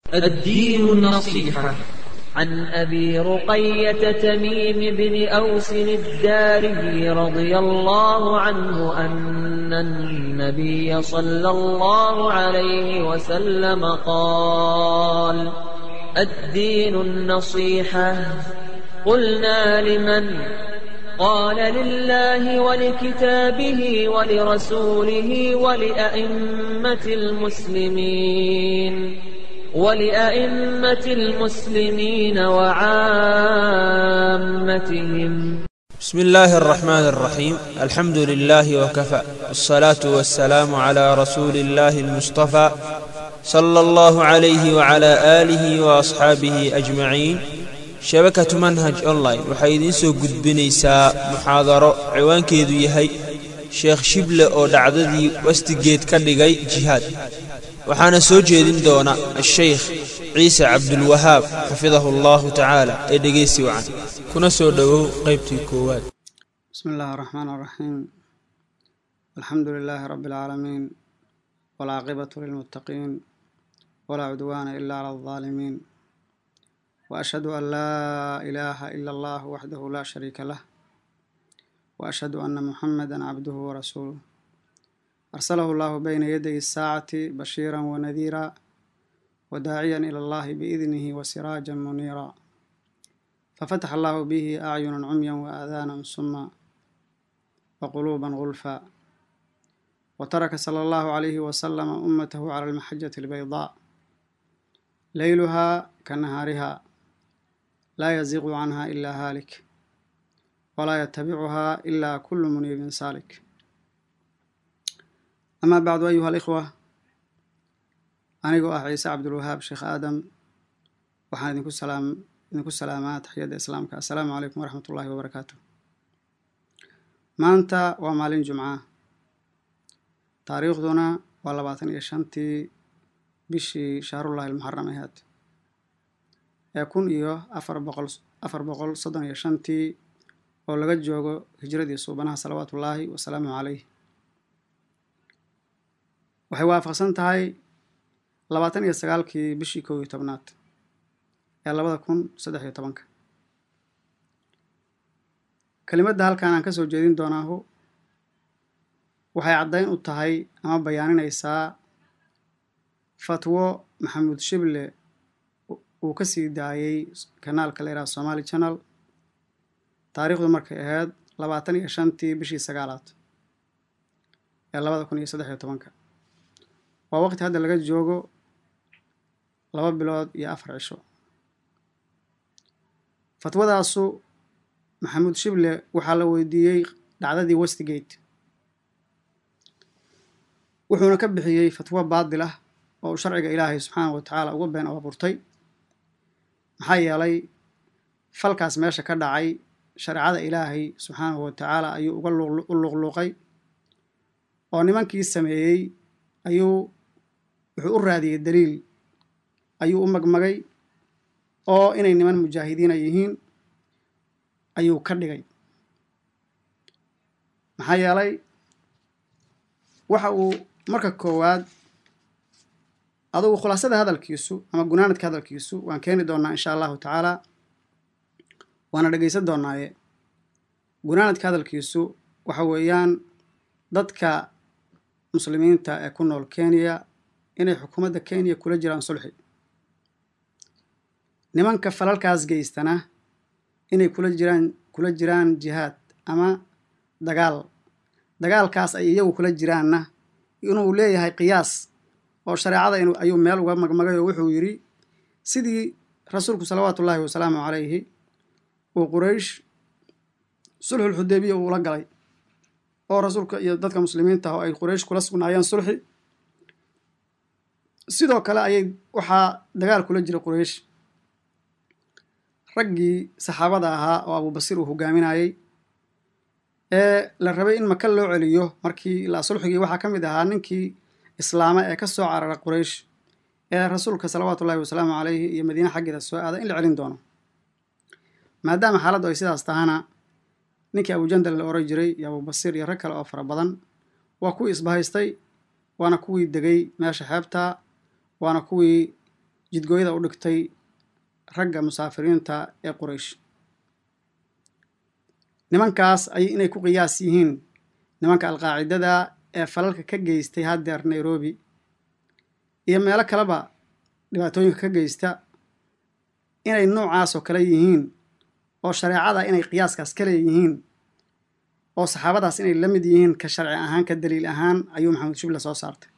الدين النصيحة عن أبي رقية تميم بن أوس الداري رضي الله عنه أن النبي صلى الله عليه وسلم قال الدين النصيحة قلنا لمن قال لله ولكتابه ولرسوله ولأئمة المسلمين ولأئمة المسلمين وعامتهم بسم الله الرحمن الرحيم الحمد لله وكفى والصلاة والسلام على رسول الله المصطفى صلى الله عليه وعلى آله وأصحابه أجمعين shabakatu manhaj online waxay idiin soo gudbinaysaa muxaadaro ciwaankeedu yahay sheekh shible oo dhacdadii wastigeed ka dhigay jihaad waxaana soo jeedin doona ashaykh ciise cabdulwahaab xafidahu allahu tacaala ee dhegaysi wacan kuna soo dhowow qaybtii koowaad bismi illaahi araxmaan araxiim alxamdu lilaahi rabbi alcaalamiin walcaaqibatu lilmuttaqiin walaa cudwaana ila cala aldaalimiin وأشهد أن لا إله إلا الله وحده لا شريك له وأشهد أن محمدا عبده ورسوله أرسله الله بين يدي الساعة بشيرا ونذيرا وداعيا إلى الله بإذنه وسراجا منيرا ففتح الله به أعينا عميا وآذانا سما وقلوبا غلفا وترك صلى الله عليه وسلم أمته على المحجة البيضاء ليلها كنهارها لا يزيغ عنها إلا هالك ولا يتبعها إلا كل منيب سالك أما بعد أيها الإخوة أنيقو أح عيسى عبد الوهاب شيخ آدم وحان إذنكو السلام إذنكو السلامات حياد إسلامك السلام عليكم ورحمة الله وبركاته maanta waa maalin jumca taariikhduna waa labaatan iyo shantii bishii shahrullahi almuxaram ahaad ee kun iyo afar boqol afar boqol soddon iyo shantii oo laga joogo hijradii suubanaha salawaatullaahi wasalaamu caleyh waxay waafaqsan tahay labaatan iyo sagaalkii bishii kow iyo tobnaad ee labada kun saddex iyo tobanka kelimadda halkan aan ka soo jeedin doonaahu waxay caddayn u tahay ama bayaaninaysaa fatwo maxamuud shible uu ka sii daayey kanaalka la yidhaha somaali channel taariikhdu markay ahayd labaatan iyo shantii bishii sagaalaad ee labada kun iyo saddex iyo tobanka waa waqti hadda laga joogo laba bilood iyo afar cisho fatwadaasu maxamuud shible waxaa la weydiiyey dhacdadii westigate wuxuuna ka bixiyey fatwo baadil ah oo uu sharciga ilaahay subxaanahu wa tacaala uga been abuurtay maxaa yeelay falkaas meesha ka dhacay shareecada ilaahay subxaanahu wa tacaala ayuu uga u luuqluuqay oo nimankii sameeyey ayuu wuxuu u raadiyey daliil ayuu u magmagay oo inay niman mujaahidiina yihiin ayuu ka dhigay maxaa yeelay waxa uu marka koowaad adugu khulaasada hadalkiisu ama gunaanadka hadalkiisu waan keeni doonaa insha allahu tacaala waana dhegaysan doonaaye gunaanadka hadalkiisu waxa weeyaan dadka muslimiinta ee ku nool kenya inay xukuumadda kenya kula jiraan sulxi nimanka falalkaas geystana inay kula jiraan kula jiraan jihaad ama dagaal dagaalkaas ay iyagu kula jiraanna inuu leeyahay qiyaas oo shareecada ayuu meel uga magmagay oo wuxuu yidhi sidii rasuulku salawaatu ullaahi wasalaamu calayhi uu quraysh sulxul xudeybiya uula galay oo rasuulka iyo dadka muslimiinta oo ay quraysh kula sugnaayeen sulxi sidoo kale ayay waxaa dagaal kula jiray quraysh raggii saxaabada ahaa oo abubasiir uu hogaaminayey ee la rabay in maka loo celiyo markii ilaa sulxigii waxaa ka mid ahaa ninkii islaama ee ka soo carara quraysh ee rasuulka salawaatu ullahi wasalaamu caleyhi iyo madiine xaggeeda soo aaday in la celin doono maadaama xaaladdu ay sidaas tahana ninkii abujandal la oran jiray iyo abubasiir iyo rag kale oo fara badan waa kuwii isbahaystay waana kuwii degay meesha xeebta waana kuwii jidgooyada u dhigtay ragga musaafiriinta ee quraysh nimankaas ay inay ku qiyaas yihiin nimanka alqaacidada ee falalka ka geystay haddeer nairobi iyo meelo kaleba dhibaatooyinka ka geysta inay noocaasoo kale yihiin oo shareecada inay qiyaaskaas ka leeyihiin oo saxaabadaas inay la mid yihiin ka sharci ahaan ka daliil ahaan ayuu maxamed shible soo saartay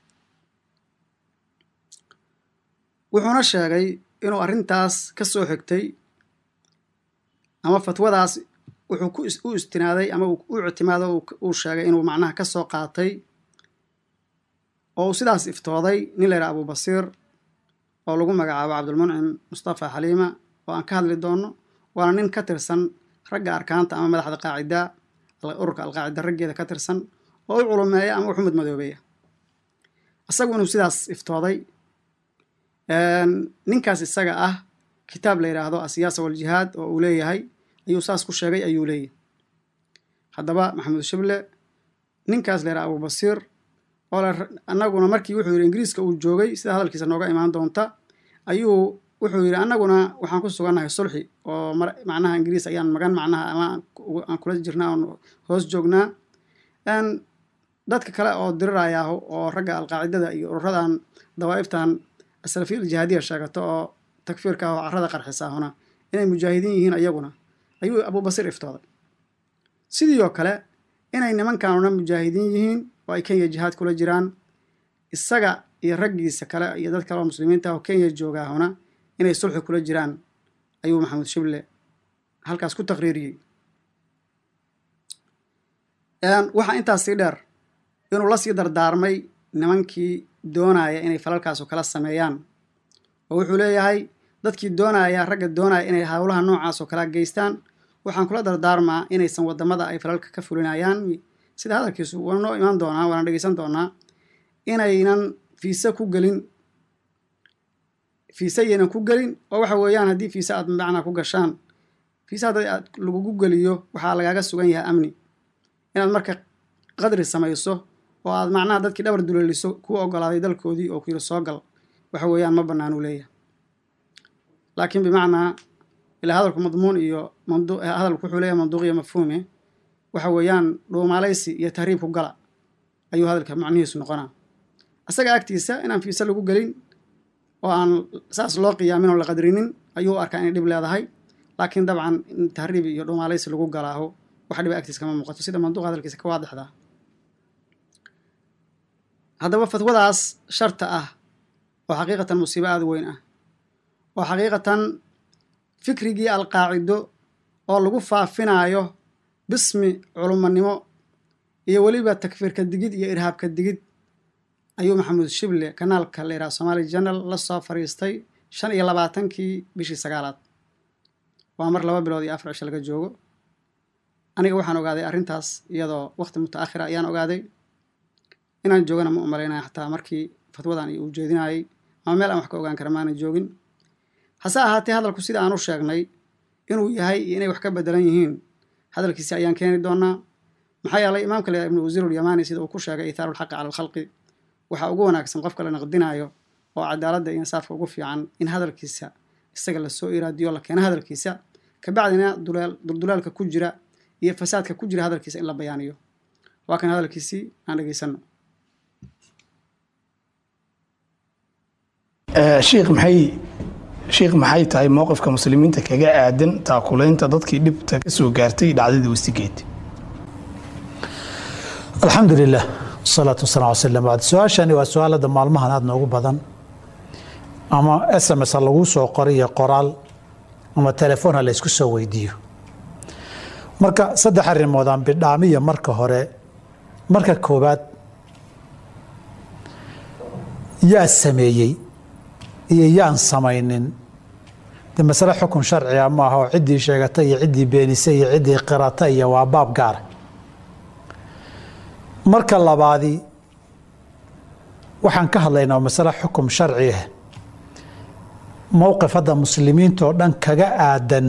wuxuuna sheegay inuu arrintaas ka soo xigtay ama fatwadaas wuxuu ku u istinaaday ama u ictimaado uu sheegay inuu macnaha ka soo qaatay oo uu sidaas iftooday nin la yidhaha abubasiir oo lagu magacaabo cabdulmuncim mustafa xaliima oo aan ka hadli doono waana nin ka tirsan ragga arkaanta ama madaxda qaacida ururka alqaacida raggeeda ka tirsan oo u culumeeya ama u xumad madoobeeya isagu inuu sidaas iftooday ninkaas isaga ah kitaab la yidhaahdo asiyaasa waljihaad oo uu leeyahay ayuu saas ku sheegay ayuu leeyahay haddaba maxamed shible ninkaas la yidhaha abubasiir oo annaguna markii wuxuu yidhi ingiriiska uu joogay sida hadalkiisa nooga imaan doonta ayuu wuxuu yidhi annaguna waxaan ku sugannahay sulxi oo macnaha ingiriis ayaan magan macnaha ama aan kula jirnaa oon hoos joognaa dadka kale oo diriraya oo ragga alqaacidada iyo ururadan dawaa'iftan asalafiya aljihaadiya sheegato oo takfiirka ah oo carrada qarxisaahuna inay mujaahidiin yihiin ayaguna ayuu abubasiir iftooday sidii oo kale inay nimankanuna mujaahidiin yihiin oo ay kenya jihaad kula jiraan isaga iyo raggiisa kale iyo dad kale oo muslimiinta ah oo kenya joogaahuna inay sulxi kula jiraan ayuu maxamed shible halkaas ku taqriiriyey waxaa intaas sii dheer inuu la sii dardaarmay nimankii doonaya inay falalkaasu kala sameeyaan oo wuxuu leeyahay dadkii doonaya ragga doonaya inay howlaha noocaasoo kala geystaan waxaan kula dardaarmaa inaysan wadamada ay falalka ka fulinayaan sida hadalkiisu waa noo imaan doonaa waana dhegeysan doonaa inaynan fiise ku gelin fiise yaynan ku gelin oo waxa weeyaan haddii fiise aad macnaa ku gashaan fiise hadda aad lagugu geliyo waxaa lagaaga sugan yahay amni inaad marka qadri samayso oo aad macnaha dadkii dhabar duleeliso kuu ogolaaday dalkoodii oo ku yidhi soo gal waxa weeyaan ma bannaan uu leeyahay laakiin bimacnaa ilaa hadalku madmuun iyo hadalku wuxuu leeyahay manduuqiyo mafhuume waxa weeyaan dhuumaalaysi iyo tahriibku gala ayuu hadalka macnihiisu noqonaa isaga agtiisa inaan fiise lagu gelin oo aan saas loo qiyaamin oo la qadrinin ayuu arkaa inay dhib leedahay laakiin dabcan in tahriib iyo dhuumaalaysi lagu galaaho wax dhiba agtiisa kama muuqato sida manduuqa hadalkiisa ka waadixdaa haddaba fatwadaas sharta ah oo xaqiiqatan musiibo aada weyn ah oo xaqiiqatan fikrigii alqaacido oo lagu faafinaayo bismi culumanimo iyo weliba takfiirka digid iyo irhaabka digid ayuu maxamuud shible kanaalka la yidhaha somaali janal la soo fariistay shan iyo labaatankii bishii sagaalaad waa mar laba bilood iyo afar cisho laga joogo aniga waxaan ogaaday arrintaas iyadoo waqti mutaakhira ayaan ogaaday inaan joogana ma umalaynaya xataa markii fatwadan uu jeedinayay ama meel aan wax ka ogaan kara maanan joogin hase ahaatee hadalku sida aan u sheegnay inuu yahay iyo inay wax ka bedelan yihiin hadalkiisi ayaan keeni doonaa maxaa yeelay imaamka la ibnu wasiirulyamaani sida uu ku sheegay ithaaru lxaqi cala alkhalqi waxaa ugu wanaagsan qofka la naqdinayo oo cadaaladda iyo insaafka ugu fiican in hadalkiisa isaga lasoo iraadiyo la keeno hadalkiisa kabacdina duldulaalka ku jira iyo fasaadka ku jira hadalkiisa in la bayaaniyo waa kan hadalkiisii aan dhegeysano shiikh maxay shiikh maxay tahay mowqifka muslimiinta kaga aadan taakulaynta dadkii dhibta ka soo gaartay dhacdadii westigeed alxamdu lilah wasalaatu wasalam ala slam bacd su-aashani waa su-aal hadda maalmahan aada noogu badan ama s m s ha laguu soo qoray iyo qoraal ama telefoon ha laysku soo weydiiyo marka saddex arrimood aan bidhaamiya marka hore marka koowaad yaa sameeyey iyo yaan samaynin de masale xukun sharciga maaha oo ciddii sheegatay iyo ciddii beenisay iyo ciddii qirata iyo waa baab gaara marka labaadi waxaan ka hadlaynaa masale xukum sharci ah mowqif hadda muslimiinta oo dhan kaga aadan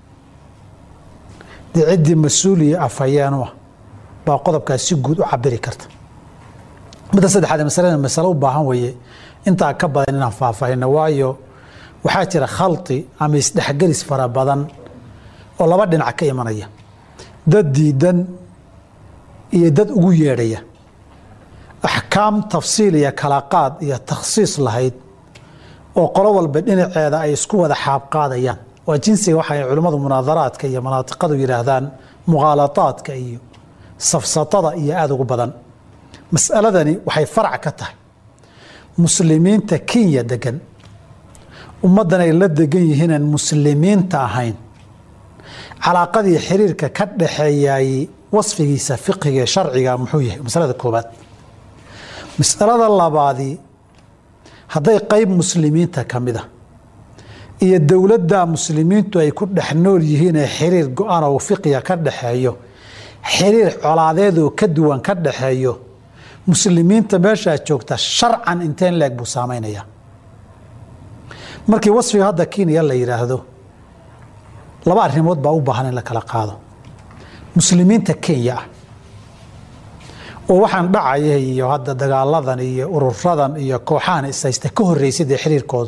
dee ciddii mas-uuliya afhayeenu ah baa qodobkaas si guud u cabiri karta midda saddexaad masalada masale u baahan weeye intaa ka badan inaan faahfaahino waayo waxaa jira khalti ama isdhexgelis fara badan oo laba dhinac ka imanaya dad diidan iyo dad ugu yeedhaya axkaam tafsiil iyo kala qaad iyo takhsiis lahayd oo qolo walba dhinaceeda ay isku wada xaabqaadayaan waa jinsiga waxay culimmadu munaadaraadka iyo manaatiqadu yidhaahdaan mukhaalataadka iyo safsatada iyo aada ugu badan mas'aladani waxay farac ka tahay muslimiinta kenya degan ummaddan ay la degan yihiinaan muslimiinta ahayn calaaqadii xiriirka ka dhaxeeyay wasfigiisa fiqiga ee sharciga muxuu yahay masalada koobaad masalada labaadii hadday qeyb muslimiinta ka mid a iyo dowladda muslimiintu ay ku dhex nool yihiin ee xiriir go-aan oo fiqiga ka dhaxeeyo xiriir colaadeedoo ka duwan ka dhaxeeyo muslimiinta meeshaa joogta sharcan inteen leeg buu saamaynayaa markii wasfiga hadda kenya la yidhaahdo laba arrimood baa u baahan in la kala qaado muslimiinta kenya ah oo waxaan dhacaya iyo hadda dagaaladan iyo ururadan iyo kooxahan ishaysta ka horreysay dee xiriirkooda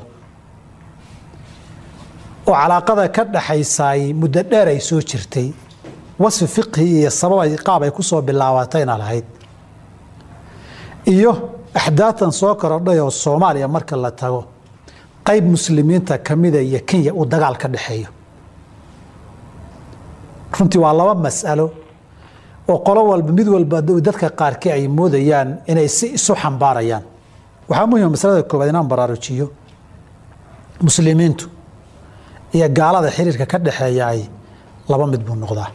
oo calaaqada ka dhaxaysaay muddo dheer ay soo jirtay wasfi fiqhi iyo sabab ay qaab ay ku soo bilaabatayna lahayd iyo axdaatan soo korodhay oo soomaaliya marka la tago qayb muslimiinta kamida iyo kenya uu dagaal ka dhexeeyo runtii waa laba mas'alo oo qolo walba mid walba dadka qaarkii ay moodayaan inay si isu xambaarayaan waxaa muhima masalada koowaad inaan baraarujiyo muslimiintu iyo gaalada xiriirka ka dhexeeyaay laba mid buu noqdaa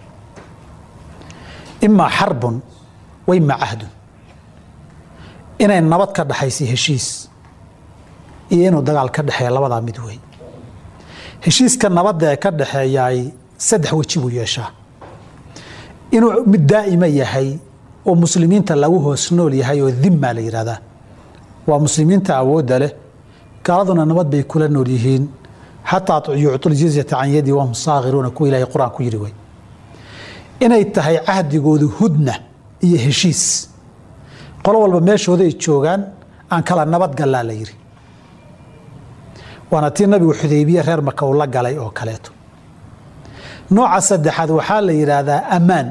imaa xarbun wa imaa cahdun inay nabad ka dhaxaysa heshiis iyo inuu dagaal ka dhexeeya labadaa mid wey heshiiska nabadda ee ka dhaxeeyaay saddex weji buu yeeshaa inuu mid daa'ima yahay oo muslimiinta lagu hoos nool yahay oo dimma la yidhahdaa waa muslimiinta awoodda leh gaaladuna nabad bay kula nool yihiin xataa yuctul jizyata can yadi wahum saakhiruuna kuwa ilaahay qur-aan ku yidhi wey inay tahay cahdigoodu hudna iyo heshiis qolo walba meeshooday joogaan aan kala nabad gallaa la yidhi waana tii nabigu xudaybiye reer maka uu la galay oo kaleeto nooca saddexaad waxaa la yidhaahdaa ammaan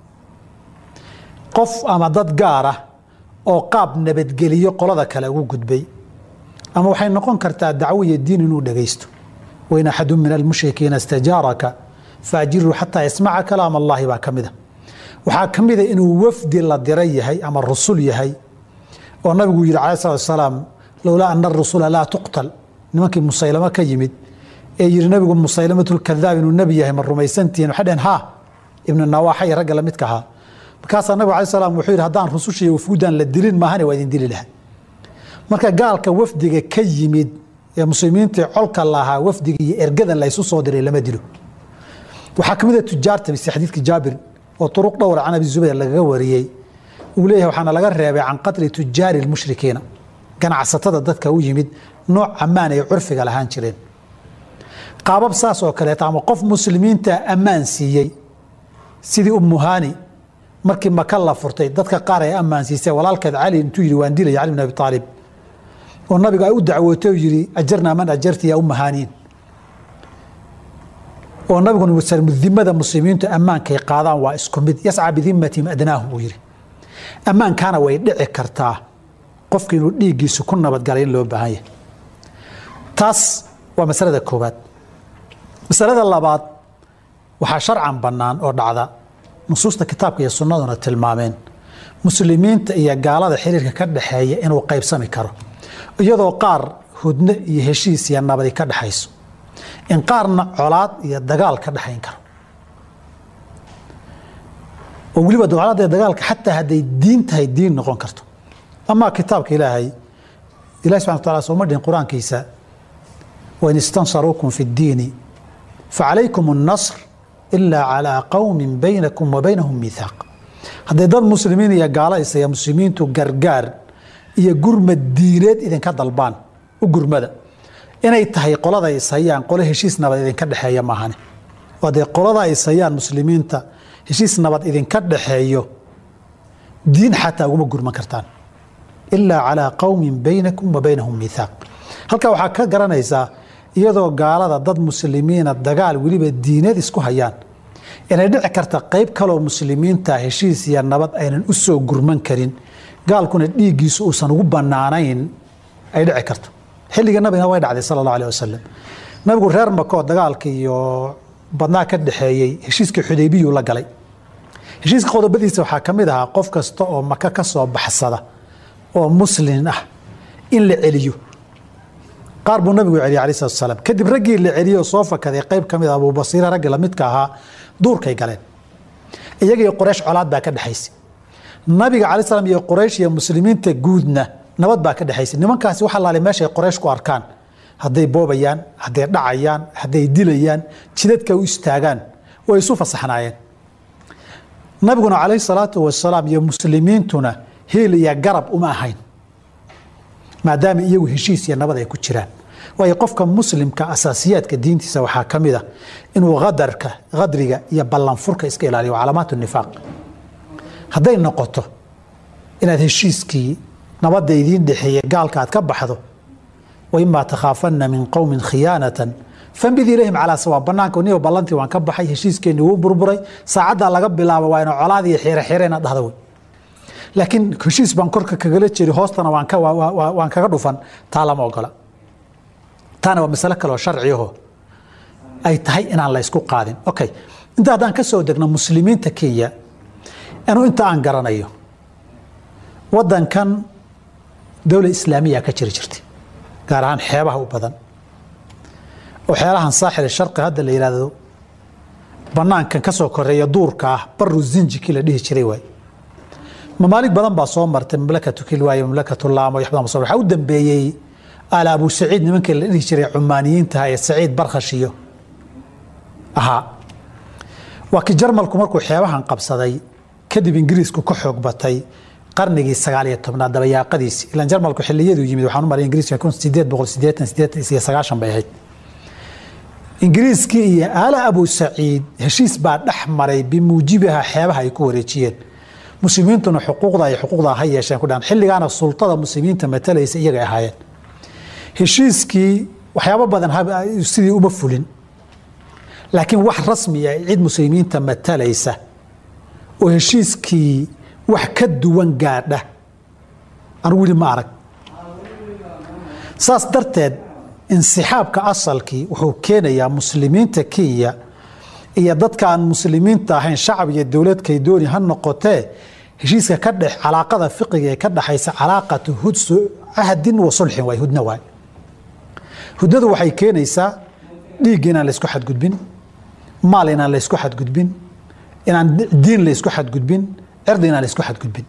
qof ama dad gaar ah oo qaab nabadgeliyo qolada kale ugu gudbay ama waxay noqon kartaa dacwo iyo diin inuu dhagaysto wain axadu min almushrikiina istajaaraka faajiruu xataa yasmaca kalaam allahi baa ka mida waxaa ka mida inuu wafdi la diray yahay ama rusul yahay oo nabigu yidhi cala slat salaam lowlaa ana arusula laa tuqtal nimankii musaylamo ka yimid ee yidhi nabigu musaylamatulkadaab inuu nebi yahay ma rumaysantihiin waxay dheheen ha ibnu nawaaxa iyo ragga lamidka ahaa markaasaa nabigu alai slam wuxuu yidhi haddaan rususha iyo wafuudan la dilin maahane waa idin dili lahaa marka gaalka wafdiga ka yimid ee muslimiinta colka lahaa wafdiga iyo ergadan la ysu soo diray lama dilo waxaa ka mid a tujaarta mise xadiidka jaabir oo turuq dhowra can abi zubayr lagaga wariyey uu leeyahay waxaana laga reebay can qatli tujaari lmushrikiina ganacsatada dadka u yimid nooc ammaan ay curfiga lahaan jireen qaabab saas oo kaleeta ama qof muslimiinta ammaan siiyey sidii umuhani markii maka la furtay dadka qaar ay ammaan siisay walaalkeed cali intuu yidhi waan dilaya cali bin abi aalib oo nabiga ay u dacwootay oo yidhi ajarnaa man ajarti yaa umahaniin oo nabiguna dimada muslimiintu ammaankay qaadaan waa isku mid yasca bidimatihim adnaahu buu yidhi ammaankaana way dhici kartaa qofka inuu dhiiggiisu ku nabadgalay in loo baahan yahay taas waa masalada koowaad masalada labaad waxaa sharcan bannaan oo dhacda nusuusta kitaabka iyo sunnaduna tilmaameen muslimiinta iyo gaalada xiriirka ka dhexeeya inuu qaybsami karo iyadoo qaar hudno iyo heshiis iyo nabadi ka dhexayso in qaarna colaad iyo dagaal ka dhexayn karo oo weliba colaada dagaalka xataa hadday diin tahay diin noqon karto amaa kitaabka ilaahay ilahi subxana wa taala sooma dhihin qur-aankiisa wain istansaruukum fi اddiini facalaykum الnasr ilaa calىa qowmi baynakum wa baynahum miihaaq hadday dad muslimiin iyo gaalo isaya muslimiintu gargaar iyo gurmad diineed idinka dalbaan u gurmada inay tahay qolada ishayaan qolo heshiis nabad idinka dhexeeya maahane oo dee qolada ishayaan muslimiinta heshiis nabad idinka dhexeeyo diin xataa uguma gurman kartaan ilaa calىa qowmin baynakum wa baynahum miihaaq halkaa waxaa ka garanaysaa iyadoo gaalada dad muslimiina dagaal weliba diinad isku hayaan inay dhici karta qayb kaloo muslimiinta heshiis iyo nabad aynan u soo gurman karin gaalkuna dhiiggiisu uusan ugu bannaanayn ay dhici karto xilliga nabigana way dhacday sala allahu aleh wasalam nabigu reer makoo dagaalka iyo badnaa ka dhexeeyey heshiiskii xudaybiyuu la galay heshiiska qodobadiisa waxaa ka mid ahaa qof kasta oo maka ka soo baxsada oo muslin ah in la celiyo qaar buu nabigu celiyay alai salatu salaam kadib raggii la celiyey oo soo fakaday qayb ka mid a abubasiire raggii lamidka ahaa duurkay galeen iyaga iyo qoraysh colaad baa ka dhexaysay nabiga calai slam iyo qoraysh iyo muslimiinta guudna nabad baa ka dhexaysay nimankaasi waxa laali meeshay qoraysh ku arkaan hadday boobayaan hadday dhacayaan hadday dilayaan jidadka u istaagaan way isu fasaxnaayeen nabiguna calayhi salaatu wasalaam iyo muslimiintuna heel iyo garab uma ahayn maadaama iyagu heshiis iyo nabad ay ku jiraan waayo qofka muslimka asaasiyaadka diintiisa waxaa ka mid a inuu qadarka qadriga iyo ballanfurka iska ilaaliyo calaamaat nifaaq hadday noqoto inaad heshiiskii nabadda idiin dhexeeye gaalka aad ka baxdo waimaa takhaafana min qowmin khiyaanatan fambid ilayhim calaa sawa banaanka niyo ballantii waan ka baxay heshiiskeenni wuu burburay saacaddaa laga bilaabo waa ina colaad iyo xeere xeere inaad dhahda wey laakiin heshiis baan korka kagala jeri hoostana waan ka waan kaga dhufan taa lama ogola taana waa masalo kaleoo sharciyaho ay tahay inaan la ysku qaadin okay inta haddaan ka soo degno muslimiinta kenya anuu inta aan garanayo waddankan dowla islaamiya ka jiri jirtay gaar ahaan xeebaha u badan oo xeelahan saaxil sharqi hadda la yidhaahdo banaankan ka soo koreeya duurka ah baru zinjikii la dhihi jiray waay mamaalig badan baa soo martay mamlakatu kilwaayo mamlakatu laamo iyo waxbadan soo waxaa u dambeeyey aala abu saciid nimankii la dhihi jiray cumaaniyiinta ee saciid barkhash iyo ahaa waa kii jarmalku markuu xeebahan qabsaday kadib ingiriisku ka xoog batay qarnigii sagaal iyo tobnaad dabayaaqadiisi ilaan jarmalku xiliyaduu yimid waxaan u maray ingiriiska kun sideed boqol sideetan sideetan iyo sagaashan bay ahayd ingiriiskii iyo aala abu saciid heshiis baa dhex maray bimuujibiha xeebaha ay ku wareejiyeen muslimiintuna xuquuqda ay xuquuqda ha yeesheen ku dhahan xilligaana sultada muslimiinta matalaysa iyagay ahaayeen heshiiskii waxyaabo badan sidii uma fulin laakiin wax rasmiya cid muslimiinta matalaysa oo heshiiskii wax ka duwan gaadha anu weli ma arag saas darteed insixaabka asalkii wuxuu keenayaa muslimiinta kenya iyo dadka aan muslimiinta ahayn shacab iyo dowladkay dooni ha noqotee heshiiska ka dhex calaaqada fiqiga ee ka dhexaysa calaaqatu hudsu cahdin wa sulxin waay hudna waay hudnadu waxay keenaysaa dhiig inaan laysku xadgudbin maal inaan laysku xadgudbin inaan diin laysku xadgudbin cirdi inaan laysku xadgudbin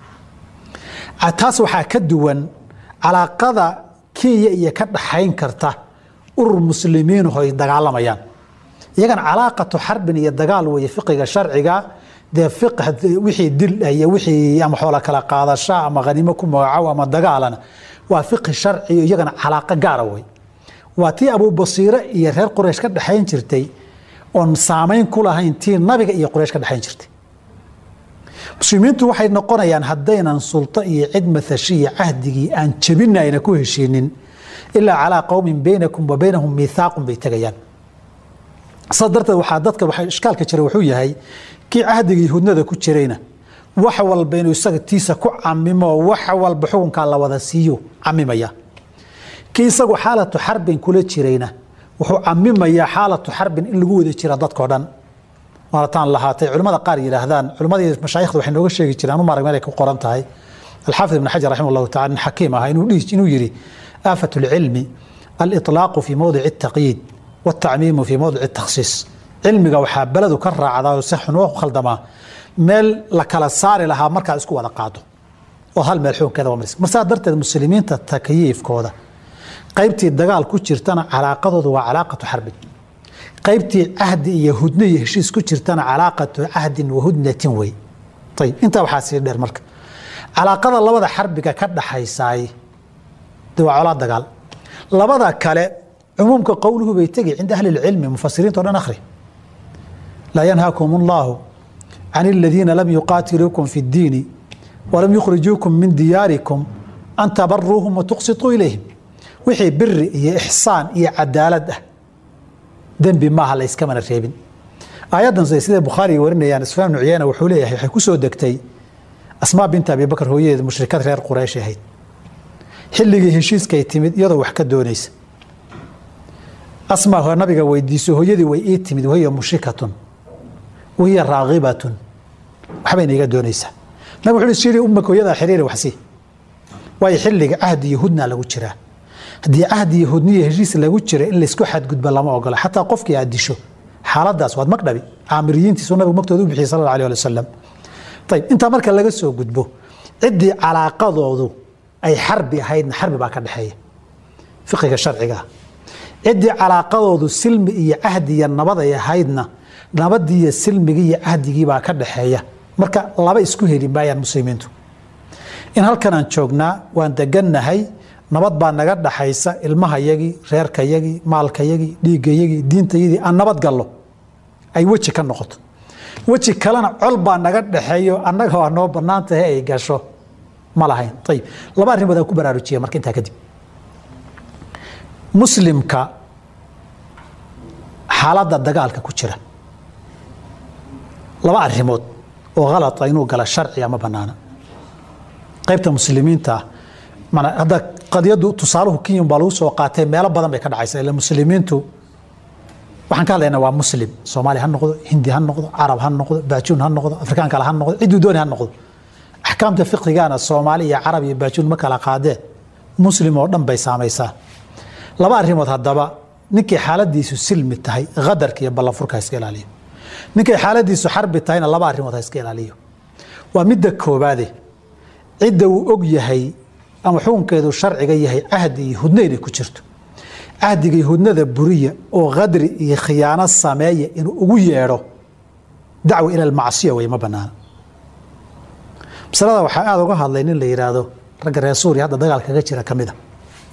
taas waxaa ka duwan calaaqada kenya iyo ka dhaxayn karta urur muslimiinuhu ay dagaalamayaan iyagan calaaqatu xarbin iyo dagaal weeye fiqiga sharciga dee wixii dil iyo wixii ama xoola kala qaadasha ama hanimo ku magacow ama dagaalana waa fiqi sharci iyagana calaaqo gaara wey waa tii abubasiire iyo reer quraysh ka dhexayn jirtay oon saamayn ku lahayn tii nabiga iyo quraysh ka dhexayn jirtay muslimiintu waxay noqonayaan haddaynan sulto iyo cid mathashiya cahdigii aan jebina ayna ku heshiinin ilaa calaa qowmin baynakum wa baynahum miithaaqun bay tegayaan saas darteed waxaa dadka waxa ishkaalka jira wuxuu yahay kii cahdigii hudnada ku jirayna wax walba inuu isaga tiisa ku camimo wax walba xukunkaa la wada siiyo camimaya kii isagu xaalatu xarbin kula jirayna wuxuu camimayaa xaalatu xarbin in lagu wada jira dadkao dhan waanataan lahaatay culimmada qaar yidhaahdaan culimmadii mashaayikhda waxay nooga sheegi jireen anu marag meel ay ku qoran tahay alxaafid ibn xajar raximah allahu tacala nin xakiim ah inuu dhihi inuu yidhi aafat lcilmi aliطlaaqu fi mowdici الtaqyiid والtacmiimu fi mowdici الtakhsiis cilmiga waxaa beledu ka raacdaa oo si xun u khaldamaa meel la kala saari lahaa markaad isku wada qaado oo hal meel xukunkeeda waa maris mar saa darteed muslimiinta takyiifkooda qaybtii dagaal ku jirtana calaaqadoodu waa calaaqatu xarbin qaybtii cahdi iyo hudno iyo heshiis ku jirtana calaaqatu cahdin wa hudnatin wey ayib intaa waxaa sii dheer marka calaaqada labada xarbiga ka dhaxaysaay de waa colaa dagaal labada kale cumuumka qowluhu bay tegi cinda ahli اlcilmi mufasiriinta o dhan akhri laa yanhaakum اllahu can اladiina lam yuqaatiluukum fi اddiini walam yukhrijuukum min diyaarikum an tabaruuhum watuqsituu ilayhim wixii biri iyo ixsaan iyo cadaalad ah dembi maaha la iskamana reebin aayaddan sida bukhaariga warinayaan sufyaan ibnu cuyayna wuxuu leeyahay waxay ku soo degtay asmaa binta abibakar hooyadeeda mushrikad reer quraysh ahayd xilligii heshiiskay timid iyadoo wax ka doonaysa asmaa nabiga weydiiso hooyadii way ii timid wahiya mushrikatun wahiya raagibatun waxbayna iga doonaysaa nabig wuxuu shiri ummaka hooyadaa xiriiri waxsi waayo xilliga cahdi iyo hudna lagu jiraa haddii cahdi iyo hudniyo heshiis lagu jira in laysku xadgudba lama ogola xataa qofkii aad disho xaaladaas waad magdhabi caamiriyiintiisu nabigu magtooda u bixiyay sal alla alih ali wasalam ayib intaa marka laga soo gudbo ciddii calaaqadoodu ay xarbi ahaydna xarbi baa ka dhexeeya fiqiga sharciga ah ciddii calaaqadoodu silmi iyo cahdi iyo nabad ay ahaydna nabadii iyo silmigii iyo cahdigii baa ka dhexeeya marka laba isku heli maayaan muslimiintu in halkanaan joognaa waan degannahay nabad baa naga dhaxaysa ilmahayagii reerkayagii maalkayagii dhiiggayagii diintayadii aan nabad gallo ay weji ka noqoto weji kalena col baa naga dhexeeyo annaga waa noo bannaan tahay ay gasho ma lahayn ayib laba arrimood aan ku baraarujiya marka intaa kadib muslimka xaaladda dagaalka ku jira laba arrimood oo halata inuu gala sharciga ma bannaana qaybta muslimiinta mana hadda qadiyaddu tusaaluhu kenyan baa lagu soo qaatay meelo badan bay ka dhacaysa ila muslimiintu waxaan ka hadlaynaa waa muslim soomaali ha noqdo hindi ha noqdo carab ha noqdo baajuun ha noqdo afrikaan kale ha noqdo cidduu dooni ha noqdo axkaamta fiqigana soomaali iyo carab iyo baajuun ma kala qaadeen muslim oo dhan bay saamaysaa laba arrimood haddaba ninkay xaaladiisu silmi tahay qadarka iyo ballanfurka ha iska ilaaliyo ninkay xaaladiisu xarbi tahayna laba arrimood ha iska ilaaliyo waa midda koobaade cidda uu og yahay ama xukunkeedu sharciga yahay cahdi iyo hudno inay ku jirto cahdiga iyo hudnada buriya oo qadri iyo khiyaano sameeya inuu ugu yeedho dacwa ila almacsiya wey ma banaana masalada waxaa aada uga hadlay nin la yidhaahdo ragga reer suuriya hadda dagaal kaga jira ka mida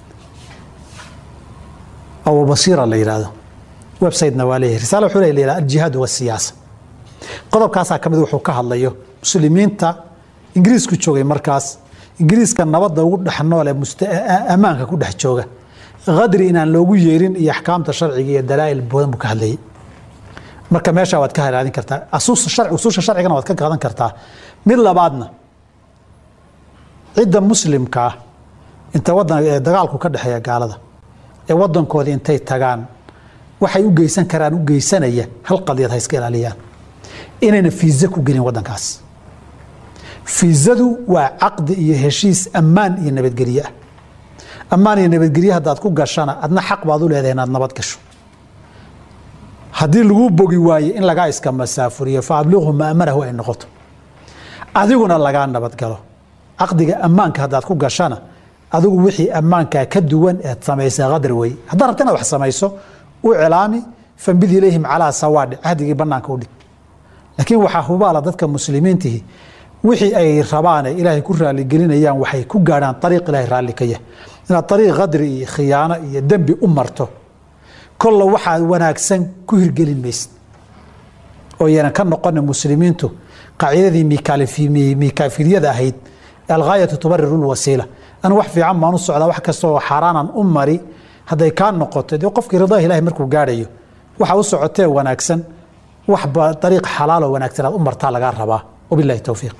abubasiira la yidhaahdo websitena waa leeyahay risaale wuxuu le la aljihaad wasiyaasa qodobkaasaa ka mid wuxuu ka hadlayo muslimiinta ingiriisku joogay markaas ingiriiska nabadda ugu dhex nool ee ammaanka ku dhex jooga qadri inaan loogu yeerin iyo axkaamta sharciga iyo dalaa'il badan buu ka hadlayay marka meesha waad ka haraadin kartaa usuusha sharcigana waad ka qaadan kartaa mid labaadna cidda muslimka ah inta wadan ee dagaalku ka dhexeeya gaalada ee wadankoodii intay tagaan waxay u geysan karaan u geysanaya hal qadiyad ha iska ilaaliyaan inayna fiiza ku gelin wadankaas fiizadu waa caqdi iyo heshiis ammaan iyo nabadgelye ah ammaan iyo nabadgelye haddaad ku gashana adna xaq baad u leedahay inaad nabad gasho haddii laguu bogi waaye in lagaa iska masaafuriyo fa abliqhu maamanahu ay noqoto adiguna lagaa nabadgalo caqdiga ammaanka haddaad ku gashana adigu wixii ammaankaa ka duwan eed samaysa qadar wey haddaad rabta inaad wax samayso u cilaami fambid ilayhim calaa sawaadhi cahdigii bannaanka u dhig laakiin waxaa hubaala dadka muslimiintihi wixii ay rabaane ilaahay ku raaligelinayaan waxay ku gaadhaan ariiq ilahay raalli ka yahay inaad ariiq qadri iyo khiyaano iyo dembi u marto kolla waxaad wanaagsan ku hirgelin maysid oo yaanan ka noqona muslimiintu qaacidadii mikaafiliyada ahayd alghaayatu tubariru lwasiila anu wax fiican baan u socdaa wax kasta oo xaaraanan u mari hadday kaa noqoto dee qofkii ridaha ilahay markuu gaadhayo waxa u socotee wanaagsan waxba ariiq xalaaloo wanaagsan aad u martaa lagaa rabaa wabilahi towfiiq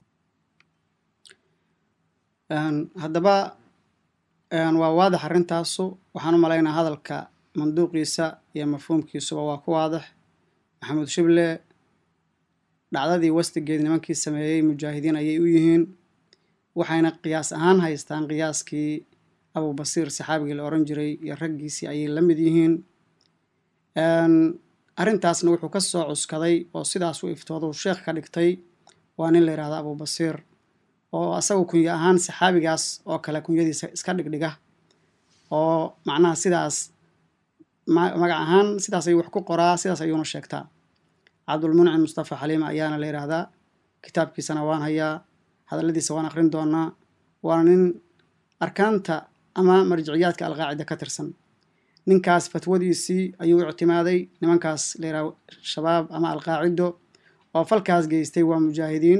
haddaba waa waadax arrintaasu waxaan u malaynaa hadalka manduuqiisa iyo mafhuumkiisuba waa ku waadax maxamuud shible dhacdadii wastigeed nimankii sameeyey mujaahidiin ayay u yihiin waxayna qiyaas ahaan haystaan qiyaaskii abubasiir saxaabigii la oran jiray iyo raggiisii ayay la mid yihiin arrintaasna wuxuu ka soo cuskaday oo sidaas u iftoodu sheekh ka dhigtay waa nin la yidhahda abubasiir oo asagu kunyo ahaan saxaabigaas oo kale kunyadiisa iska dhigdhiga oo macnaha sidaas magac ahaan sidaas ayuu wax ku qoraa sidaas ayuuna sheegtaa cabdulmuncim mustafa xaliima ayaana la yidhaahdaa kitaabkiisana waan hayaa hadalladiisa waan akhrin doonaa waana nin arkaanta ama marjiciyaadka alqaacida ka tirsan ninkaas fatwadiisii ayuu ictimaaday nimankaas la yidhaha shabaab ama alqaacido oo falkaas geystay waa mujaahidiin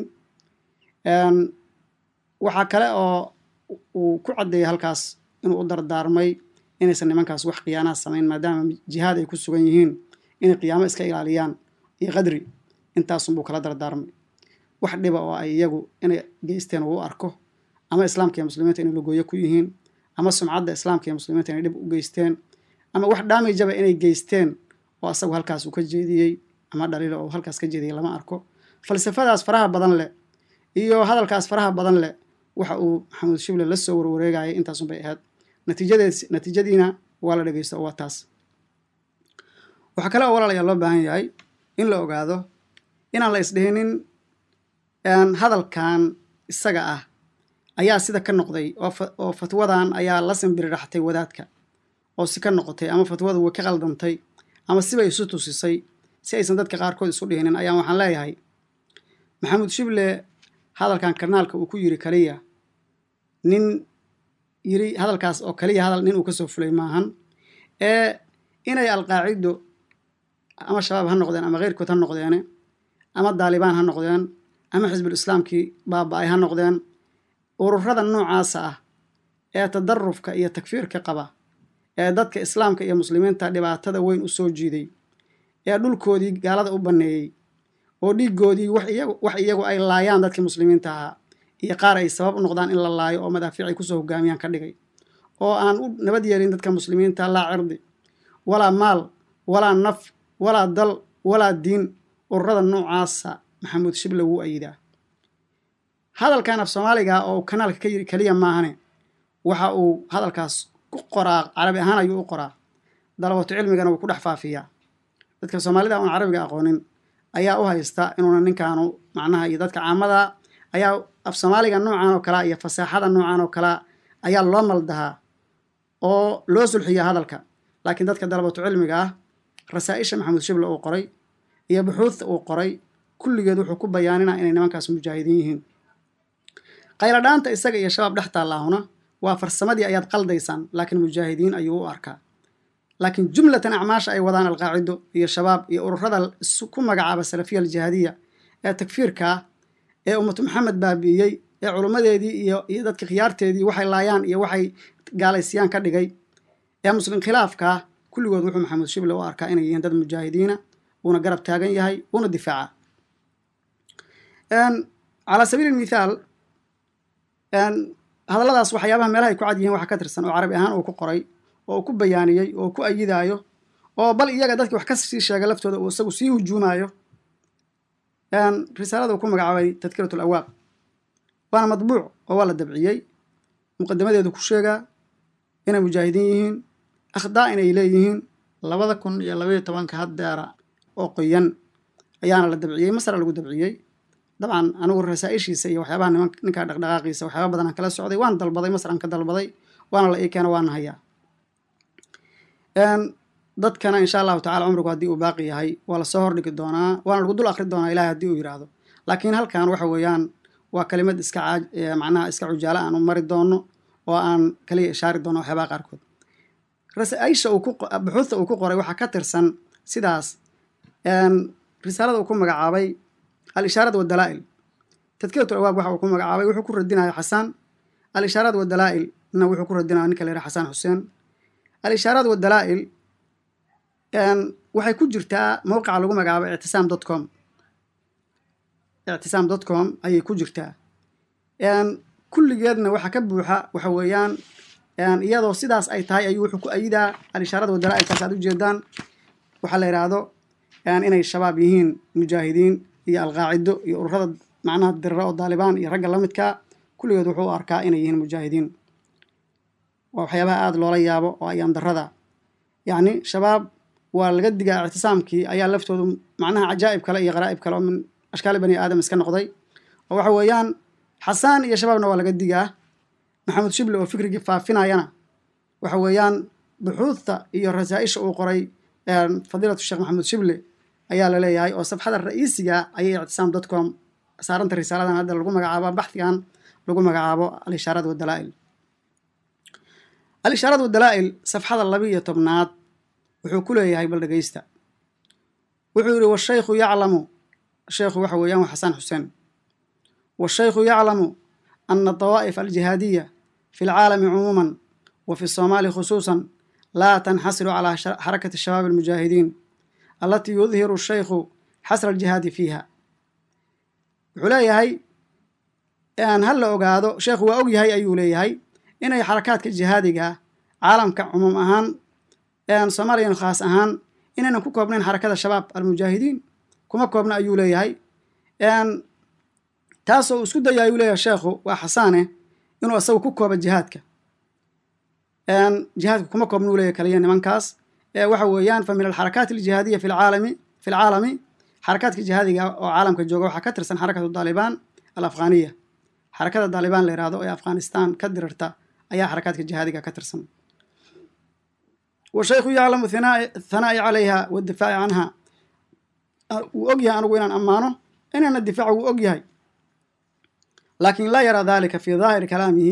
waxaa kale oo uu ku caddeeyay halkaas inuu u dardaarmay inaysan nimankaas wax khiyaanaha samayn maadaama jihaad ay ku sugan yihiin inay qiyaamo iska ilaaliyaan iyo qadri intaasunbuu kala dardaarmay wax dhiba oo ay iyagu inay geysteen uu u arko ama islaamka iyo muslimiinta inay lagooyo ku yihiin ama sumcadda islaamka iyo muslimiinta inay dhib u geysteen ama wax dhaamijaba inay geysteen oo asagu halkaas uu ka jeediyey ama dhaliilo oo halkaas ka jeediyey lama arko falsafadaas faraha badan leh iyo hadalkaas faraha badan leh waxa uu maxamuud shible la soo warwareegayay intaasun bay ahayd natiijadeed natiijadiina waa la dhegeysto oo waa taas waxaa kale oo walaalayaa loo baahan yahay in la ogaado inaan la isdhihinin hadalkan isaga ah ayaa sida ka noqday oo fatwadan ayaa la simbiriraxtay wadaadka oo si ka noqotay ama fatwadu way ka qaldantay ama sibay isu tusisay si aysan dadka qaarkood isu dhihinin ayaan waxaan leeyahay maxamuud shible hadalkan karnaalka uu ku yiri kaliya nin yiri hadalkaas oo kaliya hadal nin uu kasoo fulay maahan ee inay alqaacido ama shabaab ha noqdeen ama keyrkood ha noqdeene ama daalibaan ha noqdeen ama xisbul islaamkii baaba-ay ha noqdeen ururada noocaasa ah ee tadarufka iyo takfiirka qaba ee dadka islaamka iyo muslimiinta dhibaatada weyn u soo jiiday ee dhulkoodii gaalada u banneeyey oo dhiigoodii wax iyagu ay laayaan dadkii muslimiinta ahaa iyo qaar ay sabab u noqdaan in la laayo oo madaafiic ay kusoo hogaamiyaan ka dhigay oo aan u nabad yeelin dadka muslimiinta laa cirdi walaa maal walaa naf walaa dal walaa diin ururada noocaasa maxamuud shible wuu ayidaa hadalkan af soomaaliga oo kanaalka ka yiri keliya maahane waxa uu hadalkaas ku qoraa carabi ahaan ayuu u qoraa dalabato cilmigana wuu ku dhex faafiyaa dadka soomaalida oon carabiga aqoonin ayaa u haysta inuuna ninkaanu macnaha iyo dadka caamada ayaa af soomaaliga noocan oo kalea iyo fasaaxada noocan oo kalea ayaa loo maldahaa oo loo sulxiyaa hadalka laakiin dadka dalabato cilmiga ah rasaa-isha maxamuud shible uu qoray iyo buxuudta uu qoray kulligeed wuxuu ku bayaaninaa inay nimankaas mujaahidiin yihiin qayladhaanta isaga iyo shabaab dhex taalaahuna waa farsamadii ayaad qaldaysaan laakiin mujaahidiin ayuu u arkaa laakiin jumlatan acmaasha ay wadaan alqaacido iyo shabaab iyo ururada ku magacaaba salafiya aljihaadiya ee takfiirka ah ee ummatu maxamed baabi'iyey ee culummadeedii iyo iyo dadka khiyaarteedii waxay laayaan iyo waxay gaalaysiyaan ka dhigay ee muslim khilaafka ah kulligood wuxuu maxamuud shible u arkaa inay yihiin dad mujaahidiina uuna garab taagan yahay uuna difaaca calaa sabiili mithaal hadalladaas waxyaabaha meelaha ay ku cad yihiin waxaa ka tirsan oo carabi ahaan uu ku qoray oo uu ku bayaaniyey oo ku ayidaayo oo bal iyaga dadkii wax ka sii sheega laftooda uu isagu sii hujuumaayo risaalada uu ku magacaabay tadkirat alawaaq waana madbuuc oo waa la dabciyey muqadamadeedu ku sheegaa inay mujaahidiin yihiin akhdaa inay leeyihiin labada kun iyo labaiyo tobanka haddeera oo qoyan ayaana la dabciyey masra lagu dabciyey dabcan anigu rasaa-ishiisa iyo waxyaabaha niman ninkaa dhaqdhaqaaqiisa waxyaaba badan aan kala socday waan dalbaday masran ka dalbaday waana la ii keena waana hayaa dadkana insha allahu tacala cumrigu haddii uu baaqi yahay waa lasoo hordhigi doonaa waana lagu dul akri doonaa ilahay haddii uu yidhaahdo laakiin halkan waxa weeyaan waa kalimad iska caaj macnaha iska cujaala aan u mari doono oo aan kaliya ishaari doono waxyaabaha qaarkood rasaisha uu ku buxuudta uu ku qoray waxaa ka tirsan sidaas risaalada uu ku magacaabay al-ishaaraat wadalaa'il tadkirat alawaaq waxa uu ku magacaabay wuxuu ku radinaya xasaan al-ishaaraat wadalaa'il na wuxuu ku radinaya ninka la yidhaha xasaan xuseen al-ishaaraat wadalaa'il waxay ku jirtaa mowqica lagu magacaabo ictisaam dot com ictisaam dot com ayay ku jirtaa kulligeedna waxaa ka buuxa waxa weeyaan iyadoo sidaas ay tahay ayuu wuxuu ku ayidaa al-ishaarada wadalaa'ilkaas aad ujeedaan waxaa la yidhaahdo inay shabaab yihiin mujaahidiin iyo alqaacido iyo ururada macnaha dirira oo daalibaan iyo ragga la midka kulligood wuxuu u arkaa inay yihiin mujaahidiin waa waxyaabaha aada loola yaabo oo ayaan darada yacni shabaab waa laga digaa ictisaamkii ayaa laftoodu macnaha cajaa'ib kale iyo qaraa'ib kale oo min ashkaali bani aadam iska noqday oo waxa weeyaan xasaan iyo shabaabna waa laga digaa maxamed shible oo fikrigii faafinayana waxa weeyaan buxuudta iyo rasaa-isha uu qoray fadiilatu sheekh maxamed shible ayaa la leeyahay oo safxada ra'iisiga ayay ictisaam dot com saaranta risaaladan hadda lagu magacaabo baxdigan lagu magacaabo al-ishaaraat wadalaa'il al-ishaaraat wadalaa'il safxada laba iyo tobnaad wuxuu ku leeyahay bal dhegeysta wuxuu yidhi washaykhu yaclamu sheekhu waxa weeyaan waa xasaan xuseen washaykhu yaclamu ana dawaa'if aljihaadiya fi lcaalami cumuuman wa fi soomaali khusuusan laa tanxasiru calaa xarakati shabaab almujaahidiin allatii yudhiru shaykhu xasra aljihaadi fiiha wuxuu leeyahay ha la ogaado sheekhu waa og yahay ayuu leeyahay inay xarakaadka jihaadiga caalamka cumuum ahaan soomaaliyan khaas ahaan inaynan ku koobnayn xarakada shabaab almujaahidiin kuma koobna ayuu leeyahay taasoo uu isku daya ayuu leeyahay sheekhu waa xasaane inuu isagu ku kooba jihaadka jihaadka kuma koobna uu leeyahay kaliya nimankaas waxa weeyaan fa min alxarakaat aljihaadiya fi lcaalami fi lcaalami xarakaadka jihaadiga oo caalamka jooga waxaa ka tirsan xarakatu daalibaan alafghaniya xarakada daalibaan la yihahdo ee afghanistan ka dirirta ayaa xarakaadka jihaadiga ka tirsan washaykhu yaclamu thanaa'i calayha waddifaaci canha wuu og yahay anigu inaan ammaano inayna difaaca wuu og yahay laakin laa yaraa dalika fi daahiri kalaamihi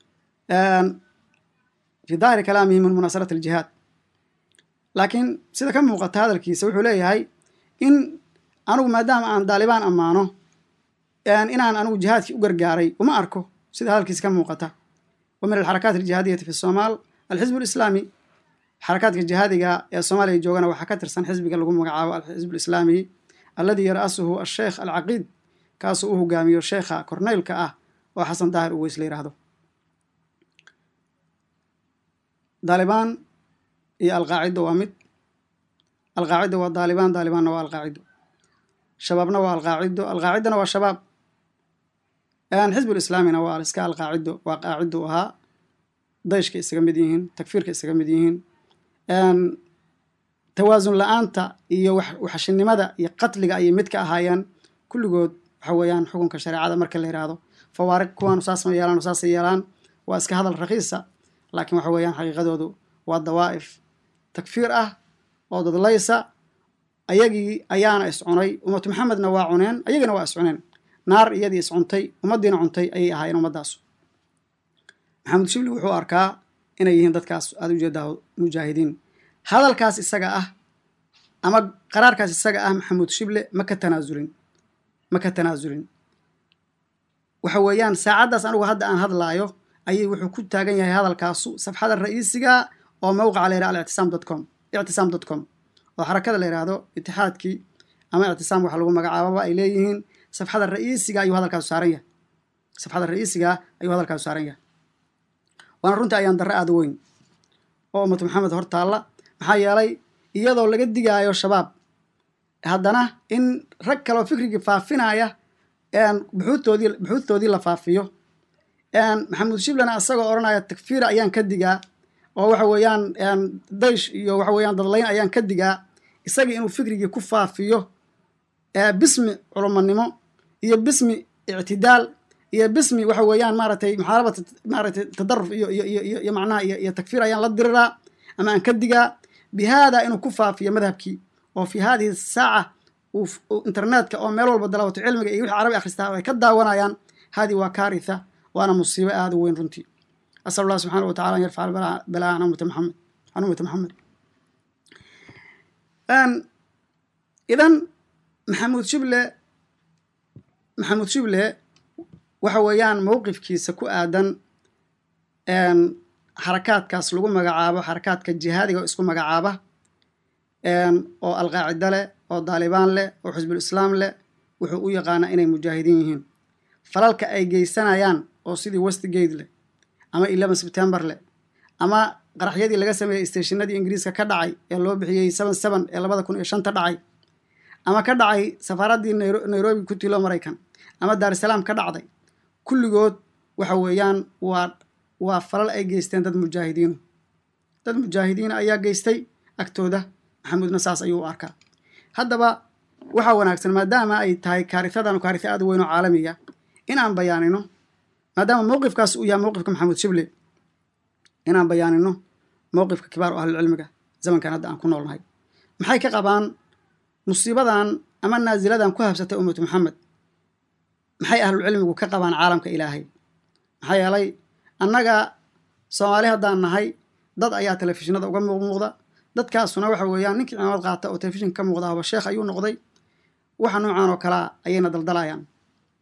fi daahiri kalaamihi min munaasarati aljihaad laakiin sida ka muuqata hadalkiisa wuxuu leeyahay in anigu maadaama aan daalibaan ammaano inaan anigu jihaadkii u gargaaray uma arko sida hadalkiisa ka muuqata wa min alxarakaat aljihaadiyati fi somaal alxizb alislaami xarakaadka jihaadiga ee soomaaliya joogana waxaa ka tirsan xisbiga lagu magacaabo alxizb alislaami alladii yara'asuhu asheekh alcaqiid kaasuu u hogaamiyo sheekha korneylka ah oo xasan daahir uweys la yidhaahdo daalibaan iyo alqaacido waa mid alqaacido waa daalibaan daalibaanna waa alqaacido shabaabna waa alqaacido alqaacidana waa shabaab xizbulislaamina waa iska alqaacido waa qaacido ahaa dayshka isaga mid yihiin takfiirka isaga mid yihiin tawaasun la-aanta iyo waxashinimada iyo qatliga ayay mid ka ahaayeen kulligood waxa weeyaan xukunka shareecada marka la yidhaahdo fawaariq kuwaanu saas ma yeelaan saasay yeelaan waa iska hadal rakiisa laakiin waxa weeyaan xaqiiqadoodu waa dawaa'if takfiir ah oo dadlaysa ayagii ayaana iscunay ummatu maxamedna waa cuneen ayagiina waa iscuneen naar iyadii iscuntay ummaddiina cuntay ayay ahaayeen ummaddaasu maxamed shibli wuxuu arkaa inay yihiin dadkaas aada ujeedaa mujaahidiin hadalkaas isaga ah ama qaraarkaas isaga ah maxamuud shible ma ka tanaasulin ma ka tanaasulin waxa weeyaan saacaddaas anigu hadda aan hadlaayo ayay wuxuu ku taagan yahay hadalkaasu safxada ra'iisiga oo mawqaca la yidhaha alictisaam dot com ictisaam dot com oo xarakada la yidhaahdo itixaadkii ama ictisaam waxa lagu magacaababa ay leeyihiin safxada ra'iisiga ayuu hadalkaasu saaran yahay safxada ra'iisiga ayuu hadalkaasu saaran yahay waana runtii ayaan darre aada weyn oo ummatu maxamed hor taalla maxaa yeelay iyadoo laga digaayo shabaab haddana in rag kaleo fikrigii faafinaya buxuudtoodii buxuudtoodii la faafiyo maxamuud shiblena isagoo odhanaya takfiira ayaan ka digaa oo waxa weeyaan daysh iyo waxa weeyaan dadlayn ayaan ka digaa isagii inuu fikrigii ku faafiyo bismi culumanimo iyo bismi ictidaal iyo bismi waxa weeyaan maaratay muxaarabat maaratay tadaruf iyo iyo iyo iyo macnaha iyo iyo takfiir ayaan la diriraa ama aan ka digaa bihaada inuu ku faafiyo madhabkii oo fi hadihi saaca internetka oo meel walba dalawato cilmiga iyo wixii carabi akhristaa ay ka daawanayaan hadi waa kaaritha waana musiibo aada u weyn runtii asal allah subxaana wa tacala an yarfaca balaa can ummati maxamed can ummati maxamed idan maxamuud shible maxamuud shible waxa weeyaan mowqifkiisa ku aadan xarakaadkaas lagu magacaabo xarakaadka jihaadiga oo isku magacaaba oo alqaacida leh oo daalibaan leh oo xisbul islaam leh wuxuu u yaqaanaa inay mujaahidiin yihiin falalka ay geysanayaan oo sidii westgate leh ama eleven september leh ama qaraxyadii laga sameeyey stationadii ingiriiska ka dhacay ee loo bixiyey seven seven ee labada kun iyo shanta dhacay ama ka dhacay safaaraddii nairobi ku tilo maraykan ama daarusalaam ka dhacday kulligood waxa weeyaan waa waa falal ay geysteen dad mujaahidiinu dad mujaahidiina ayaa geystay agtooda maxamuudna saas ayuu u arkaa haddaba waxaa wanaagsan maadaama ay tahay kaarihadan kaariha aada weyn oo caalamiga in aan bayaanino maadaama mowqifkaas uu yahay mowqifka maxamuud shible inaan bayaanino mowqifka kibaar o ahlulcilmiga zamankan hadda aan ku noolnahay maxay ka qabaan musiibadan ama naasiladan ku habsatay ummatu maxamed maxay ahlulcilmigu ka qabaan caalamka ilaahay maxaa yeelay annaga soomaali haddaan nahay dad ayaa telefishinada uga muuqmuuqda dadkaasuna waxa weeyaan ninkii cimaamad qaata oo telefishinka ka muuqda haba sheekh ayuu noqday waxa noocan oo kalea ayayna daldalayaan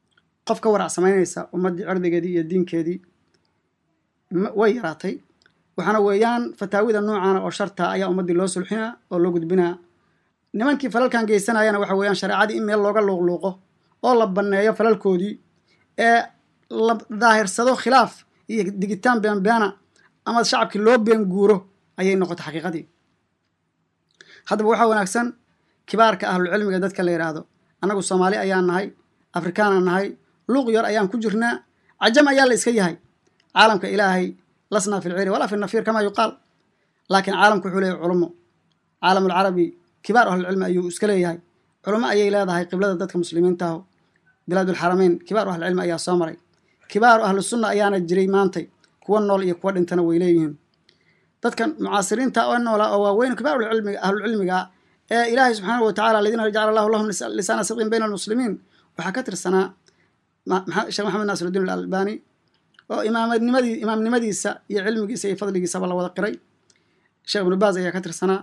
qof ka warac samaynaysa ummaddii cirdigeedii iyo diinkeedii way yaraatay waxaana weeyaan fataawida noocaana oo sharta ayaa ummaddii loo sulxinaa oo loo gudbinaa nimankii falalkan geysanayana waxa weeyaan shareecadii in meel looga luuqluuqo oo la banneeyo falalkoodii ee la daahirsado khilaaf iyo digitaan beenbeena ama shacabkii loo been guuro ayay noqotay xaqiiqadii haddaba waxaa wanaagsan kibaarka ahlucilmiga dadka la yidhaahdo annagu soomaali ayaan nahay afrikaanaan nahay luuq yar ayaan ku jirnaa cajam ayaa la iska yahay caalamka ilaahay lasnaa fi lciri walaa fi nafiir kamaa yuqaal laakiin caalamku wuxuu leeyahy culummo caalamulcarabi kibaar ahlucilmi ayuu iska leeyahay culummo ayay leedahay qiblada dadka muslimiintaho bilaadulxarameyn kibaaru ahlucilmi ayaa soo maray kibaaru ahlu sunna ayaana jiray maantay kuwa nool iyo kuwa dhintana way leeyihiin dadkan mucaasiriinta oo noola oo waaweyn kibaarulcilmiga ahlucilmiga ee ilaahay subxaanahu watacala aladiina jacala allahu lahum lisaana sidqin bayna almuslimiin waxaa ka tirsanaa sheekh maxamed naasirudiin alalbani oo imaamnimadii imaamnimadiisa iyo cilmigiisa iyo fadligiisaba la wada qiray sheekh ibnu baaz ayaa ka tirsanaa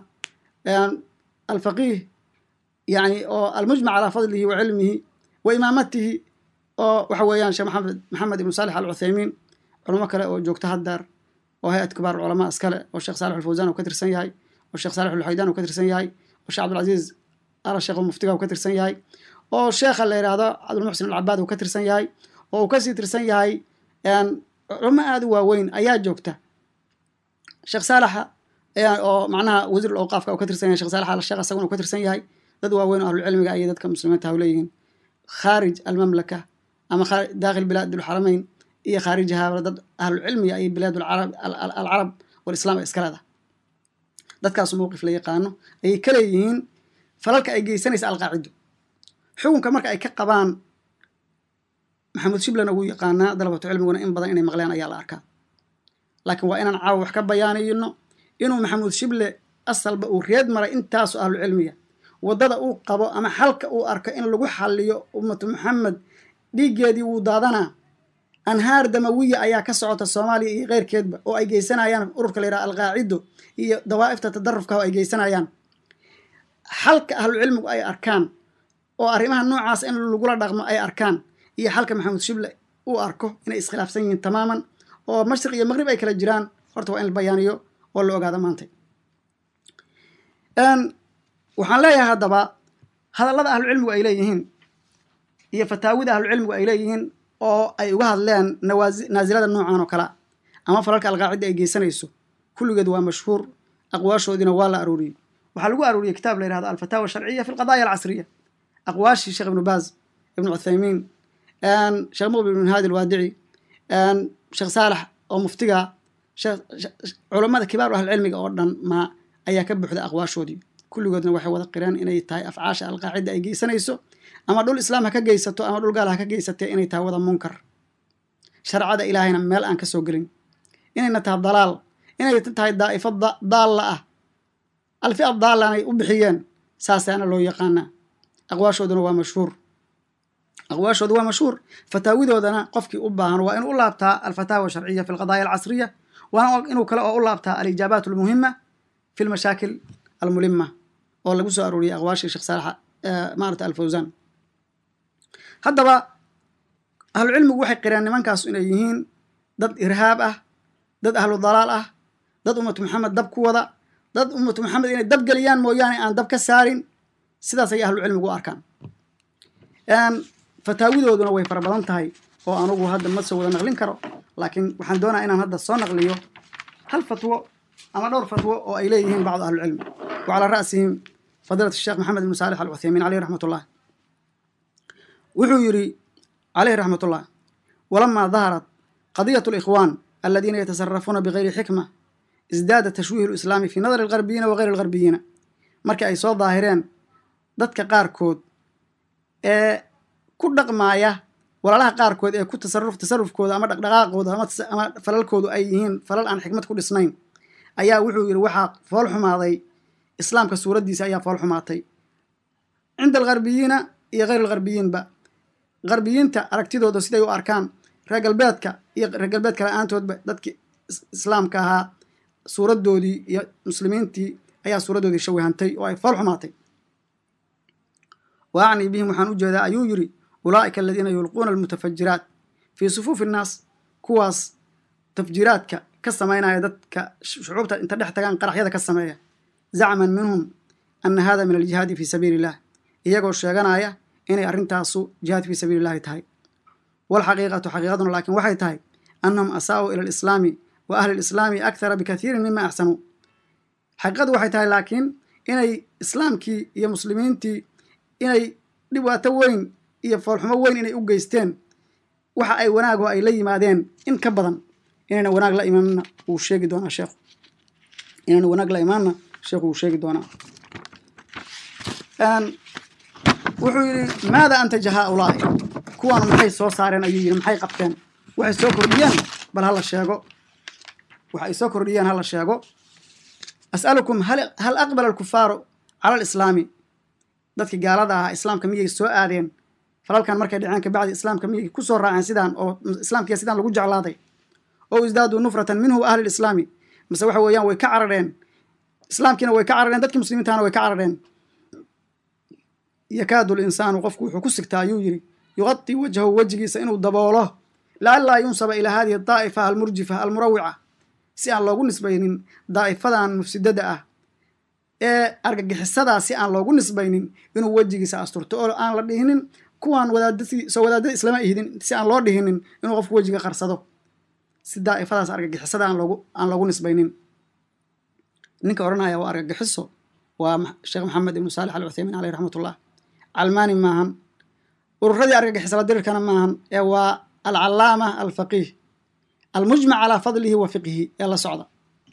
alfaqiih yani oo almujmac calaa fadlihi wa cilmihi wa imaamatihi oo waxa weeyaan sheekh maxamed maxamed ibnu saalix al cuthaymiin culamo kale oo joogta haddaar oo hay-ad kibaar culamaa iskale oo sheekh saalix alfawsaan uu ka tirsan yahay oo sheekh saalix alxaydaan uu ka tirsan yahay oo sheekh cabdulcaziiz ala sheekh muftiga uu ka tirsan yahay oo sheekha la yidhaahdo cabdulmuxsin alcabaad uu ka tirsan yahay oo uu kasii tirsan yahay culamo aada u waaweyn ayaa joogta sheekh saalaxa oo macnaha wasiir awqaafka uu ka tirsan yahay sheekh saalax al sheekh asaguna uu ka tirsan yahay dad waaweyn oo ahlucilmiga ayay dadka muslimiinta ha leeyihiin khaarij almamlaka ama dakhil bilaad alxarameyn iyo khaarijahaaba dad ahlucilmiga ayay bilaad alcarab walislaam ay iska leedahay dadkaas mowqif la yaqaano ayay ka leeyihiin falalka ay geysanaysa alqaacido xukunka marka ay ka qabaan maxamuud shiblana wuu yaqaanaa dalabatu cilmiguna in badan inay maqleen ayaa la arkaa laakiin waa inaan caawa wax ka bayaanayno inuu maxamuud shible asalba uu reed maray intaasu ahlu cilmiga waddada uu qabo ama xalka uu arko in lagu xaliyo ummatu maxamed dhiiggeedii wuu daadanaa anhaar damawiya ayaa ka socota soomaaliya iyo keyrkeedba oo ay geysanayaan ururka la yidhaha alqaacido iyo dawaa'ifta tadarufka oo ay geysanayaan xalka ahlucilmigu ay arkaan oo arrimaha noocaas in lagula dhaqmo ay arkaan iyo xalka maxamuud shible uu arko inay iskhilaafsan yihiin tamaaman oo mashriq iyo maqrib ay kala jiraan horta waa in la bayaaniyo oo la ogaado maanta waxaan leeyahay haddaba hadallada ahlucilmigu ay leeyihiin iyo fataawida ahlucilmigu ay leeyihiin oo ay uga hadleen naasilada noocan oo kalea ama falalka alqaacidda ay geysanayso kulligeed waa mashhuur aqwaashoodiina waa la arooriyey waxaa lagu arooriyey kitaab la yihahdo alfataawa sharciya fi lqadaaya alcasriya aqwaashii sheekh ibnu baaz ibnu cuthaymiin sheekh muqbil ibn haadi alwaadici sheekh saalax oo muftiga culammada kibaaru ahlicilmiga oo dhan ma ayaa ka buuxda aqwaashoodii kulligoodna waxay wada qireen inay tahay afcaasha alqaacidda ay geysanayso ama dhul islaam ha ka geysato ama dhul gaal ha ka geysatee inay tahay wada munkar sharcada ilaahayna meel aan ka soo gelin inayna tahay dalaal inay tahay daa'ifo daalla ah alfia daallanay u bixiyeen saasaana loo yaqaanaa aqwaashooduna waa mashhuur aqwaashooda waa mashhuur fataawidoodana qofkii u baahan waa inuu u laabtaa alfataawa sharciya fi lqadaaya alcasriya waana inuu kale oo u laabtaa alijaabaat almuhima fi lmashaakil almulima oo lagu soo arooriyay aqwaashii sheekh saalax maarata alfawsaan haddaba ahlucilmigu waxay qireen nimankaas inay yihiin dad irhaab ah dad ahlu dalaal ah dad ummatu maxamed dab ku wada dad ummatu maxamed inay dab geliyaan mooyaane aan dab ka saarin sidaas ayay ahlucilmigu u arkaan fataawidooduna way fara badan tahay oo anugu hadda ma soo wada naqlin karo laakiin waxaan doonaya inaan hadda soo naqliyo hal fatwo ama dhowr fatwo oo ay leeyihiin bacdu ahlucilmi wa calaa ra'sihim fadiilat sheekh maxamed ibnu saalix alcuthaymiin caleyh raxmat ullah wuxuu yidhi caleyh raxmat ullah walamaa daharat qadiyat alikhwaan aladiina yatasarafuuna bigayri xikma isdaada tashwiih lislaami fi nadari algarbiyiina wa gayri algarbiyiina markii ay soo daahireen dadka qaarkood ee ku dhaqmaaya walaalaha qaarkood ee ku tasaruf tasarufkooda ama dhaqdhaqaaqooda ama falalkoodu ay yihiin falal aan xikmad ku dhisnayn ayaa wuxuu yidhi waxaa fool xumaaday islaamka suuraddiisa ayaa fool xumaatay cinda algarbiyiina iyo hayr algarbiyiinba garbiyiinta aragtidooda siday u arkaan reer galbeedka iyo reer galbeedka la-aantoodba dadkii islaamka ahaa suuraddoodii iyo muslimiintii ayaa suuraddoodii shawihantay oo ay fool xumaatay wa acnii bihim waxaan u jeedaa ayuu yidhi ulaa'ika aladiina yulquuna almutafajiraat fii sufuufi innaas kuwaas tafjiraadka ka samaynaya dadka shucuubta inta dhex tagaan qaraxyada ka sameeya zacman minhum ana hada min aljihaadi fii sabiili illah iyagoo sheeganaya inay arrintaasu jihaad fii sabiili illahi tahay walxaqiiqatu xaqiiqaduna laakiin waxay tahay annahum asaa'uu ila alislaami wa ahli lislaami akthara bikathiirin mima axsanuu xaqiiqadu waxay tahay laakiin inay islaamkii iyo muslimiintii inay dhibaato weyn iyo foolxumo weyn inay u geysteen waxa ay wanaago ay la yimaadeen in ka badan inayna wanaag la imaanna wuu sheegi doonaa sheekhu inayna wanaag la imaanna sheekhu wuu sheegi doonaa wuxuu yidhi maada antaja haaulaa'i kuwaan maxay soo saareen ayuu yidhi maxay qabteen waxay soo kordhiyeen bal hala sheego waxa ay soo kordhiyeen hala sheego as'alukum hal aqbala alkufaaru cala alislaami dadkii gaalada ahaa islaamka miyay soo aadeen falalkan markay dhaceen kabacdi islaamka miyay ku soo raaceen sidaan oo islaamkiya sidaan lagu jeclaaday oo isdaaduu nufratan minhu ahli lislaami mase waxa weeyaan way ka carareen islaamkiina way ka carareen dadkii muslimiintahana way ka carareen yakaadu linsaanu qofku wuxuu ku sigtaa ayuu yidhi yuqadii wajhahu wejigiisa inuu daboolo lacallaa yunsaba ilaa hadihi daa'ifa almurjifa almurawica si aan loogu nisbaynin daa'ifadan mufsidada ah ee argagixisadaa si aan loogu nisbaynin inuu wejigiisa asturto oo aan la dhihinin kuwaan wadaadadii soo wadaadada islama ihidin si aan loo dhihinin inuu qofku wejiga qarsado si daa'ifadaas argagixisada aan loogu aan loogu nisbaynin ninka odhanaya waa argagixiso waa sheekh maxamed ibnu saalix al cuthaymiin caleyh raxmatullah calmaani maahan ururadii argagixisala dirirkana maahan ee waa alcallaama alfaqiih almujmac calaa fadlihi wa fiqhihi ee la socda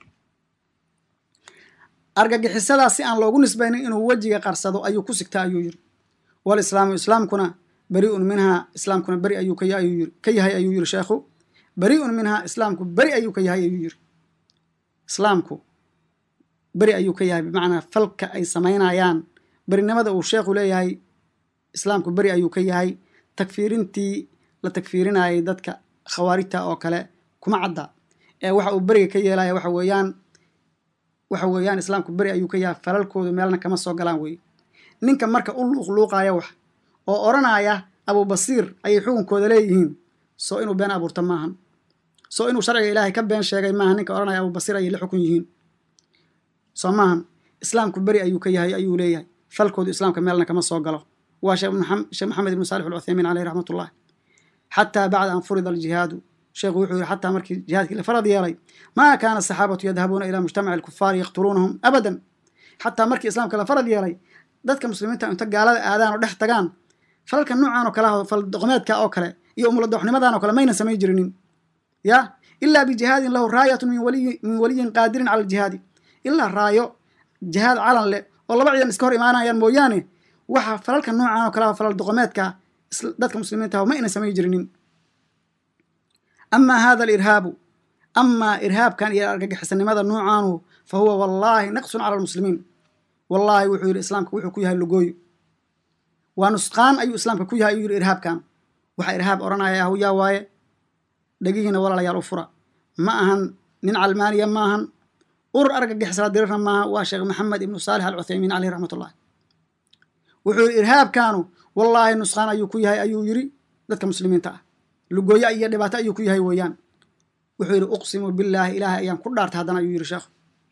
argagixisadaa si aan loogu nisbaynin inuu wejiga qarsado ayuu ku sigtaa ayuu yidhi walislaamu islaamkuna beriun minhaa islaamkuna beri ayuu ka yahay ayuu yidhi sheekhu beriun minhaa islaamku beri ayuu ka yahay ayuu yidhi islaamku beri ayuu ka yahay bimacnaa falka ay samaynayaan berinimada uu sheekhu leeyahay islaamku beri ayuu ka yahay takfiirintii la takfiirinayay dadka khawaarijta oo kale kuma cadda ee waxa uu beriga ka yeelaya waxa weeyaan waxa weeyaan islaamku beri ayuu ka yahay falalkoodu meelna kama soo galaan weye ninka marka u luuqluuqaya wax oo odhanaya abubasiir ayay xukunkooda leeyihiin soo inuu been abuurto maahan soo inuu sharciga ilaahay ka been sheegay maaha ninka odhanaya abubasiir ayay la xukun yihiin soo maahan islaamku beri ayuu ka yahay ayuu leeyahay falkoodu islaamka meelna kama soo galo waa sheekh maxamed ibnu saalix alcuthaymiin caleyh raxmatullah xataa bacda an furida aljihaadu sheekhu wuxuu yihi xataa markii jihaadkii la farad yeelay maa kaana asaxaabatu yadhabuuna ilaa mujtamaci alkufaari yaqtuluunahum abadan xataa markii islaamka la farad yeelay dadka muslimiinta inta gaalada aadaan oo dhex tagaan falalka noocaan oo kale fal doqomeedka oo kale iyo umuladoxnimadan oo kale mayna samayn jirinin ya ilaa bijihaadin lahu raayatun min waliyin qaadirin cala aljihaadi ilaa raayo jihaad calan leh oo laba ciidan iska hor imaanayaan mooyaane waxa falalka noocaan oo kale falal doqomeedka dadka muslimiinta ma ayna samayn jirinin amaa hada alirhaabu amaa irhaabkan iyo argagixisanimada noocaanu fa huwa wallaahi naqsun cala almuslimiin wallaahi wuxuu yidhi islaamka wuxuu ku yahay logooyo waa nusqaan ayuu islaamka ku yahay ayuu yidhi irhaabkan waxa irhaab odhanaya yaa waaye dhegihiina walaalayaal u fura ma ahan nin calmaaniya ma ahan urur argagixisala dirirna maaha waa sheekh maxamed ibnu saalix alcuthaymiin caleyh raxmatullah wuxuu yidhi irhaabkaanu wallaahi nusqaan ayuu ku yahay ayuu yidhi dadka muslimiinta ah lugooyo iyo dhibaato ayuu ku yahay weeyaan wuxuu yidhi uqsimu billaahi ilaahay ayaan ku dhaartay haddana ayuu yidhi sheekhu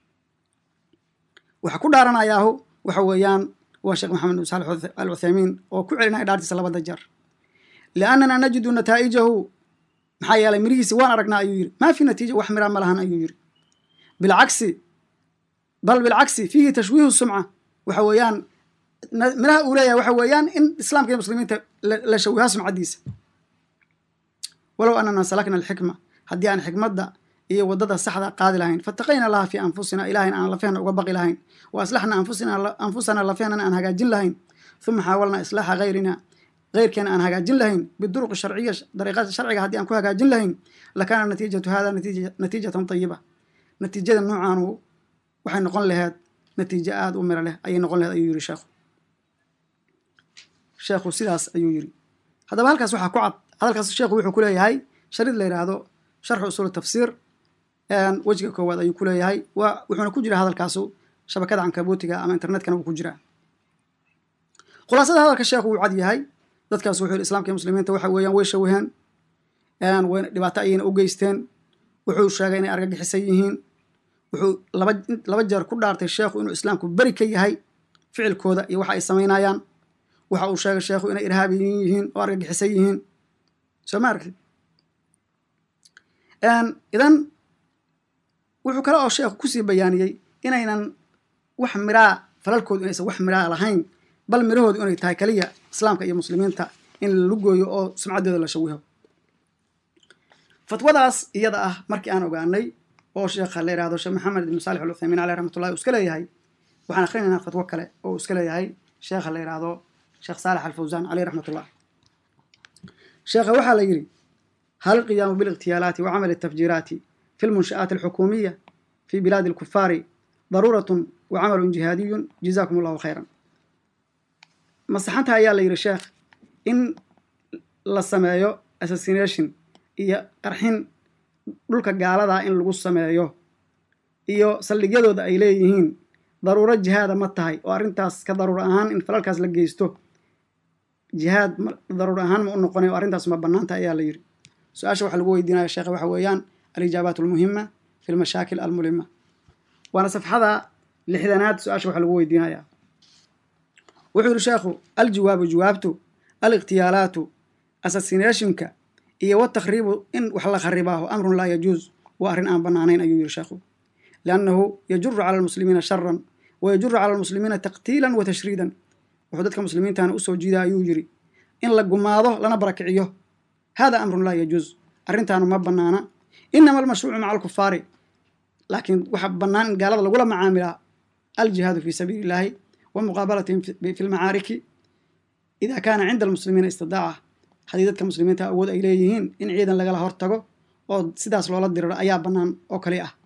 waxa ku dhaaranayaahu waxa weeyaan waa sheekh maxamed ibnu saalix alcuthaymiin oo ku celinaya dhaartiisa labada jeer liannana najidu nataa'ijahu maxaa yeelay mirihiisi waan aragnaa ayuu yidhi maa fi natiija wax miraa ma lahan ayuu yidhi bilcagsi bal bilcagsi fiihi tashwiihu sumca waxa weeyaan miraha uu leeyahay waxa weeyaan in islaamka iyo muslimiinta la shawihaa sumcaddiisa walow anana salakna alxikma haddii aan xikmadda iyo waddada saxda qaadi lahayn fataqayna laha fii anfusina ilahayna aan lafehna uga baqi lahayn wa aslaxna anfusana lafehnana aan hagaajin lahayn uma xaawalna islaaxa hayrina heyrkeena aan hagaajin lahayn biduruqi sharciya dariiqada sharciga haddii aan ku hagaajin lahayn lakaana natiijatu hada natiijatan tayiba natiijada noocaanu waxay noqon laheed natiijo aada u miro leh ayay noqon laheed ayuu yidhi sheekhu sheekhu sidaas ayuu yidhi haddaba halkaas waxaa ku cad hadalkaas sheekhu wuxuu ku leeyahay sharid la yidhaahdo sharxu usuul tafsiir wejiga koowaad ayuu ku leeyahay waa wuxuuna ku jira hadalkaasu shabakada cankabootiga ama internetkana wuu ku jiraa khulaasada hadalka sheekhu wuu cad yahay dadkaas wuxuu yidhi islamka iyo muslimiinta waxa weeyaan way shawaheen wayna dhibaato ayayna u geysteen wuxuu sheegay inay argagixisan yihiin wuxuu laba laba jeer ku dhaartay sheekhu inuu islaamku beri ka yahay ficilkooda iyo waxa ay samaynayaan waxa uu sheegay sheekhu inay irhaabiyiin yihiin oo argagixisan yihiin soo ma aragtid idan wuxuu kale oo sheekhu kusii bayaaniyey inaynan wax miraa falalkoodu inaysan wax miraa lahayn bal mirahoodu inay tahay kaliya islaamka iyo muslimiinta in la lugooyo oo sumcaddooda la shawiho fatwadaas iyada ah markii aan ogaanay oo sheekha la yihahdo sheekh maxamed ibn saalix al uthaymiin caleyh raxmatullahi uu iska leeyahay waxaan akhrinaynaa fatwo kale oo uu iska leeyahay sheekha la yihahdo sheekh saalax alfawsaan caleyh raxmatullah sheekha waxaa la yidhi hal qiyaamu bilikhtiyaalaati wa camali atafjiiraati fi lmunsha'aati alxukuumiya fi bilaadi alkufaari daruuratun wa camalun jihaadiyun jazaakum allahu khayran masaxanta ayaa la yidhi sheekh in la sameeyo assassination iyo qarxin dhulka gaaladaa in lagu sameeyo iyo saldhigyadooda ay leeyihiin daruuro jihaada ma tahay oo arrintaas ka daruur ahaan in falalkaas la geysto jihaad daruur ahaan ma u noqonay oo arrintaas ma bannaanta ayaa la yidhi su-aasha waxa lagu weydiinaya sheekhe waxa weeyaan alijaabaat almuhima fi lmashaakil almulima waana safxada lixdanaad su-aasha waxa lagu weydiinaya wuxuu yidhi sheekhu aljawaabu jawaabtu alikhtiyaalaatu assassinationka iyo watakhriibu in wax la kharibaaho amrun laa yajuuz waa arrin aan bannaanayn ayuu yidhi sheekhu liannahu yajuru cala almuslimiina sharan wa yajuru cala almuslimiina taqtiilan wa tashriidan wuxuu dadka muslimiintana usoo jiida ayuu yidhi in la gumaado lana barakiciyo hada amrun laa yajuuz arrintaanu ma bannaana inama almashruucu maca alkufaari laakiin waxa bannaan in gaalada lagula macaamilaa aljihaadu fi sabiili illaahi wa muqaabalatihim fi lmacaariki ida kaana cinda almuslimiina istidaaca haddii dadka muslimiinta awood ay leeyihiin in ciidan lagala hortago oo sidaas loola diriro ayaa bannaan oo kali ah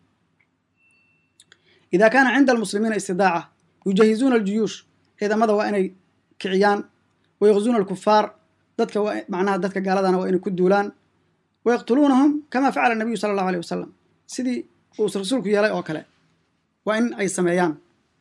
ida kaana cinda almuslimiina istidaaca yujahizuuna aljuyuush ciidamada waa inay kiciyaan wayaqzuuna alkufaar dadka waa macnaha dadka gaaladana waa inay ku duulaan wayaqtuluunahum kama facala nabiyu sala allahu aleyh wasalam sidii uu rasuulku yeelay oo kale waa in ay sameeyaan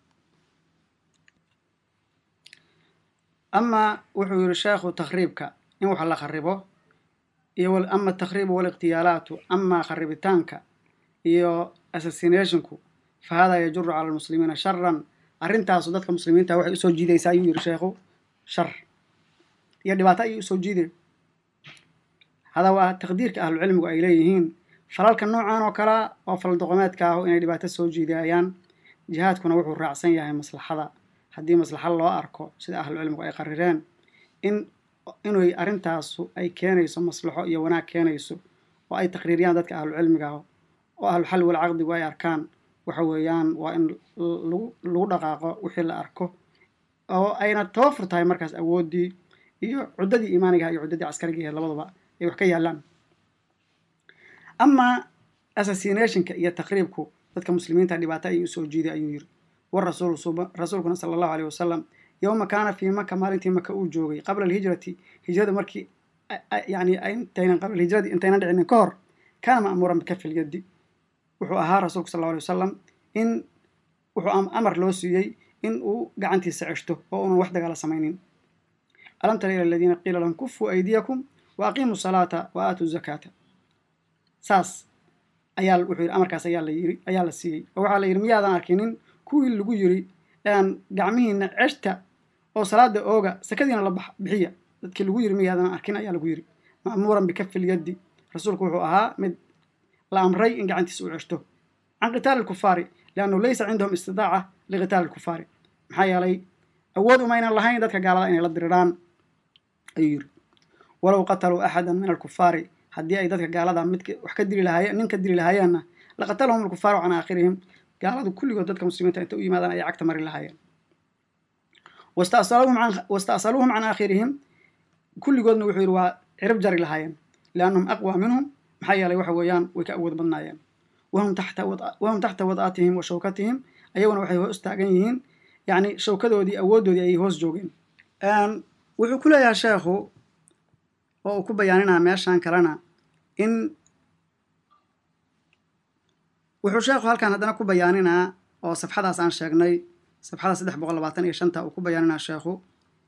amaa wuxuu yidhi sheekhu takhriibka in wax la kharibo iyo ama atakhriibu walikhtiyaalaatu amaa kharibitaanka iyo assassinationku fa hada yajuru cala almuslimiina sharan arrintaasu dadka muslimiinta waxay usoo jiidaysaa ayuu yidhi sheekhu shar iyo dhibaato ayay usoo jiiday hada waa taqdiirka ahlucilmigu ay leeyihiin falalka noocan oo kalea oo faldoqomeedka ahu inay dhibaato soo jiidayaan jihaadkuna wuxuu raacsan yahay maslaxada haddii maslaxa loo arko sida ahlucilmigu ay qarireen in inay arrintaasu ay keenayso maslaxo iyo wanaag keenayso oo ay taqriiriyaan dadka ahlucilmiga ah oo ahluxalli walcaqdigu ay arkaan waxa weeyaan waa in lagu lagu dhaqaaqo wixii la arko oo ayna tawafur tahay markaas awooddii iyo cuddadii iimaanigaha iyo cuddadii caskarigahe labaduba ay wax ka yaallaan amaa assassinationka iyo taqriibku dadka muslimiinta dhibaato ayay usoo jiiday ayuu yidhi war rasuul rasuulkuna sala allahu aleyh wasalam yowma kaana fii maka maalintii maka uu joogay qabla alhijrati hijrada markii yani intaynan qabla alhijradi intaynan dhicinin ka hor kaana ma'muuran bikafil yaddi wuxuu ahaa rasuulku sal allahu alay wasalam in wuxuu amar loo siiyey in uu gacantiisa ceshto oo unan wax dagaala samaynin alam tara ila aladiina qiila lahum kufuu aydiyakum wa aqiimuu salaata wa aatuu zakaata saas ayaa wuxuu yidhi amarkaas ayaa la yiri ayaa la siiyey oo waxaa la yidhi miyaadan arkinin kuwii lagu yiri gacmihiina ceshta oo salaada ooga sakadiina la bixiya dadkii lagu yiri miyaadan arkin ayaa lagu yiri ma'muuran bikafil yaddi rasuulku wuxuu ahaa mid la amray in gacantiisa uu ceshto can qitaali alkufaari liannahu laysa cindahum istidaaca liqitaali alkufaari maxaa yeelay awood umaynan lahayn dadka gaalada inay la diriraan ayuu yiri walow qataluu axada min alkufaari haddii ay dadka gaalada mid wax ka dili lahaayeen nin ka dili lahaayaanna laqatalahum alkufaaru can aakhirihim gaaladu kulligood dadka muslimiinta inta u yimaadaan ayay cagta mari lahaayeen wasta'saluuhum can aakhirihim kulligoodna wuxuu yidhi waa cirib jari lahaayeen liannahum aqwa minhum maxaa yeelay waxa weeyaan way ka awood badnaayeen wahum taxta wad'atihim wa shawkatihim ayaguna waxay hoos taagan yihiin yacni shawkadoodii awooddoodii ayay hoos joogeen wuxuu ku leeyahay sheekhu oo uu ku bayaaninaa meeshan kalena in wuxuu sheekhu halkan haddana ku bayaaninaa oo safxadaas aan sheegnay safxada saddex boqol labaatan iyo shanta uu ku bayaaninaa sheekhu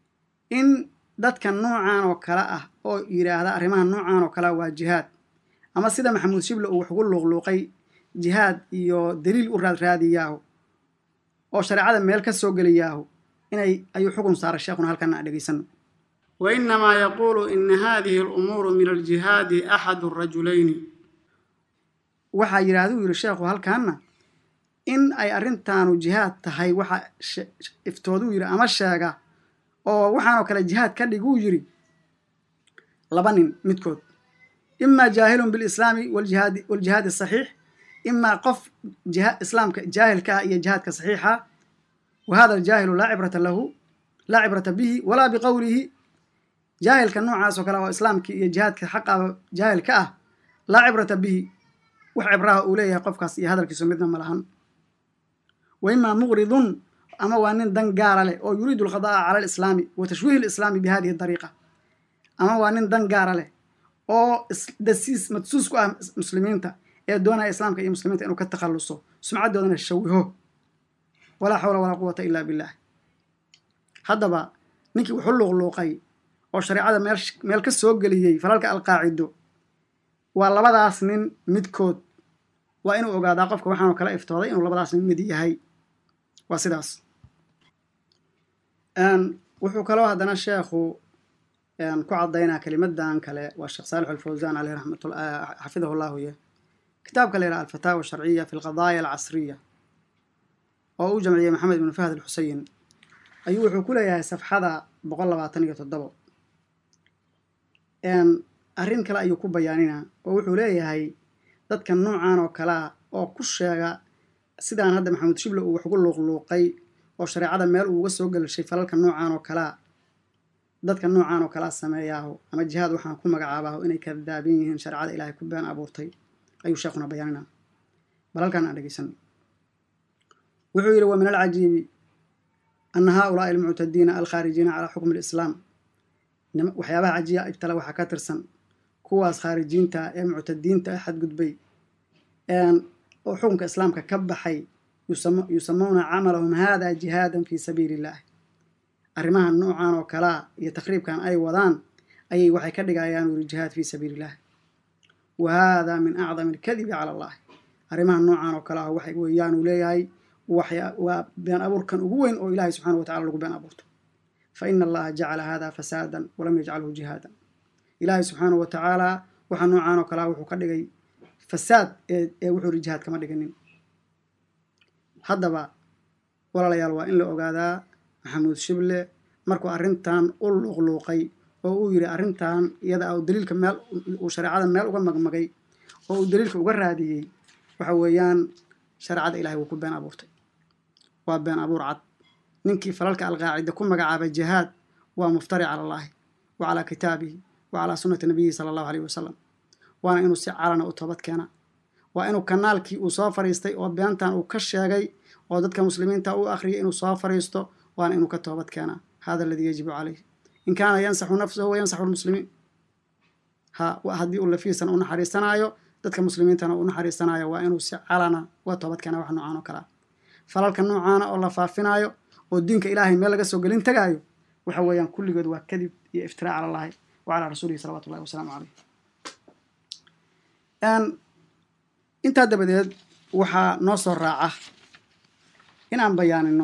in dadka noocan oo kale ah oo yidhaahda arrimaha noocan oo kalea waa jihaad ama sida maxamuud shible uu wax ugu luuqluuqay jihaad iyo daliil u raadraadiyaahu oo shareecada meel ka soo geliyaahu inay ayuu xukun saaray sheekhuna halkana aan dhegaysano wainamaa yaquulu ina hadihi alumuuru min aljihaadi axadu rajulayni waxaa yidhahduu yidhi sheekhu halkaana in ay arrintaanu jihaad tahay waxa iftooduu yidhi ama sheega oo waxaanoo kale jihaad ka dhiguu yidhi laba nin midkood imaa jaahilun bilislaami waljihaadi waljihaadi asaxiix imaa qof islaamka jaahilka ah iyo jihaadka saxiixa wa hada aljaahilu laa cibrata lahu laa cibrata bihi walaa biqowlihi jaahilka noocaas oo kale oo islaamkii iyo jihaadka xaqaba jaahil ka ah laa cibrata bihi wax cibraha uu leeyahay qofkaas iyo hadalkiisu midna ma lahan wa imaa muqridun ama waa nin dan gaara leh oo yuriidu alqada'a cala alislaami wa tashwiihi alislaami bi hadihi dariiqa ama waa nin dan gaara leh oo dasiis madsuus ku ah muslimiinta ee doonaya islaamka iyo muslimiinta inuu ka takhalluso sumcaddoodana shawiho walaa xawla walaa quwata ila billah haddaba ninkii wuxu luuqluuqay oo shareecada meel meel ka soo geliyey falalka alqaacido waa labadaas nin midkood waa inuu ogaadaa qofka waxaanu kala iftooday inuu labadaas nin mid yahay waa sidaas wuxuu kaloo haddana sheekhu ku caddaynaa kelimadan kale waa sheekh saalix alfawsan aleyh raxmatullah xafidahu llahu ye kitaabka la yidhaha alfataawa sharciya fi lqadaaya alcasriya oo uu jamciyey maxamed ibnu fahd alxuseyin ayuu wuxuu ku leeyahay safxada boqol labaatan iyo toddobo arrin kale ayuu ku bayaaninaa oo wuxuu leeyahay dadka noocan oo kalea oo ku sheega sidaan hadda maxamuud shible uu wax ugu luuqluuqay oo shareecada meel uuga soo gelishay falalka noocan oo kalea dadka noocan oo kalea sameeyaaho ama jihaad waxaan ku magacaabaaho inay kadaabin yihiin shareecada ilaahay ku been abuurtay ayuu sheekhuna bayaaninaa bal halkaan aan dhegeysano wuxuu yidhi wa min alcajiibi ana haaulaai almuctadiina alkhaarijiina calaa xukmi alislaam waxyaabaha cajiya ibtala waxaa ka tirsan kuwaas khaarijiinta ee muctadiinta ee xadgudbay oo xukunka islaamka ka baxay yusamuuna camalahum hada jihaadan fii sabiili illah arrimaha noocan oo kalea iyo takriibkan ay wadaan ayay waxay ka dhigayaan wuri jihaad fii sabiili illah wa hada min acdami alkadibi cala allahi arrimaha noocan oo kale ah waxay weeyaan uu leeyahay waa been abuurkan ugu weyn oo ilaahay subxaana wa tacala lagu been abuurto fa ina allaha jacala hada fasaadan walam yajcalhu jihaadan ilaahay subxaana wa tacaala waxa noocan oo kalea wuxuu ka dhigay fasaad ee wuxuu yidhi jihaad kama dhiganin haddaba walaalayaal waa in la ogaadaa maxamuud shible markuu arrintan u luuqluuqay oo uu yidhi arrintan iyada uu daliilka meel uu shareecada meel uga magmagay oo uu daliilka uga raadiyey waxa weeyaan shareecada ilahay wuu ku been abuurtay waa been abuur cad ninkii falalka alqaacida ku magacaabay jihaad waa muftari cala allaahi wa calaa kitaabihi wa calaa sunnati nabiyihi sala allahu aleyhi wasalam waana inuu si calana u toobad keena waa inuu kanaalkii uu soo fariistay oo beentan uu ka sheegay oo dadka muslimiinta u akhriyay inuu soo fariisto waana inuu ka toobad keenaa hada aladii yajibu caleyh in kaana yansaxu nafsahu wa yansaxu lmuslimiin ha haddii uu lafiisan u naxariisanaayo dadka muslimiintana uu naxariisanaayo waa inuu si calana uga toobad keena wax noocaan oo kalea falalka noocaana oo la faafinaayo oo diinka ilaahay meel laga soo gelin tagaayo waxa weeyaan kulligood waa kadib iyo iftiraac cala allahi wa calaa rasuulihi salawatu ullahi wasalaamu caleyh intaa dabadeed waxaa noo soo raaca inaan bayaanino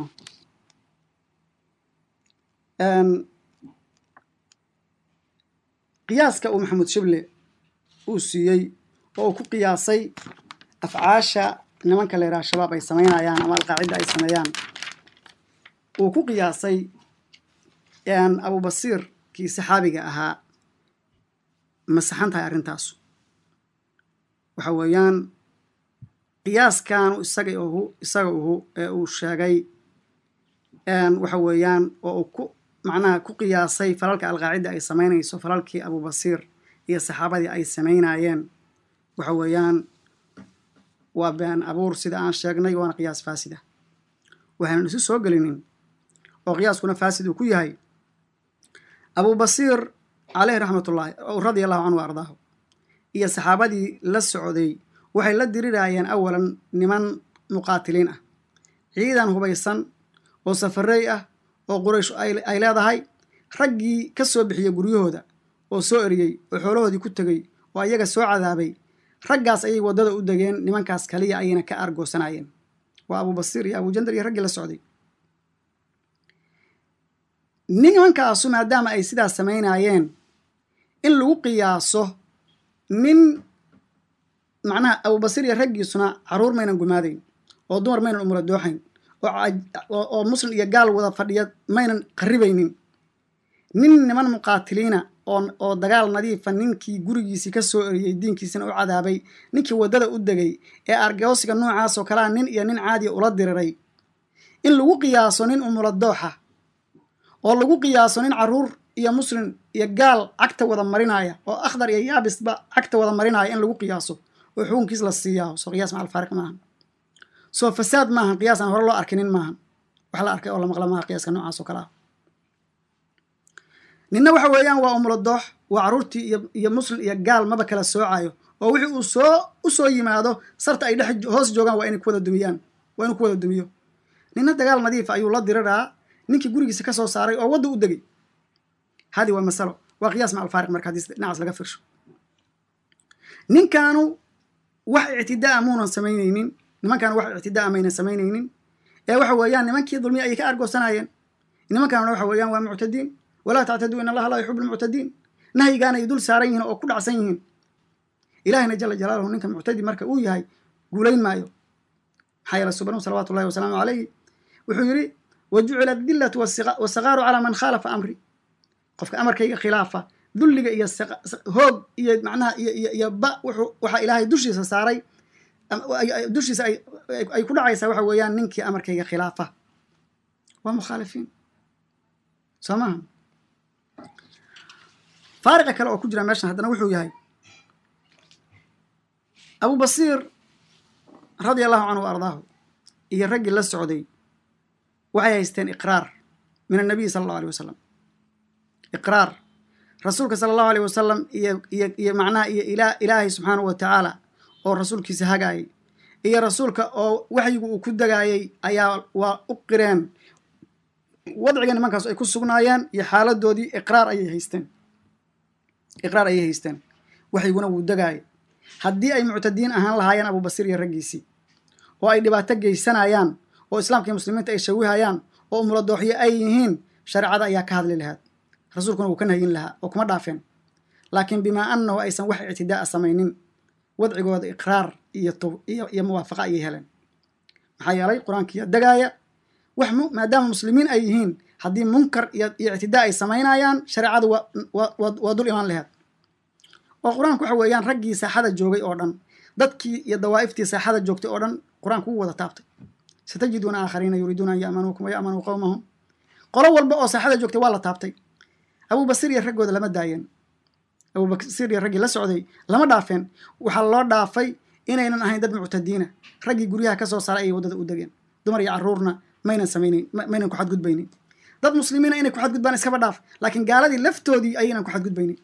qiyaaska uu maxamuud shible uu siiyey oo uu ku qiyaasay afcaasha nimanka la yidhaha shabaab ay samaynayaan ama alqaacidda ay sameeyaan uu ku qiyaasay abubasiir kii saxaabiga ahaa ma saxan tahay arrintaasu waxa weeyaan qiyaaskanu isaga uhu isaga uhu ee uu sheegay waxa weeyaan oo uu ku macnaha ku qiyaasay falalka alqaacidda ay samaynayso falalkii abubasiir iyo saxaabadii ay samaynayeen waxa weeyaan waa been abuur sida aan sheegnay waana qiyaas faasida waxaynan isu soo gelinin oo qiyaaskuna faasid uu ku yahay abubasiir caleyhi raxmatullaahi radia allahu canhu wa ardaahu iyo saxaabadii la socday waxay la dirirayeen awalan niman muqaatiliin ah ciidan hubaysan oo safarey ah oo quraysh ay leedahay raggii ka soo bixiyey guryahooda oo soo eriyey oo xoolahoodii ku tegey oo ayaga soo cadaabay raggaas ayay waddada u degeen nimankaas kaliya ayayna ka argoosanayeen waa abubasiir iyo abujandar iyo raggii la socday nimankaasu maadaama ay sidaas samaynayeen in lagu qiyaaso nin macnaha abubasiir iyo raggiisuna caruur maynan gumaadayn oo dumar maynan umula dooxayn oo muslim iyo gaal wada fadhiya maynan qaribaynin nin niman muqaatiliina oo dagaal nadiifa ninkii gurigiisii ka soo eriyey diinkiisina u cadaabay ninkii waddada u degay ee argoosiga noocaasoo kalea nin iyo nin caadiya ula diriray in lagu qiyaaso nin umula dooxa oo lagu qiyaaso nin caruur iyo muslim iyo gaal cagta wada marinaya oo akhdar iyo yaabisba cagta wada marinaya in lagu qiyaaso oo xukunkiis la siiyaa soo qiyaas macal faariq maahan soo fasaad maahan qiyaas aan hore loo arkinin maahan wax la arkay oo la maqla maaha qiyaaska noocaas oo kale ah ninna waxa weeyaan waa umulo doox waa caruurtii iyo muslim iyo gaal maba kala soocayo oo wixii uu soo u soo yimaado sarta ay dhex hoos joogaan waa inay ku wada dumiyaan waa inuu ku wada dumiyo ninna dagaal nadiifa ayuu la diriraa ninkii gurigiisa ka soo saaray oo wadda u degay hadi waa masalo waa qiyaas macal faariq marka haddii dhinacaas laga firsho ninkaanu wax ictidaa muunan samaynaynin nimankaanu wax ictidaa maynan samaynaynin ee waxa weeyaan nimankii dulmiya ayay ka argoosanayeen nimankaanuna waxa weeyaan waa muctadiin walaa tactaduu in allaha laa yuxibu lmuctadiin nahyigaana ay dul saaran yihiin oo ku dhacsan yihiin ilahina jala jalaaluhu ninka muctadi marka uu yahay guulayn maayo maxaa yeele subanu salawatu llahi wasalaamu calayhi wuxuu yidhi wa jucila adillatu wasakaaru calaa man khaalafa amri qofka amarkayga khilaafa dulliga iyo hoog iyo macnaha iyo ba waxaa ilaahay dushiisa saaray dushiisa ay ku dhacaysaa waxa weeyaan ninkii amarkayga khilaafa waa mukhaalifiin soo maaha faariqa kale oo ku jira meeshan haddana wuxuu yahay abu basiir radia allahu canhu wa ardaahu iyo raggii la socday waxay haysteen iqraar min annabiy sala allahu aleyh wasalam iqraar rasuulka sala allahu aleyh wasalam iyo iyo iyo macnaha iyo ila ilaahay subxaanahu wa tacaala oo rasuulkiisa hagaayay iyo rasuulka oo waxyigu uu ku degaayay ayaa waa u qireen wadciga nimankaas ay ku sugnaayeen iyo xaaladoodii iqraar ayay haysteen iqraar ayay haysteen waxyiguna wuu degaayay haddii ay muctadiin ahaan lahaayeen abubasiir iyo raggiisii oo ay dhibaato geysanayaan oo islaamka iyo muslimiinta ay shawihayaan oo umuladooxyo ay yihiin shareecada ayaa ka hadli lahaad rasuulkuna wuu ka nahyin lahaa oo kuma dhaafeen laakiin bimaa annahu aysan wax ictidaa samaynin wadcigooda iqraar iyo iyo muwaafaqa ayay heleen maxaa yeelay qur-aankiiya degaaya wax maadaama muslimiin ay yihiin haddii munkar iyo ictidaa ay samaynayaan shareecadu waa dul imaan laheed oo qur-aanku waxa weeyaan raggii saaxada joogay oo dhan dadkii iyo dawaa'iftii saaxada joogtay oo dhan qur-aanku wuu wada taabtay satajiduuna aakhariina yuriiduuna an ya'manuukum wa ya'manuu qowmahum qolo walba oo saaxada joogtay waa la taabtay abubasiir iyo raggooda lama daayeen abubasiir iyo raggii la socday lama dhaafeen waxaa loo dhaafay inaynan ahayn dad muctadiina raggii guryaha ka soo saaray ayay waddada u degeen dumar iyo carruurna maynan samaynayn maynan ku xadgudbaynin dad muslimiina inay ku xadgudbaan iskaba dhaaf laakiin gaaladii laftoodii ayaynan ku xadgudbaynin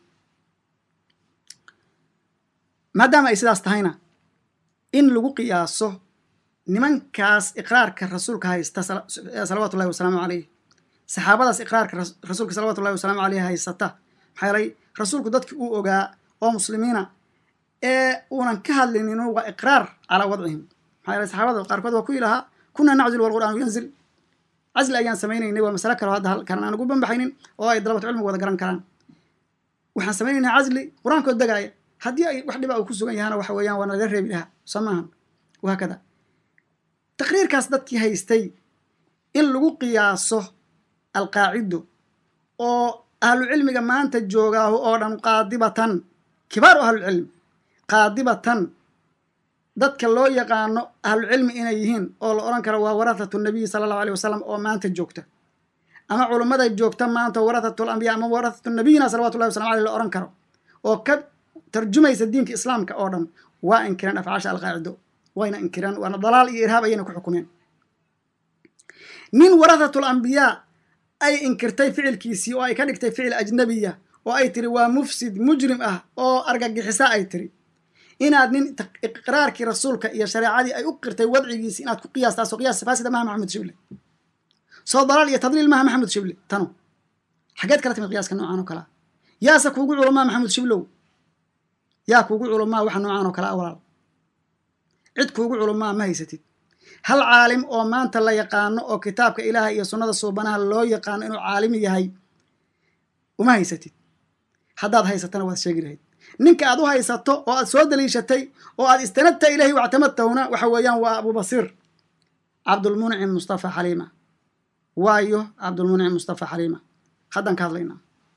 maadaama ay sidaas tahayna in lagu qiyaaso nimankaas iqraarka rasuulka haysta salawaatu ullahi wasalaamu caleyh saxaabadaas iqraarka rasuulka salawatu ullahi wasalaamu caleyh haysata maxaa yeelay rasuulku dadkii uu ogaa oo muslimiina ee uunan ka hadlinin waa iqraar calaa wadcihim maxaa yeelay saxaabada qaarkood waa ku ilahaa kunaa naczil walqur'aanu yanzil casli ayaan samaynaynay waa masale kaloo hadda halkan aan ugu banbaxaynin oo ay dalabatu cilmiga wada garan karaan waxaan samaynaynaa casli qur-aankood degaaya haddii ay wax dhiba uu ku sugan yahana waxa weeyaan waa nalaga reebi lahaa soo maahan wahaakada taqriirkaas dadkii haystay in lagu qiyaaso alqaacido oo ahlucilmiga maanta joogaahu oo dhan qaadibatan kibaaru ahlucilmi qaadibatan dadka loo yaqaano ahlucilmi inay yihiin oo la odhan karo waa warathatu nabiyi sala allahu aleyh wasalam oo maanta joogta ama culummada joogta maanta warathatu lambiya ama warathatu nabiyina salawatu llahi wasalam aleyh la odhan karo oo ka tarjumaysa diinka islaamka oo dhan waa inkireen afcaasha alqaacido wayna inkireen waana dalaal iyo irhaab ayayna ku xukumeen nin warathatul ambiyaa ay inkirtay ficilkiisii oo ay ka dhigtay ficil ajnabiya oo ay tiri waa mufsid mujrim ah oo argagixisa ay tiri inaad nin iqraarkii rasuulka iyo shareecadii ay u qirtay wadcigiisi inaad ku qiyaastaasoo qiyaas faasida maha maxamed shible soo dalaal iyo tadliil maha maxamed shible tano xageed kala timid qiyaaska noocan oo kalea yaase kuugu culamaa maxamed shiblow yaa kuugu culumaa waxa noocaan oo kale a walaal cid kuugu culumaa ma haysatid hal caalim oo maanta la yaqaano oo kitaabka ilaaha iyo sunnada suubanaha loo yaqaano inuu caalimi yahay uma haysatid haddaad haysatana waad sheegi lahayd ninka aad u haysato oo aad soo daliishatay oo aad istanadta ilahi wactamadtahuna waxa weeyaan waa abubasiir cabdulmuncim mustafa xaliima waayo cabdulmuncim mustafa xaliima haddaan ka hadlaynaa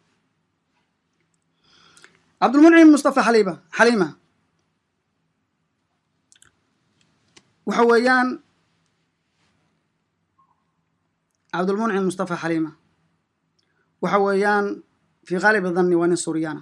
cabdulmuncim mustafa xaliima xaliima waxa weeyaan cabdulmuncim mustafa xaliima waxa weeyaan fii qaalibi danni waa nin suuriyaana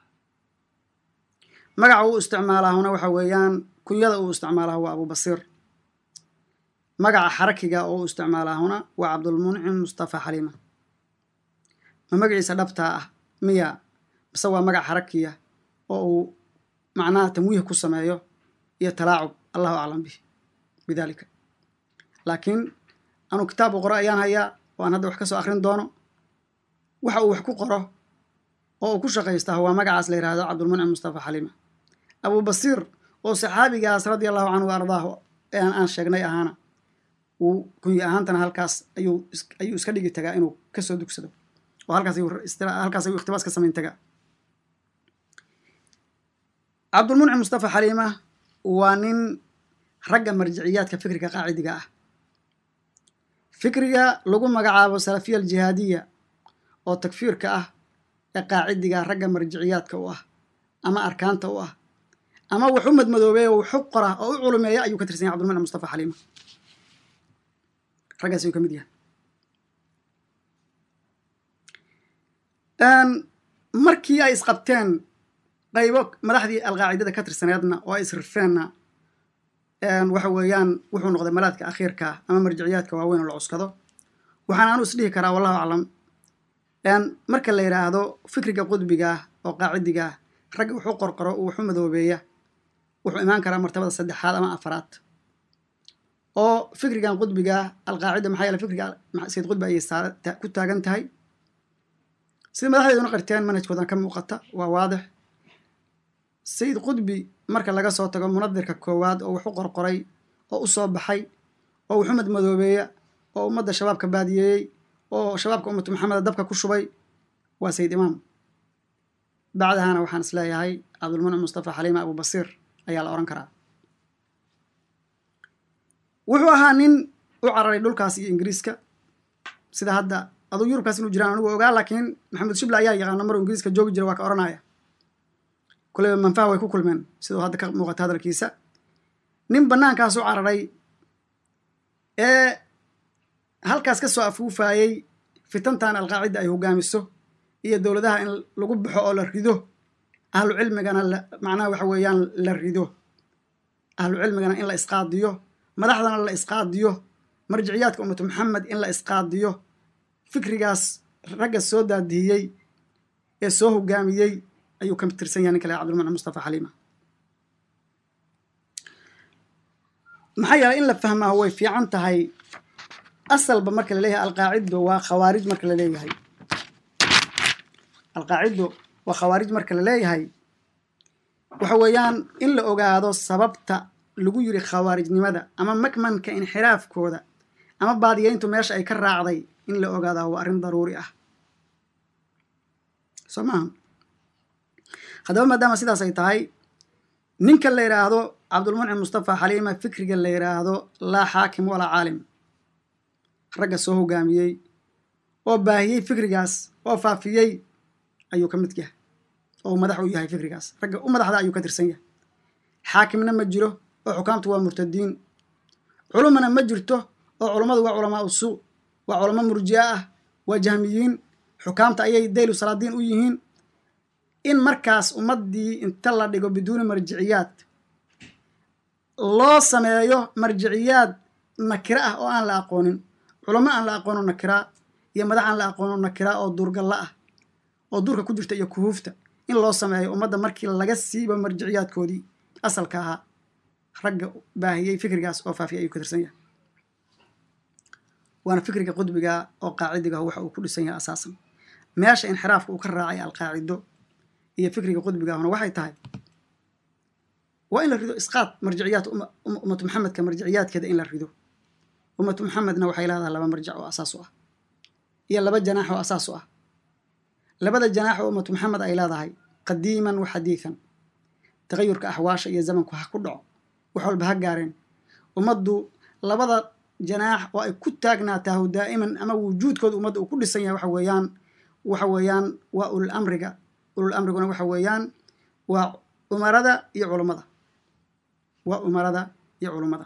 magaca uu isticmaalaahuna waxa weeyaan kunyada uu isticmaalaha waa abubasiir magaca xarakiga oo uu isticmaalaahuna waa cabdulmuncim mustafa xaliima ma magaciisa dhabtaa ah miya mise waa magac xarakiya oo uu macnaha tamwiih ku sameeyo iyo talaacub allahu aclam bih bidalika laakiin anuu kitaab u qoro ayaan hayaa oo aan hadda wax ka soo akrin doono waxa uu wax ku qoro oo uu ku shaqaystaa waa magacaas la yihahdo cabdulmuncim mustafa xaliima abubasiir oo saxaabigaas radia allahu canhu wa ardaahu ean aan sheegnay ahaana uu kunyi ahaantana halkaas ayuu ayuu iska dhigi tagaa inuu kasoo dugsado oo halkaas ayuu halkaas ayuu ikhtibaas ka samayn tagaa cabdulmuncim mustafa xaliima waa nin ragga marjiciyaadka fikriga qaacidiga ah fikriga lagu magacaabo salafiya aljihaadiya oo takfiirka ah ee qaacidiga ragga marjiciyaadka u ah ama arkaanta u ah ama wax u madmadoobeey oo waxu qora oo u culumeeya ayuu ka tirsan yahay cabdulmuncim mustafa xaliima raggaas ayuu ka mid yahay markii ay isqabteen qaybo madaxdii alqaacidada ka tirsaneedna oo ay isrifeenna waxa weeyaan wuxuu noqday malaadka akhiirka ama marjiciyaadka waaweyn oo la cuskado waxaan anu isdhihi karaa wallahu aclam marka la yidhaahdo fikriga qudbigaah oo qaacidigaah ragga wuxuu qorqoro uu waxu madoobeeya wuxuu imaan karaa martabada saddexaad ama afaraad oo fikrigan qudbigaah alqaacida maxaa yeele fikriga sayid qudbi ayay ku taagan tahay sida madaxdeeduna qarteen manhajkoodan ka muuqata waa waadix sayid qudbi marka laga soo tago munadirka koowaad oo waxu qorqoray oo u soo baxay oo waxu madmadoobeeya oo ummadda shabaabka baadiyeeyey oo shabaabka ummatu maxameda dabka ku shubay waa sayid imaam bacdahana waxaan is leeyahay cabdulmuncim mustafa xaliima abubasiir ayaa la odhan karaa wuxuu ahaa nin u cararay dhulkaas iyo ingiriiska sida hadda aduu yurubkaas inuu jiraan anigu ogaa laakiin maxamed shibla ayaa yaqaana maruu ingiriiska joogi jira waa ka odhanaya kuleyba manfaha way ku kulmeen siduu hadda ka muuqata hadalkiisa nin bannaankaas u cararay ee halkaas ka soo afuufaayey fitantan alqaacida ay hogaamiso iyo dowladaha in lagu baxo oo la rido ahlu cilmigana macnaha waxa weeyaan la rido ahlu cilmigana in la isqaadiyo madaxdana la isqaadiyo marjiciyaadka ummatu maxamed in la isqaadiyo fikrigaas ragga soo daadihiyey ee soo hogaamiyey ayuu ka tirsan yahay nin kale cabdulmuncim mustafa xaliima maxaa yeelay in la fahmaa way fiican tahay asalba marka la leeyahay alqaacido waa khawaarij marka la leeyahay alqaacido waa khawaarij marka la leeyahay waxa weeyaan in la ogaado sababta lagu yiri khawaarijnimada ama makmanka inxiraafkooda ama baadiyeyntu meesha ay ka raacday in la ogaadaa waa arrin daruuri ah soo maaha haddaba maadaama sidaas ay tahay ninka la yidhaahdo cabdulmuncim mustafa xaliima fikriga la yidhaahdo laa xaakim walaa caalim ragga soo hogaamiyey oo baahiyey fikrigaas oo faafiyey ayuu ka mid yahay oo madax u yahay fikrigaas ragga u madaxda ayuu ka tirsan yahay xaakimna ma jiro oo xukaamtu waa murtadiin culumana ma jirto oo culummadu waa culamaa usuu waa culamo murji'a ah waa jahmiyiin xukaamta ayay daylu salaadiin u yihiin in markaas ummaddii inta la dhigo biduuni marjiciyaad loo sameeyo marjiciyaad nakira ah oo aan la aqoonin culamo aan la aqoono nakira iyo madax aan la aqoono nakira oo duurgalla ah oo duurka ku jirta iyo kuhuufta in loo sameeyo ummadda markii laga siibo marjiciyaadkoodii asalka ahaa ragga baahiyey fikrigaas oo faafiyay ayuu ka tirsan yahay waana fikriga qudbiga oo qaacidigaah waxa uu ku dhisan yahay asaasan meesha inxiraafka uu ka raacay alqaacido iyo fikriga qudbigaahuna waxay tahay waa in la rido isqaad marjiciyaad ummatu maxamedka marjiciyaadkeeda in la rido ummatu maxamedna waxay leedahay laba marjac oo asaas u ah iyo laba janaax oo asaas u ah labada janaax oo ummatu maxamed ay leedahay qadiiman wa xadiidan tagayurka axwaasha iyo zamanku ha ku dhaco wax walba ha gaareen ummaddu labada janaax oo ay ku taagnaataa daa'iman ama wujuudkooda ummadda uu ku dhisan yahay waxa weeyaan waxa weeyaan waa ulul amriga ulul amriguna waxa weeyaan waa umarada iyo culummada waa umarada iyo culummada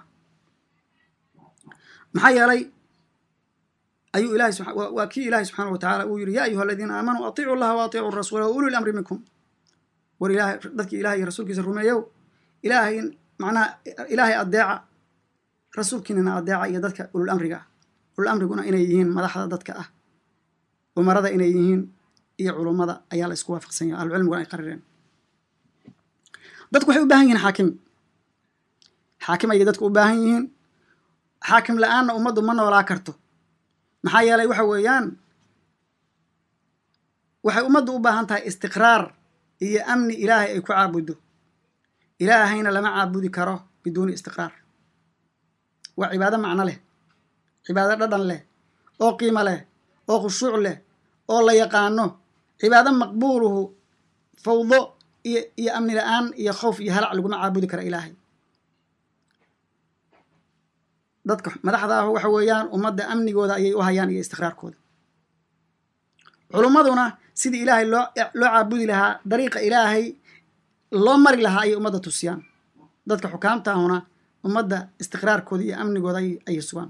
maxaa yeelay ayuu ilahay waa kii ilaahay subxaana wa tacaala uu yidhi yaa ayuha aladiina aamanuu atiicu llaha wa atiicu rasuula wa uli lamri minkum war ilaahay dadkii ilahay iyo rasuulkiisa rumeeyow ilaahay macnaha ilaahay adeeca rasuulkiinana adeeca iyo dadka ulul amriga ah ulul amriguna inay yihiin madaxda dadka ah umarada inay yihiin iyo culummada ayaa la isku waafaqsan yahay ahlucilmiguna ay qarireen dadku waxay u baahan yihiin xaakim xaakim ayay dadku u baahan yihiin xaakim la-aanna ummaddu ma noolaa karto maxaa yeelay waxa weeyaan waxay ummaddu u baahan tahay istiqraar iyo amni ilaahay ay ku caabuddo ilaahayna lama caabudi karo biduuni istiqraar waa cibaado macno leh cibaado dhadhan leh oo qiimo leh oo khushuuc leh oo la yaqaano cibaado maqbuuluhu fawdo iyo iyo amni la-aan iyo khowf iyo halac laguma caabudi kara ilaahay dadka madaxda ah waxa weeyaan ummadda amnigooda ayay u hayaan iyo istiqraarkooda culummaduna sidii ilaahay loo loo caabudi lahaa dariiqa ilaahay loo mari lahaa ayay ummadda tusiyaan dadka xukaamta ahuna ummadda istiqraarkooda iyo amnigooda ayay sugaan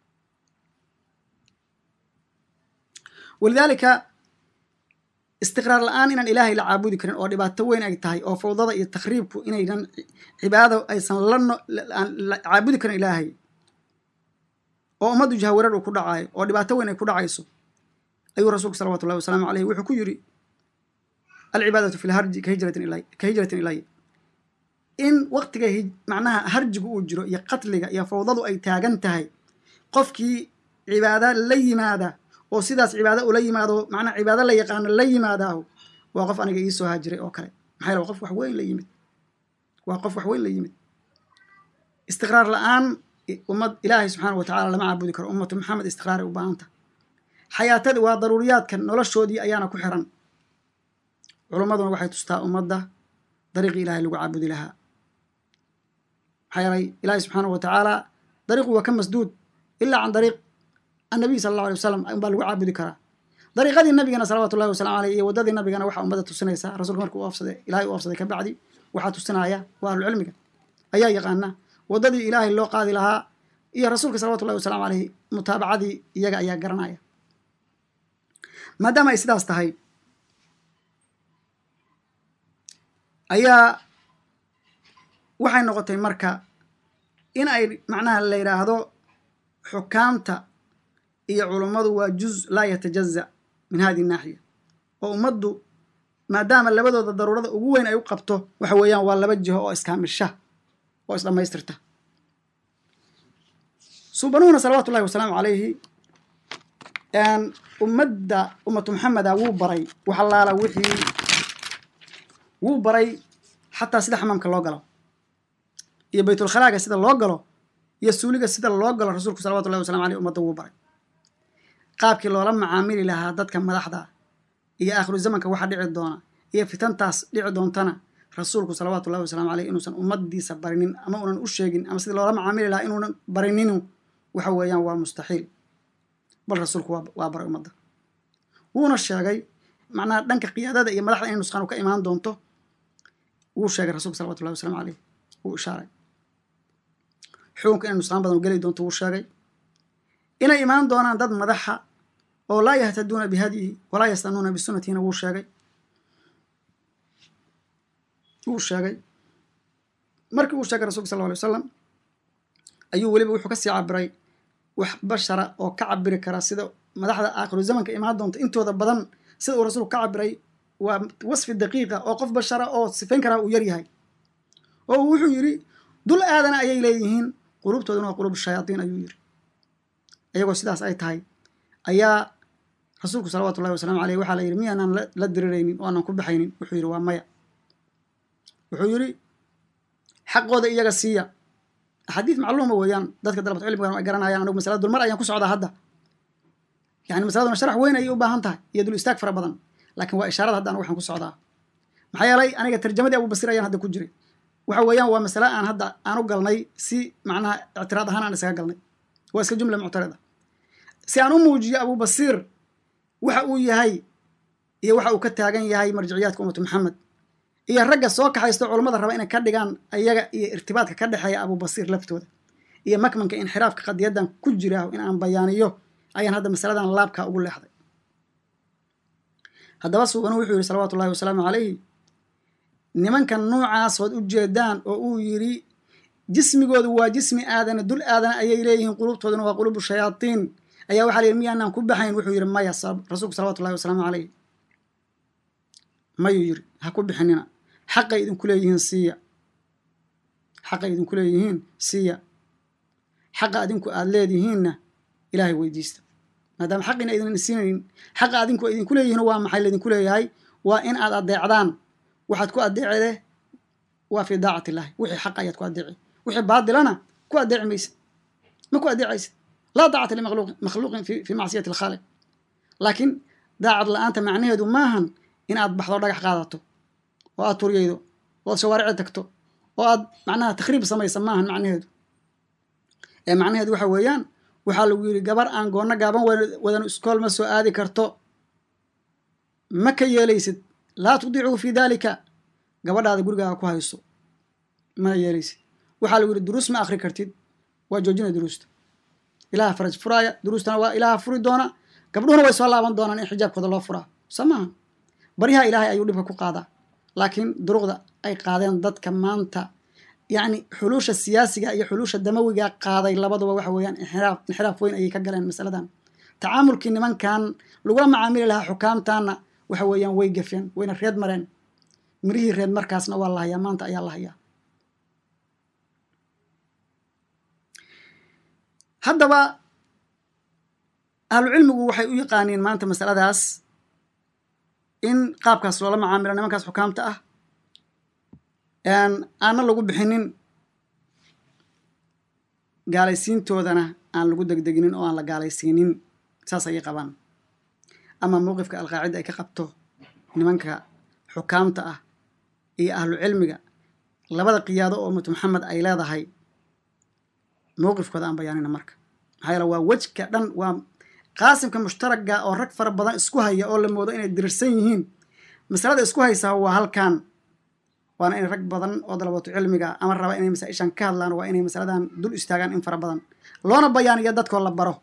walidaalika istiqraar la-aan inaan ilaahay la caabudi karin oo dhibaato weyn ay tahay oo fawdada iyo takriibku inaynan cibaado aysan la caabudi karin ilaahay oo ummaddu jahawarar uu ku dhacaayo oo dhibaato weyn ay ku dhacayso ayuu rasuulku salawatu llahi wasalaamu aleyh wuxuu ku yidhi alcibaadatu fi lharji ka hijratin ilay ka hijratin ilay in waktiga macnaha harjigu uu jiro iyo qatliga iyo fawdadu ay taagan tahay qofkii cibaado la yimaada oo sidaas cibaado ula yimaado macnaha cibaado la yaqaano la yimaadaahu waa qof aniga iisoo haajiray oo kale maxaa yale waa qof wax weyn la yimid waa qof wax weyn la yimid istiqraar la-aan ummad ilaahay subxaana wa tacala lama caabudi karo ummatu maxamed istiqraaray u baahanta xayaatadii waa daruuriyaadka noloshoodii ayaana ku xiran culummaduna waxay tustaa ummadda dariiqii ilahay lagu caabudi lahaa maxaa yeelay ilaahay subxaana wa tacaala dariiqu waa ka masduud ilaa can dariiq annabiy sala allahu alay wasalam unbaa lagu caabudi karaa dariiqadii nabigana salawatu llahi wasalamu aleyh iyo waddadii nabigana waxaa ummadda tusinaysaa rasuulka markuu u afsaday ilahay u afsaday ka bacdi waxaa tusinaya waa ahlucilmiga ayaa yaqaana waddadii ilaahay loo qaadi lahaa iyo rasuulka salawatu llahi wasalamu aleyh mutaabacadii iyaga ayaa garanaya maadaama ay sidaas tahay ayaa waxay noqotay marka in ay macnaha la yidhaahdo xukaamta iyo culummadu waa juz laa yatajaza min hadihi naaxiya oo ummaddu maadaama labadooda daruurada ugu weyn ay u qabto waxa weeyaan waa laba jiho oo iskaamisha oo isdhammaystirta suubanuhuna salawaatu ullahi wasalaamu calayhi ummadda ummatu maxameda wuu baray waxalaala wixii wuu baray xataa sida xamaamka loo galo iyo baytulkhalaaga sida loo galo iyo suuliga sida loo galo rasuulku salawatu llahi wasalamu aleyh ummadda wuu baray qaabkii loola macaamili lahaa dadka madaxda iyo aakhiru zamanka waxa dhici doona iyo fitantaas dhici doontana rasuulku salawaatu llahi wasalamu aleyh inuusan ummadiisa barinin ama unan u sheegin ama sidii loola macaamili lahaa inuunan barininu waxa weeyaan waa mustaxiil bal rasuulku waa baray ummadda wuuna sheegay macnaha dhanka qiyaadada iyo madaxda inay nusqaanu ka imaan doonto wuu sheegay rasulka salawatu llahi waslamu aleyh wuu ishaaray xukunka inay nusqaan badan geli doonto wuu sheegay inay imaan doonaan dad madaxa oo laa yahtaduuna bihadyihi walaa yastanuuna bisunatihina wuu sheegay wuu sheegay markii uu sheegay rasulka sal lla alay wasalam ayuu weliba wuxuu kasii cabiray wax bashara oo ka cabiri kara sida madaxda aakhiru zamanka imaan doonta intooda badan sida uu rasuulku ka cabiray waa wasfi daqiiqa oo qof bashara oo sifayn karaa uu yaryahay oo wuxuu yidhi dul aadana ayay leeyihiin quluubtooduna waa quluub shayaatiin ayuu yidhi iyagoo sidaas ay tahay ayaa rasuulku salawatu llahi wasalamu aleyh waxaa la yidhi miyaanaan la diriraynin oo aanan ku baxaynin wuxuu yidhi waa maya wuxuu yidhi xaqooda iyaga siiya axaadiis macluuma weeyaan dadka dalabatu cilmigan ay garanayaan anigu masalada dulmar ayaan ku socdaa hadda yani masaladuna sharax weyn ayay u baahan tahay iyo dul istaag fara badan laakiin waa ishaarada hadda anigu waxaan ku socdaa maxaa yeelay aniga tarjamadii abubasir ayaan hadda ku jiray waxa weeyaan waa masale aan hadda aan u galnay si macnaha ictiraad ahaan aan isaga galnay waa iska jumla muctarida si aan u muujiyo abubasir waxa uu yahay iyo waxa uu ka taagan yahay marjiciyaadka ummatu maxamed iyo ragga soo kaxaysto culummada raba inay ka dhigaan ayaga iyo irtibaadka ka dhexeeya abubasir laftooda iyo makmanka inxiraafka qadiyadan ku jira in aan bayaaniyo ayaan hadda masaladan laabka ugu leexday haddaba suubanu wuxuu yihi salawaatu ullahi wasalaamu calayhi nimankan nuucaasood u jeedaan oo uu yidhi jismigoodu waa jismi aadana dul aadana ayay leeyihiin qulubtooduna waa qulubu shayaatiin ayaa waxaa la yidhi miyaanaan ku baxayn wuxuu yidhi maya rasuulku salawatu ullahi wasalaamu calayh mayuu yidhi ha ku bixinina xaqay idinku leeyihiin siiya xaqay idinku leeyihiin siiya xaqa adinku aada leedihiinna ilaahay weydiista maadaama xaqiina idin siinayn xaqa adinku idinku leeyihiin waa maxay laydinku leeyahay waa in aad adeecdaan waxaad ku adeecde waa fii daacati illahi wixii xaq ayaad ku adeeci wixii baadilana ku adeeci maysid ma ku adeecaysid laa daacata limakhluuqin fii macsiyati alkhaaliq laakiin daacad la-aanta macnaheedu maahan in aad baxdo dhagax qaadato oo aad turyaydo oo aad shawaarici tagto oo aad macnaha takhriib samaysa maahan macnaheedu ee macnaheedu waxa weeyaan waxaa lagu yidhi gabar aan goonno gaaban wadan iskool ma soo aadi karto ma ka yeelaysid laa tudiicuhu fii daalika gabadhaada gurigaaga ku hayso mana yeelaysid waxaa lagu yidhi duruus ma akhri kartid waa joojina duruusta ilaha faraj furaaya duruustana waa ilaaha furi doona gabdhuhuna way soo laaban doonaan in xijaabkooda loo furaa soo maaha baryaha ilaahay ayuu dhibka ku qaadaa laakiin duruqda ay qaadeen dadka maanta yacni xuluusha siyaasiga iyo xuluusha damawiga qaaday labaduba waxa weeyaan inxiraaf inxiraaf weyn ayay ka galeen masaladan tacaamulkii nimankan lagula macaamili lahaa xukaamtaana waxa weeyaan way gafeen wayna reed mareen mirihii reed markaasna waa la hayaa maanta ayaa la hayaa haddaba ahlucilmigu waxay u yaqaaniin maanta masaladaas in qaabkaas loola macaamilo nimankaas xukaamta ah aanna lagu bixinin gaalaysiintoodana aan lagu degdeginin oo aan la gaalaysiinin saas ayay qabaan ama mowqifka alqaacida ay ka qabto nimanka xukaamta ah iyo ahlu cilmiga labada qiyaado oo ummatu maxamed ay leedahay mowqifkooda aan bayaanina marka maxaa yeele waa wejka dhan waa qaasimka mushtaraga oo rag fara badan isku haya oo la moodo inay dirirsan yihiin masalada isku haysaa waa halkan waana in rag badan oo dalabatu cilmiga ama raba inay masaa-ishan ka hadlaan waa inay masaladan dul istaagaan in fara badan loona bayaaniyo dadkoo la baro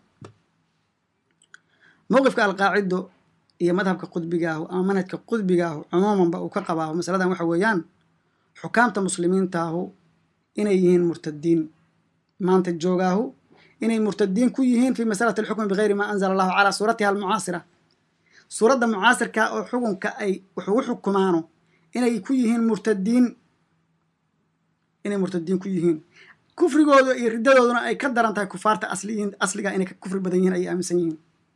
mowqifka alqaacido iyo madhabka qudbigaahu ama manhajka qudbigaahu cumuumanba uu ka qabaahu masaladan waxa weeyaan xukaamta muslimiintaahu inay yihiin murtadiin maanta joogaahu inay murtadiin ku yihiin fi masalati alxukmi bigayri maa anzala allahu calaa suuratiha almucaasira suuradda mucaasirka oo xukunka ay wax ugu xukumaano inay ku yihiin murtadiin inay murtadiin ku yihiin kufrigooda iyo riddadooduna ay ka daran tahay kufaarta asliyiin asliga inay ka kufri badan yihiin ayay aaminsan yihiin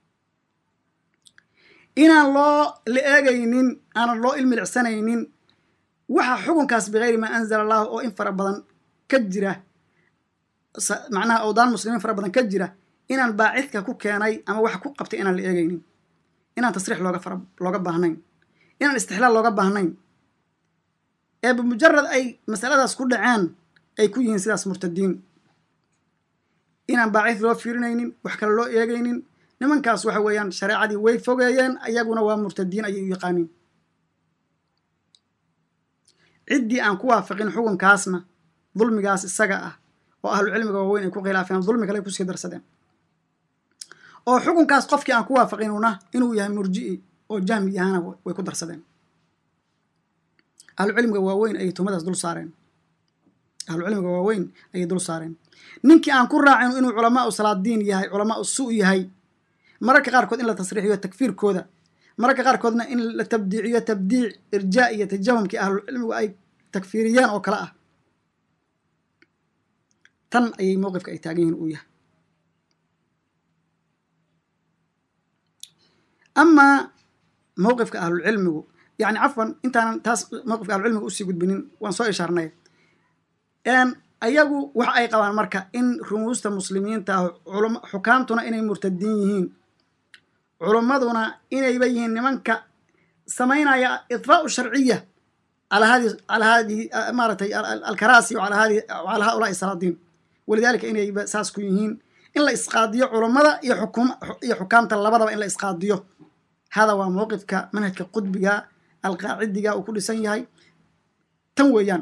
inaan loo la eegaynin aanan loo ilmilicsanaynin waxa xukunkaas bigayri maa anzala allahu oo in fara badan ka jira macnaha awdaan muslimiin fara badan ka jira inaan baacidka ku keenay ama waxa ku qabtay inaan la eegaynin inaan tasriix looga fara looga baahnayn inaan istixlaal looga baahnayn ee bimujarad ay masaladaas ku dhaceen ay ku yihiin sidaas murtadiin inaan baacid loo fiirinaynin wax kale loo eegaynin nimankaas waxa weeyaan shareecadii way fogeeyeen ayaguna waa murtadiin ayay u yaqaaniin ciddii aan ku waafaqin xukunkaasna dulmigaas isaga ah oo ahlucilmiga waaweyn ay ku khilaafeen dulmi kale ay kusii darsadeen oo xukunkaas qofkii aan ku waafaqinuna inuu yahay murji'i oo jahmi yahana way ku darsadeen ahlucilmiga waaweyn ayay tuhmadaas dul saareen ahlucilmiga waaweyn ayay dul saareen ninkii aan ku raacin inuu culamaa u salaadiin yahay culamaa u su yahay mararka qaarkood in la tasriixiyo takfiirkooda mararka qaarkoodna in la tabdiiciyo tabdiic irjaa iyo tajahumkii ahlucilmigu ay takfiiriyeen oo kale ah tan ayay mowqifka ay taagan yihiin uu yahay amaa mowqifka ahlulcilmigu yani cafwan intaanan taas mowqifka ahlucilmiga usii gudbinin waan soo ishaarnay ayagu waxa ay qabaan marka in rumuusta muslimiinta ah xukaamtuna inay murtadiin yihiin culummaduna inayba yihiin nimanka samaynaya idfaau sharciya calaa hadi calaa hadihi maaratay alkaraasi wala hadi calaa haulaai salaadiin walidaalika inayba saas ku yihiin in la isqaadiyo culummada iyo xukum iyo xukaamta labadaba in la isqaadiyo hada waa mowqifka manhajka qudbiga alqaacidiga uu ku dhisan yahay tan weeyaan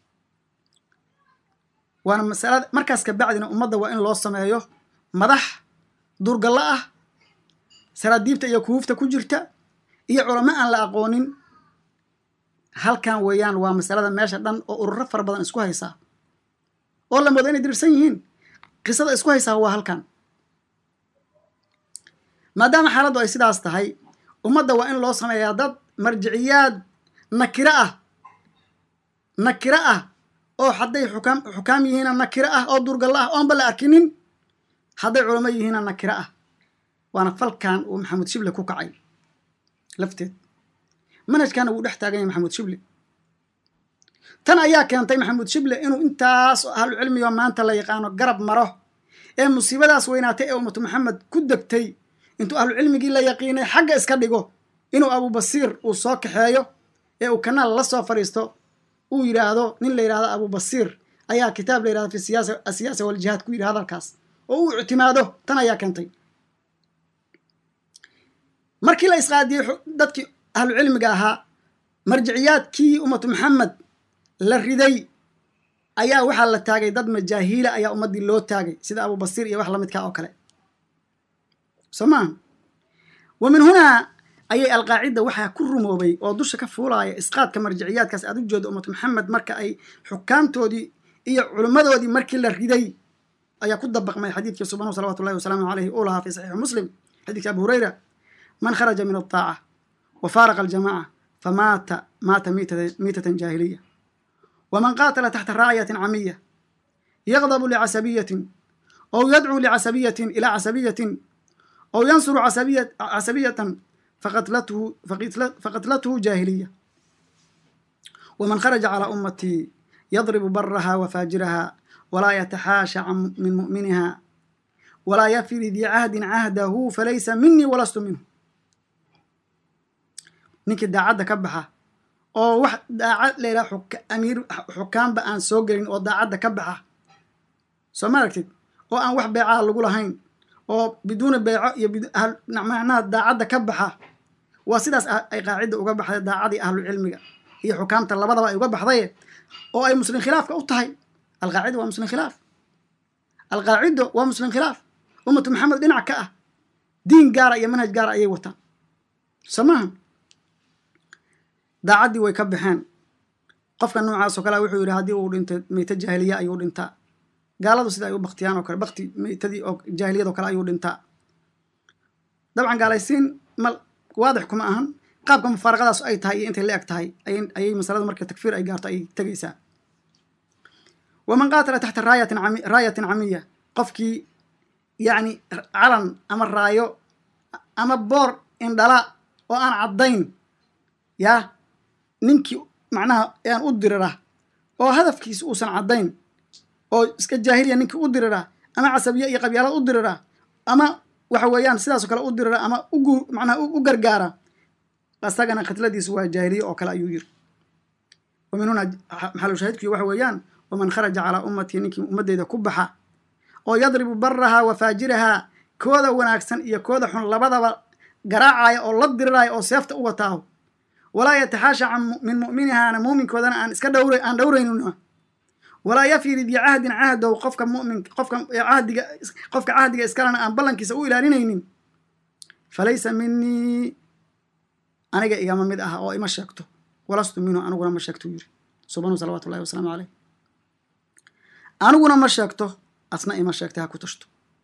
waana masalada markaas kabacdina ummadda waa in loo sameeyo madax durgallo ah saraadiibta iyo kuhuufta ku jirta iyo culamo aan la aqoonin halkan weeyaan waa masalada meesha dhan oo ururo fara badan isku haysaa oo la moodo inay dirirsan yihiin qisada isku haysaa waa halkan maadaama xaaladdu ay sidaas tahay ummadda waa in loo sameeyaa dad marjiciyaad nakiro ah nakiro ah oo hadday xukaam xukaam yihiina nakiro ah oo durgallo ah oonba la arkinin hadday culamo yihiina nakiro ah waana falkan uu maxamuud shible ku kacay lafteed manhajkana wuu dhex taagan yahay maxamuud shible tan ayaa keentay maxamuud shible inuu intaas ahlucilmiga maanta la yaqaano garab maro ee musiibadaas weynaatay ee ummatu maxamed ku degtay intuu ahlucilmigii la yaqiinay xagga iska dhigo inuu abubasiir uu soo kaxeeyo ee uu kanaal la soo fadhiisto uu yidhaahdo nin la yidhahdo abubasiir ayaa kitaab la yidhahdo fi siyaasa asiyaasa waljihaad ku yidhi hadalkaas oo uu ictimaado tan ayaa keentay markii la isqaadiyey dadkii ahlucilmiga ahaa marjiciyaadkii ummatu maxamed la riday ayaa waxaa la taagay dad majaahiila ayaa ummaddii loo taagay sida abubasiir iyo wax lamidkaa oo kale soo maaha wa min hunaa ayay alqaacida waxaa ku rumoobay oo dusha ka fuulaaya isqaadka marjiciyaadkaas aad u jeedo ummatu maxamed marka ay xukaamtoodii iyo culimmadoodii markii la riday ayaa ku dabaqmay xadiidkii subanu salawatu llahi wasalaamu aleyhi uu lahaa fi saxiixi muslim xadiidki abu hurayra man kharaja min aلطaaca wa faaraqa aljamaca famaata maata miitatan jaahiliya waman qaatala taxta raaciyatin camiya yaqdabu licasabiyatin ow yadcuu licasabiyatin ilaa casabiyatin ow yansuru casabiyatan faqatlathu jaahiliya waman kharaja calaa ummatii yadribu baraha wa faajiraha walaa yataxaasha min mu'miniha walaa yafi lidii cahdin cahdahu falaysa minii walastu minhu ninkii daacadda ka baxa oo wax daacad layidhaha amiir xukaamba aan soo gelin oo daacadda ka baxa soo ma aragtid oo aan wax beecaha lagu lahayn oo biduuna beeco iyo macnaha daacadda ka baxa waa sidaas ay qaacidda uga baxday daacadii ahlucilmiga iyo xukaamta labadaba ay uga baxdaye oo ay muslim khilaafka u tahay alqaacida waa muslim khilaaf alqaacido waa muslim khilaaf ummatu maxamed dhinac ka ah diin gaara iyo manhaj gaara ayay wataan soo maaha daacaddii way ka baxeen qofka noocaas oo kalea wuxuu yidhi haddii uu dhintay meyte jaahiliya ayuu dhintaa gaaladu sida ay u baktiyaan oo kale bakti meytadii oo jaahiliyad oo kale ayuu dhintaa dabcan gaalaysiin mal waadix kuma ahan qaabka mufaaraqadaas ay tahay iyo intay la eg tahay ayay masaladu marka takfiir ay gaarto ay tegaysaa waman qaatala taxta raayatin raayatin camiya qofkii yacni calan ama raayo ama boor indhala oo aan caddayn yaa ninkii macnaha aan u dirira oo hadafkiisa uusan caddayn oo iska jaahiliya ninkii u dirira ama casabiye iyo qabyaalad u dirira ama waxa weeyaan sidaasoo kale u dirira ama ugu macnaha u gargaara asagana khitladiisu waa jaahiliye oo kale ayuu yiri wa min huna maxalushaahidkuyo waxa weeyaan waman kharaja calaa ummatii ninkii ummaddeyda ku baxa oo yadribu baraha wa faajiraha kooda wanaagsan iyo kooda xun labadaba garaacaya oo la diriraya oo seefta u wataaho walaa yataxaasha can min mu'minihaana muuminkoodana aan iska dhawr aan dhowraynuna walaa yafi lidii cahdin cahdow qofka mumin qofka cahdiga qofka cahdiga iskalena aan ballankiisa u ilaalinaynin falaysa minii aniga igama mid ah oo ima sheegto walastu minhu aniguna ma sheegto yiri subanu salawatu ullahi wasalaamu caleyh aniguna ma sheegto asna ima sheegtay ha ku tashto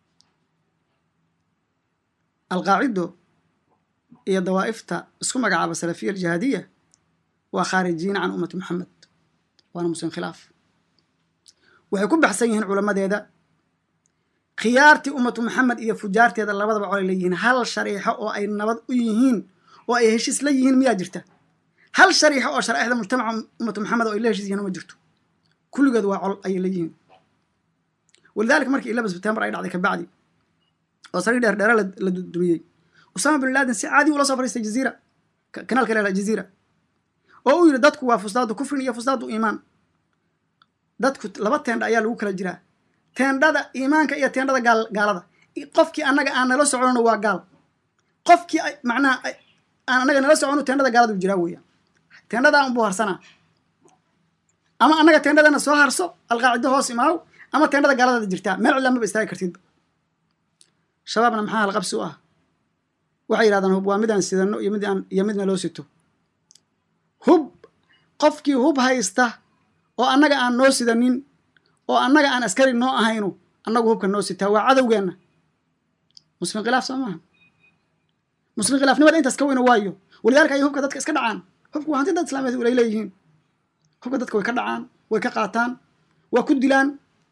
alqaacido iyo dawaa'ifta isku magacaaba salafiya aljihaadiya waa khaarijiina can ummati moxamed waana muslim khilaaf waxay ku baxsan yihiin culamadeeda khiyaartii ummatu maxamed iyo fujaarteeda labadaba colay leeyihiin hal shariixo oo ay nabad u yihiin oo ay heshiis la yihiin miyaa jirta hal shariixo oo sharaa'ixda mujtamaca ummatu maxamed oo ay la heshiis yihiin ma jirto kulligood waa col ayay leeyihiin walidaalika markii ilaba sebtembar ay dhacday kabacdi oo sariir dheer dheere la dumiyey usama bin laden si caadi ula soo fariistay jaziira kanaalka leela jaziira oo uu yidhi dadku waa fusdaadu kufrin iyo fusdaadu iimaan dadku laba teendha ayaa lagu kala jiraa teendhada iimaanka iyo teendhada gaal gaalada qofkii annaga aan nala socono waa gaal qofkii macnaha aan annaga nala socono teendhada gaaladu jiraa weeyaan teendhadaa unbuu harsanaa ama annaga teendhadana soo harso alqaacido hoos imaaw ama teendhada gaaladaada jirtaa meel cidla maba istaagi kartidba shabaabna maxaa halqabsi u ah waxay yidhahdaan hub waa midaan sidano iyo mid aan iyo midna loo sito hub qofkii hub haysta oo annaga aan noo sidanin oo annaga aan askari noo ahayno annagu hubka noo sitaa waa cadowgeenna muslim khilaaf soo maaha muslim khilaafnimada intaas ka weyna waayo walidaalika ayay hubka dadka iska dhacaan hubka waa hanti dad islaameed ay leeyihiin hubka dadka way ka dhacaan way ka qaataan waa ku dilaan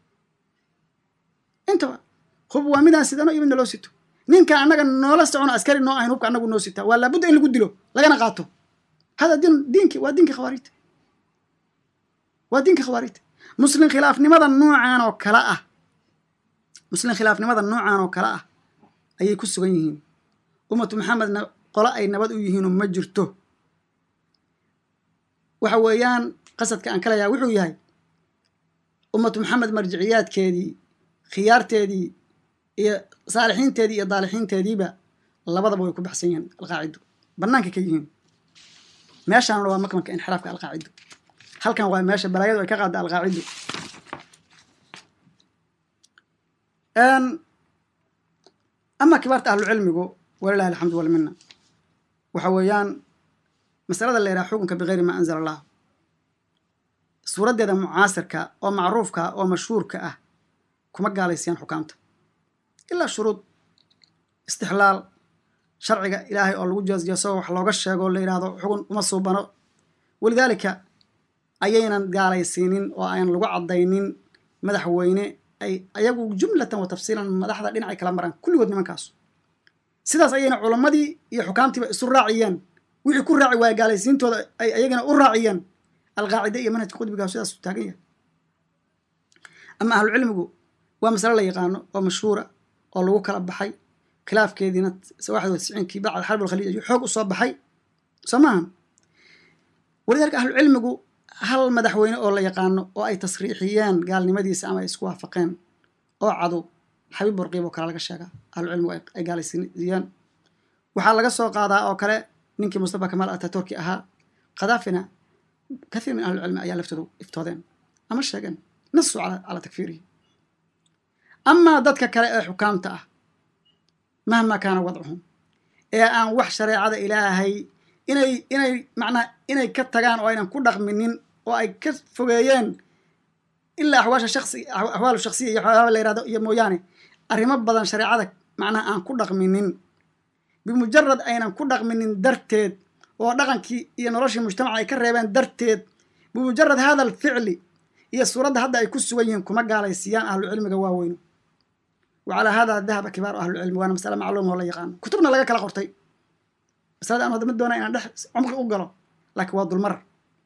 intaba hub waa midaan sidano iyo midna loo sito ninka annaga noola socono askari noo ahayn hubka annagu noo sitaa waa laabudda in lagu dilo lagana qaato hada diin diinki waa diinka khawaariijta waa diinka khawaariijta muslim khilaafnimada noocan oo kale ah muslim khilaafnimada noocan oo kale ah ayay ku sugan yihiin ummatu maxamedna qolo ay nabad u yihiinu ma jirto waxa weeyaan qasadka aan kalayaa wuxuu yahay ummatu maxamed marjiciyaadkeedii khiyaarteedii iyo saalixiinteedii iyo daalixiinteediiba labadaba way ku baxsan yihiin alqaacido bannaanka ka yihiin meeshaanna waa makmanka inxiraafka alqaacido halkan waa meesha balaayadu ay ka qaada alqaacido ama kibaarta ahlucilmigu walilahi alxamdu walmina waxa weeyaan masalada la yidhaha xukunka bikayri maa anzala allah suuraddeeda mucaasirka oo macruufka oo mashhuurka ah kuma gaalaysiyaan xukaamta ilaa shuruud istixlaal sharciga ilaahay oo lagu jeesjeeso wax looga sheego la yidhaahdo xugun uma suubano walidaalika ayaynan gaalaysiinin oo aan lagu caddaynin madaxweyne ay ayagu jumlatan wa tafsiilan madaxda dhinacay kala maraan kulligood nimankaasu sidaas ayayna culammadii iyo xukaamtiiba isu raaciyeen wixii ku raaci waaya gaalaysiintooda ay ayagana u raaciyeen alqaacide iyo manhajka qudbigaa sidaas u taagan yahay ama ahlucilmigu waa masale la yaqaano oo mashhuura oo lagu kala baxay khilaafkeediina waaxid tisciinkii bacd xarb alkhaliij ayuu xoog u soo baxay soo maaha walidaalika ahlucilmigu hal madaxweyne oo la yaqaano oo ay tasriixiyeen gaalnimadiisa ama ay isku waafaqeen oo cadu xabiib burqiib oo kale laga sheegaa ahlucilmigu ay gaalaysiiyeen waxaa laga soo qaadaa oo kale ninkii mustafa kamaal ataturki ahaa khadaafina kathiir min ahlicilmi ayaa laftooda iftoodeen ama sheegeen nasu calaa takfiirihi amaa dadka kale ee xukaamta ah mahma kaana wadcuhum ee aan wax shareecada ilaahay inay inay macnaha inay ka tagaan oo aynan ku dhaqminin oo ay ka fogeeyeen ilaa axwaasha shaqsi axwaalu shaksiya iyo waxyaaba la yihahdo iyo mooyaane arrimo badan shareecada macnaha aan ku dhaqminin bimujarad aynan ku dhaqminin darteed oo dhaqankii iyo noloshii mujtamaca ay ka reebeen darteed bimujarad hada alficli iyo suuradda hadda ay ku sugan yihiin kuma gaalaysiiyaan ahlucilmiga waaweynu wa calaa hada dahaba kibaaru ahlucilmi waana masale macluuma oo la yaqaano kutubna laga kala qortay masalada aan hadda ma doonaa inaan dhex cumqi u galo laakiin waa dulmar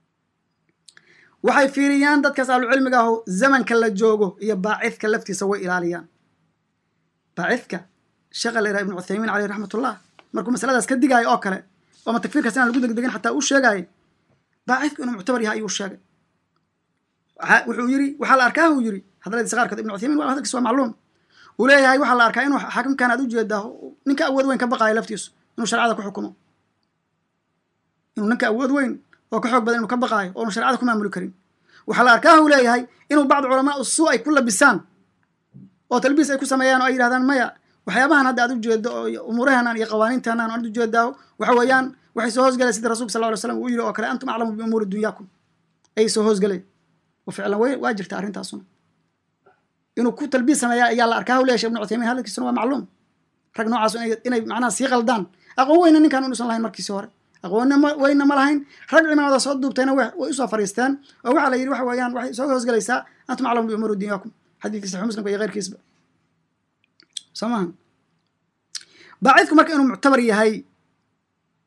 waxay fiiriyaan dadkaas ahlucilmiga ahu zamanka la joogo iyo baacidka laftiisa way ilaaliyaan baacidka sheekha la yiraha ibnu cuthaymiin caleyh raxmatullah markuu masaladaas ka digaayo oo kale ooma takfiirkaas inaan lagu degdegin xataa uu sheegaayo baacidku inuu muctabar yahay ayuu sheegay wuxuu yiri waxaa la arkaa uu yiri hadaladiisa qaarkood ibnu cuthaymiin waa hadalkiisa waa macluum uu leeyahay waxaa la arkaa inuu xaakimkan aad u jeedaa ninka awood weyn ka baqaayo laftiisu inuu sharcada ku xukumo inuu ninka awood weyn oo ka xoog badan inuu ka baqaayo oonu sharcada ku maamuli karin waxaa la arkaa uu leeyahay inuu bacd culamaa suu ay ku labisaan oo talbiis ay ku sameeyaan oo ay yidhahdaan maya waxyaabahan hadda aad u jeedo oo umuurahanan iyo qawaaniintanan aad u jeedaa waxa weeyaan waxay soo hoosgaleen sida rasulka sal ly slam uu yiri oo kale antum aclamu biumuuri dunyaakum ayay soo hoosgaleen wa ficlan waa jirta arrintaasuna inuu ku talbiis sameeya ayaa la arkaa leeya shek ibnu cuthaymiin hadalkiisuna waa macluum rag noocaas inay macnaha sii qaldaan aqoon weyna ninkan inuusan lahayn markiisi hore aqoon weyna ma lahayn rag cimaamada soo duubtayna way usoo fariisteen oo waxaa la yidhi waxa weeyaan waxay soo hoosgelaysaa antum aclamu biumuuri dunyaakum xadiidkii saxi muslimka iyo keyrkiisba soo maha baacidku marka inuu muctabar yahay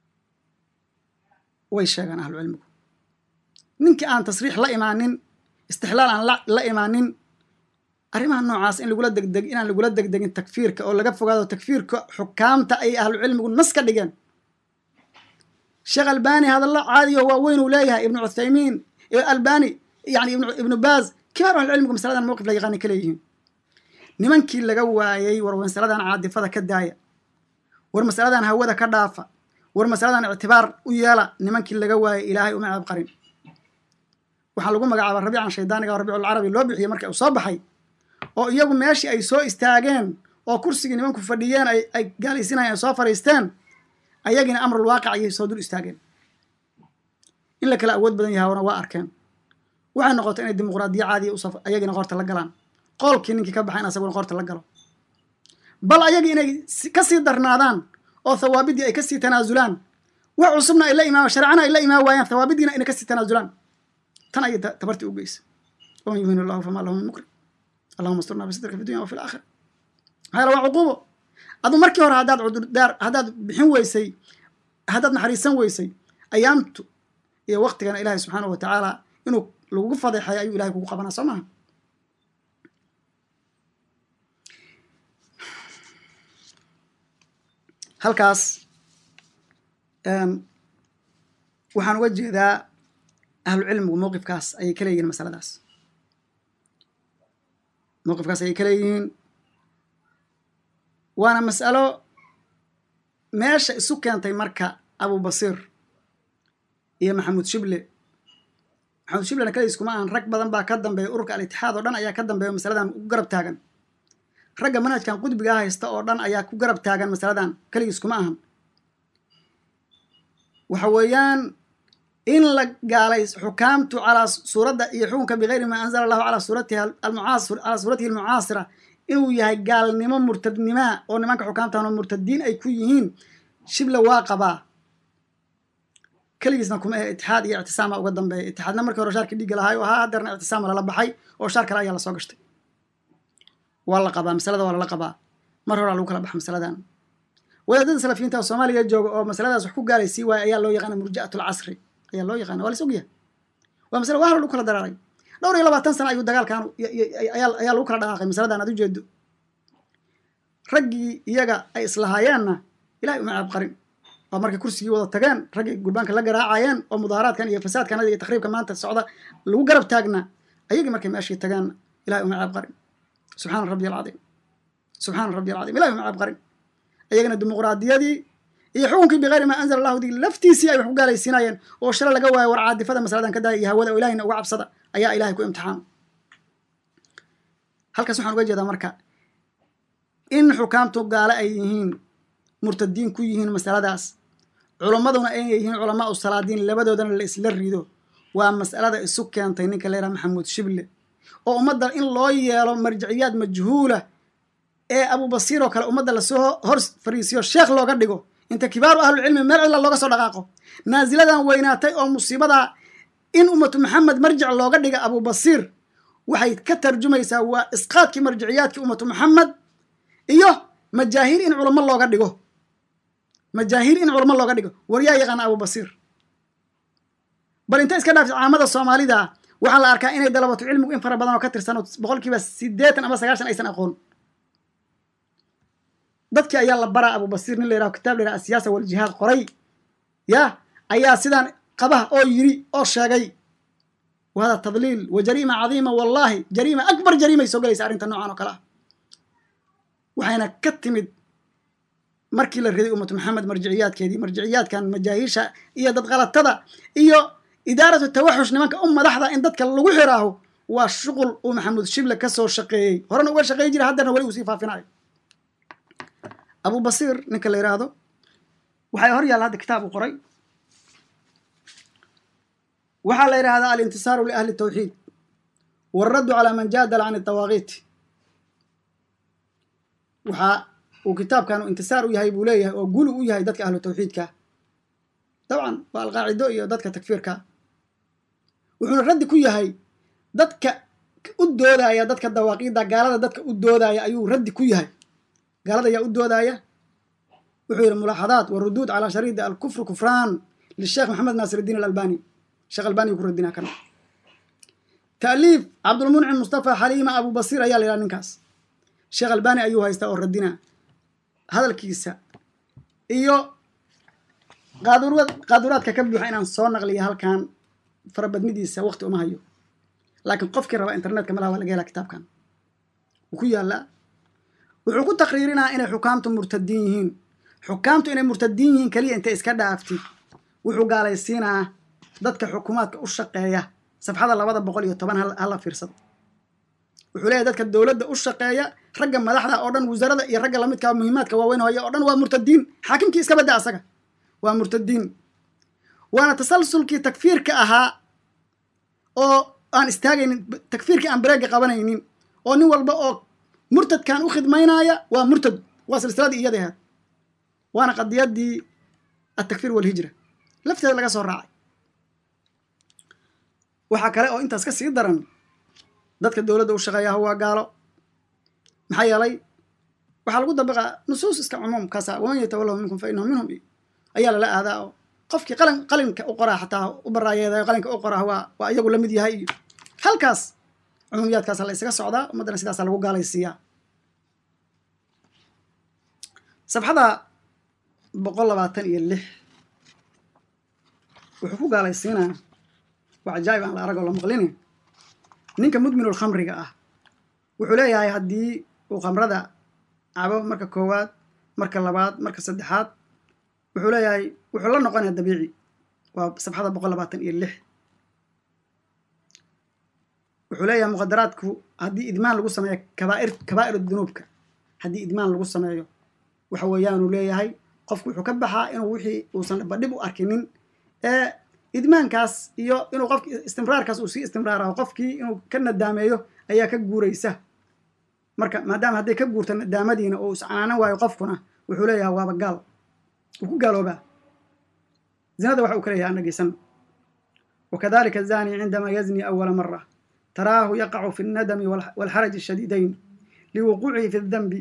way sheegaan ahlucilmigu ninkii aan tasriix la imaanin istixlaal aan la imaanin arrimaha noocaas in lagula degdeg inaan lagula degdegin takfiirka oo laga fogaado takfiirka xukaamta ay ahlucilmigu nas ka dhigeen sheekh albani hadallo caadiyo waaweyn uu leeyahay ibnu cuthaymiin albani yani ibnu baaz kibaar ahlucilmigu masaladan mowqif la yaqaani ka leeyihiin nimankii laga waayey war masaladan caadifada ka daaya war masaladan hawada ka dhaafa war masaladan ictibaar u yeela nimankii laga waayey ilaahay uma ceeb qarin waxaa lagu magacaaba rabiican shaydaaniga oo rabiiculcarabi loo bixiyey marka uu soo baxay oo iyagu meeshii ay soo istaageen oo kursigii nimanku fadhiyeen ay gaalaysinayeen ay soo fadhiisteen ayagina amrul waaqic ayay soo dul istaageen in la kala awood badan yahaana waa arkeen waxay noqotay inay dimuqraadiya caadiya us ayagina qoorta la galaan qoolkii ninkii ka baxay in asaguna qoorta la galo bal ayagii inay ka sii darnaadaan oo thawaabiddii ay kasii tanaasulaan wax cusubna ay la imaama shareecana ay la imaan waayaan thawaabidiina inay kasii tanaasulaan tan ayay tabartii u geysa waman yuhin allahu famaa lahu min mukrim allahuma asturna bisidrika fi dunya wa fi laakhira maxaa yala waa cuquubo adu markii hore haddaad cudurdaar haddaad bixin weysay haddaad naxariisan weysay ayaamtu iyo waktigana ilaahay subxaanahu wa tacaala inuu lagugu fadeexay ayuu ilahay kugu qabanaa soo maha halkaas waxaan uga jeedaa ahlucilmigu mowqifkaas ayay ka leeyihiin masaladaas mowqifkaas ayay ka leeyihiin waana mas'alo meesha isu keentay marka abu basiir iyo maxamuud shible maxamuud shiblena kaliis kuma ahan rag badan baa ka dambeeya ururka al-itixaad oo dhan ayaa ka dambeeya masaladan ku garab taagan ragga manhajkan qudbigaa haysta oo dhan ayaa ku garab taagan masaladan keligiis kuma ahan waxa weeyaan in la gaalay xukaamtu calaa suuradda iyo xukunka bigayri maa anzala allahu calaa suuratihi almucaasir calaa suuratihi almucaasira inuu yahay gaalnimo murtadnimaa oo nimanka xukaamtan oo murtadiin ay ku yihiin shible waa qabaa keligiisna kuma ahe itixaad iyo ictisaama uga dambeeya itixaadna markii hore shaarkii dhiigga lahaay oo haa hadeerna ictisaama lala baxay oo shaar kale ayaa lasoo gashtay waa la qabaa masalada waa lala qabaa mar horaa lagu kala baxa masaladan wadaadada salafiyiinta oo soomaaliya jooga oo masaladaas wax ku gaalaysii waaya ayaa loo yaqaana murji'at lcasri ayaa loo yaqaana waa las ogyahay waa masale waa hor lagu kala daraaray dhowr iyo labaatan sana ayuu dagaalkan ayaa lagu kala dhaqaaqay masaladan aad ujeedo raggii iyaga ay islahaayeenna ilahay uma ceeb qarin oo markay kursigii wada tageen raggii gurbaanka la garaacayeen oo mudaaharaadkan iyo fasaadkan iyo takriibka maanta socda lagu garab taagna ayagii markay meeshii tageenna ilahay uma ceeb qarin subxaana rabbi alcadiim subxaana rabbi alcadiim ilahi uma ceeb qarin ayagana dimuqraadiyadii iyo xukunkii bikayri maa anzala allahu dig laftiisii ay wax ku gaalaysiinayeen oo shala laga waayo war caadifada masaladan ka daaya iyo hawada oo ilahayna uga cabsada ayaa ilahay ku imtixaama halkaas waxaan uga jeedaa marka in xukaamtu gaale ay yihiin murtadiin ku yihiin masaladaas culammaduna aynay yihiin culamaa u salaadiin labadoodana la isla rido waa mas'alada isu keentay ninka la yidhaha maxamuud shible oo ummadda in loo yeelo marjiciyaad majhuula ee abubasiir oo kale ummadda lasoo hor fariisiyo sheekh looga dhigo inta kibaaru ahlucilmi meel cilla looga soo dhaqaaqo naasiladan weynaatay oo musiibadaa in ummatu maxamed marjic looga dhiga abubasiir waxay ka tarjumaysaa waa isqaadkii marjiciyaadkii ummatu maxamed iyo majaahiir in culamo looga dhigo majaahiir in culamo looga dhigo war yaa yaqaana abubasiir bal inta iska dhaafta caamada soomaalida waxaa la arkaa inay dalabatu cilmigu in fara badan oo ka tirsan oo boqolkiiba siddeetan ama sagaashan aysan aqoon dadkii ayaa la baraa abubasiir nin la yiraho kitaab la yiraha asiyaasa waljihaad qoray ya ayaa sidaan qabah oo yiri oo sheegay wa hada tadliil wa jariima cadiima wallahi jariima akbar jariimay soo gelaysa arrinta noocan oo kale ah waxayna ka timid markii la riday ummatu maxamed marjiciyaadkeedii marjiciyaadkan majaahiisha iyo dadqalatada iyo idaaratu tawaxush nimanka u madaxda in dadka lagu xiraaho waa shuqul uu maxamuud shible ka soo shaqeeyey horena uga shaqeey jira haddeerna weli uu sii faafinayo abubasiir ninka la yidhaahdo waxay hor yaalla hadda kitaab uu qoray waxaa la yidhahdaa alintisaaru liahli tawxiid waaraddu calaa man jaadala can dawaaqiit waxaa uu kitaabkan intisaar u yahay buu leeyahay oo guli u yahay dadka ahlu tawxiidka dabcan waa alqaacido iyo dadka takfiirka wuxuuna raddi ku yahay dadka u doodaya dadka dawaaqiidda gaalada dadka u doodaya ayuu raddi ku yahay gaalada ayaa u doodaya wuxuu yidhi mulaaxadaat waruduud calaa shariidi alkufru kufraan lisheekh maxamed naasir iddiin alalbani sheekh albani ku radinaa kana ta'liif cabdulmuncim mustafa xaliima abu basiir ayaa la yidhaha ninkaas sheekh albani ayuu haystaa oo radina hadalkiisa iyo qaadurad qaaduraadka ka buuxa inaan soo naqliya halkan farabadnidiisa waqti uma hayo laakiin qofkii raba internetka malaha waa laga helaa kitaabkan wuu ku yaallaa wuxuu ku taqriirinaa inay xukaamtu murtadiin yihiin xukaamtu inay murtadiin yihiin keliya intay iska dhaaftid wuxuu gaalaysiinaa dadka xukuumaadka u shaqeeya safxada labada boqol iyo toban hala fiirsado wuxuu leeyahy dadka dowladda u shaqeeya ragga madaxda oo dhan wasaarada iyo ragga lamidka muhiimaadka waaweyn hooya oo dhan waa murtadiin xaakimkii iska badda asaga waa murtadiin waana tasalsulkii takfiirka ahaa oo aan istaagaynin takfiirkii aan bareega qabanaynin oo nin walba oo murtadkan u khidmaynaya waa murtad waa silsiladii iyada ahaad waana qadiyadii altakfiir walhijra lafteeda laga soo raacay waxaa kale oo intaas ka sii daran dadka dowladda u shaqeeyaha waa gaalo maxaa yeelay waxaa lagu dabiqaa nusuus iska cumuumkaasa waman yatawalahu minkum fa inahu minhum ayaa lala aadaa oo qofkii qalin qalinka u qoraa xataa u baraayeedayo qalinka u qoraa waa waa iyagu la mid yahay iyo halkaas cumuumiyaadkaasa la isaga socdaa ummaddana sidaasa lagu gaalaysiiyaa sabxada boqol labaatan iyo lix wuxuu ku gaalaysiinaa waa cajaa'ib aan la aragoo la maqlini ninka mudminul khamriga ah wuxuu leeyahay haddii uu khamrada cabo marka koowaad marka labaad marka saddexaad wuxuu leeyahay wuxuu la noqonaya dabiici waa sabxada boqol labaatan iyo lix wuxuu leeyahay muqadaraadku haddii idmaan lagu sameeyo kabaair kabaa'ir dunuubka haddii idmaan lagu sameeyo waxa weeyaanuu leeyahay qofku wuxuu ka baxaa inuu wixii uusan badhib u arkinin ee idmaankaas iyo inuu qofki istimraarkaas uu sii istimraaraho qofkii inuu ka nadaameeyo ayaa ka guuraysa marka maadaama hadday ka guurto nadaamadiina oo iscanaanan waayo qofkuna wuxuu leeyahay waaba gaal wuu ku gaaloobaa zinada waxa uu ka leeyahay anageysan wakadalika azani cindama yazni awala mara taraahu yaqacu fi اnnadami walxaraji shadiidayn liwuquucihi fi اdanbi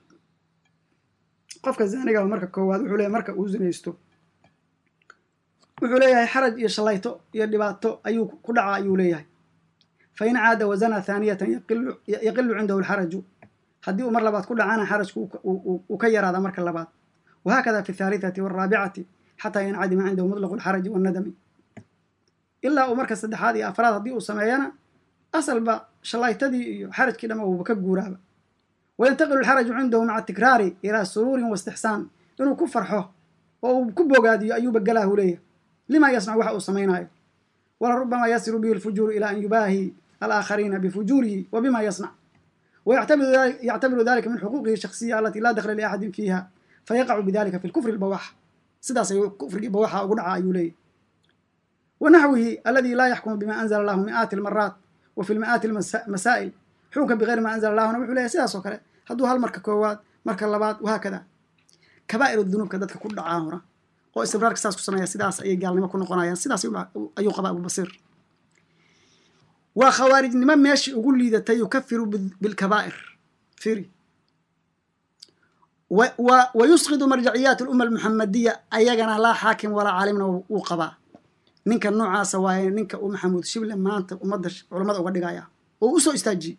qofka zaaniga marka koowaad wuxuu leeyahay marka uu zinaysto wuxuu leeyahay xaraj iyo shalayto iyo dhibaato ayuu ku dhaca ayuu leeyahay fain caada wazana haaniyatan yaqilu cindahu alxaraju haddii uu mar labaad ku dhacana xarajku uu ka yaraada marka labaad wahakada fi athalithati waalraabicati xataa yancadima cindahu mutlaqu alxaraji wannadami ilaa uu marka saddexaad iyo afraad haddii uu sameeyana asalba shalaytadii iyo xarajkii dhama uuba ka guuraaba wayantaqilu alxaraju cindahu maca tikraari ilaa suruurin waistixsaan inuu ku farxo oo uu ku bogaadiyo ayuuba galaahu leeyahay lima yasnacu waxa uu samaynayo wala rubama yasiru bihi alfujuuru ila an yubaahi alaakhariina bifujuurihi wa bima yasnac wayactabiru dalika min xuquuqihi shaksiya alati laa dakla liaxadin fiiha fayaqacu bidalika fi lkufri lbawax sidaas ayuu kufrigii bawaxa ugu dhaca ayuu leeyahy wanaxwihi aladi laa yaxkumu bima anzala allahu mi'aati almaraat wa fi lmi'aati almasaa'il xukunka bigayri ma anzala allahuna wuxuu leeyahy sidaas oo kale hadduu hal marka koowaad marka labaad wahaakada kabaa'ir dunuubka dadka ku dhacaa hora oo istibraarka saas ku sameeya sidaas ayay gaalnimo ku noqonayaan sidaas ayuu qabaa abubasiir waa khawaarijnimo meeshii ugu liidatay yukafiru bilkabaa'ir firi wa yusqidu marjaciyaat alumma almuxamadiya ayagana laa xaakim walaa caalimna wuu qabaa ninka noocaasa waaye ninka uu maxamuud shible maanta ummadda culammada uga dhigaya oo u soo istaajiyey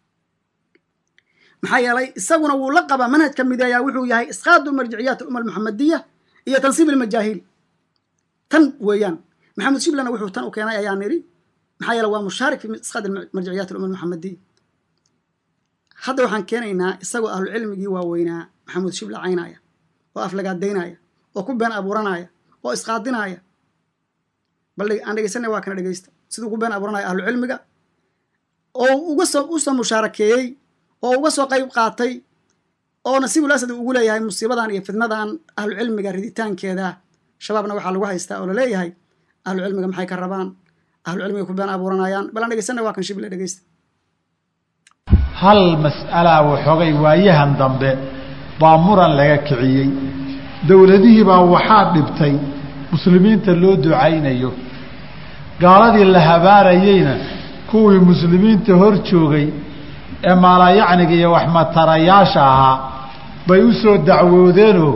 maxaa yeelay isaguna wuu la qabaa manhajka mideeyaa wuxuu yahay isqaadu marjiciyaat alumma almuxamadiya iyo tansiib ilmajaahiil tan weeyaan maxamed shiblena wuxuu tan u keenay ayaa nidhi maxaa yeele waa mushaarik fi isqaad marjiciyaat alumma almuxamadiya hadda waxaan keenaynaa isagoo ahlucilmigii waaweynaa maxamuud shible caynaya oo aflagaadaynaya oo ku been abuuranaya oo isqaadinaya bal aan dhegeysanay waa kana dhegeysta siduu ku been abuuranaya ahlucilmiga oo uga soo u soo mushaarakeeyey oo uga soo qayb qaatay oo nasiibul asad ugu leeyahay musiibadan iyo fidnadan ahlucilmiga riditaankeeda shabaabna waxaa lagu haystaa oo laleeyahay ahlucilmiga maxay ka rabaan ahlucilmiga ku been abuuranayaan bal aan dhegeysanay waa kan shible dhegeysta hal mas'alaa waxoogay waayahan dambe baa muran laga kiciyey dowladihii baa waxaa dhibtay muslimiinta loo ducaynayo gaaladii la habaarayeyna kuwii muslimiinta hor joogay ee maalayacniga iyo waxmatarayaasha ahaa bay u soo dacwoodeenoo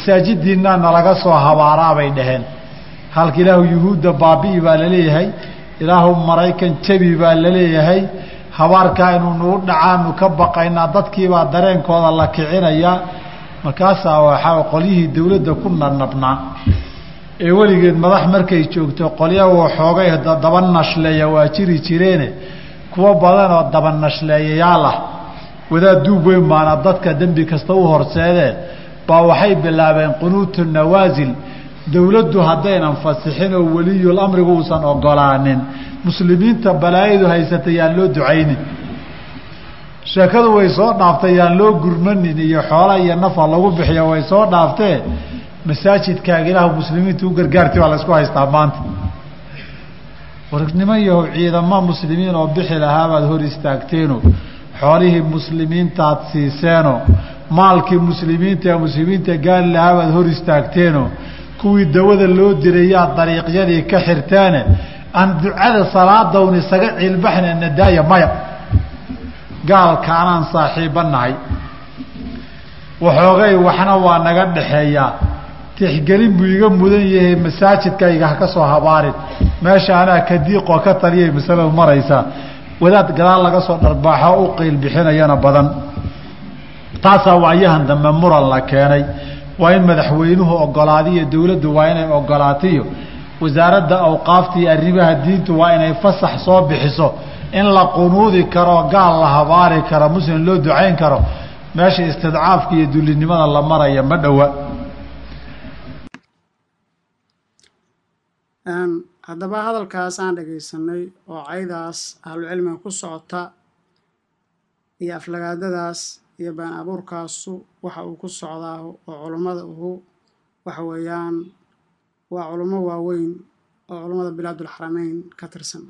masaajidiinaa nalaga soo habaaraa bay dhaheen halka ilaahu yuhuudda baabi'i baa laleeyahay ilaahu maraykan jabi baa la leeyahay habaarkaa inuu nagu dhacaanu ka baqaynaa dadkiibaa dareenkooda la kicinayaa markaasaa waxaa qolyihii dawladda ku nanabnaa ee weligeed madax markay joogto qolya waxoogay daba nashleeya waa jiri jireene kuwo badanoo daba nashleeyayaal ah wadaad duub weyn baana dadka dembi kasta u horseedee baa waxay bilaabeen qunuutu nawaasil dowladdu haddaynan fasixin oo weliyul amrigu uusan ogolaanin muslimiinta balaayadu haysata yaan loo ducaynin sheekadu way soo dhaaftay yaan loo gurmanin iyo xoola iyo nafa lagu bixiyo way soo dhaaftee masaajidkaaga ilaahu muslimiinta u gargaarti baa la isku haystaa maanta warnimo yahow ciidamo muslimiin oo bixi lahaabaad hor istaagteeno xoolihii muslimiintaad siiseeno maalkii muslimiinta ee muslimiinta gaali lahaabaad hor istaagteeno kuwii dawada loo dirayaad dariiqyadii ka xirteene aan ducada salaadawn isaga ciilbaxna nadaaya maya gaalka anaan saaxiibba nahay waxoogay waxna waa naga dhaxeeyaa tixgelin buu iga mudan yahay masaajidkayga ha ka soo habaarin meesha anaa ka diiqoo ka taliyay masaladu maraysaa wadaad gadaal laga soo dharbaaxo u qiil bixinayana badan taasaa waayahan dambe muran la keenay waa in madaxweynuhu ogolaadiyo dowladdu waa inay ogolaatiyo wasaaradda awqaafta iyo arrimaha diintu waa inay fasax soo bixiso in la qunuudi karo gaal la habaari karo muslim loo ducayn karo meesha istidcaafka iyo dullinimada la maraya ma dhowa haddaba hadalkaas aan dhagaysanay oo caydaas ahlucilmiga ku socota iyo aflagaadadaas iyo been abuurkaasu waxa uu ku socdaa oo culummada uhu waxa weeyaan waa culummo waaweyn oo culummada bilaadulxarameyn ka tirsan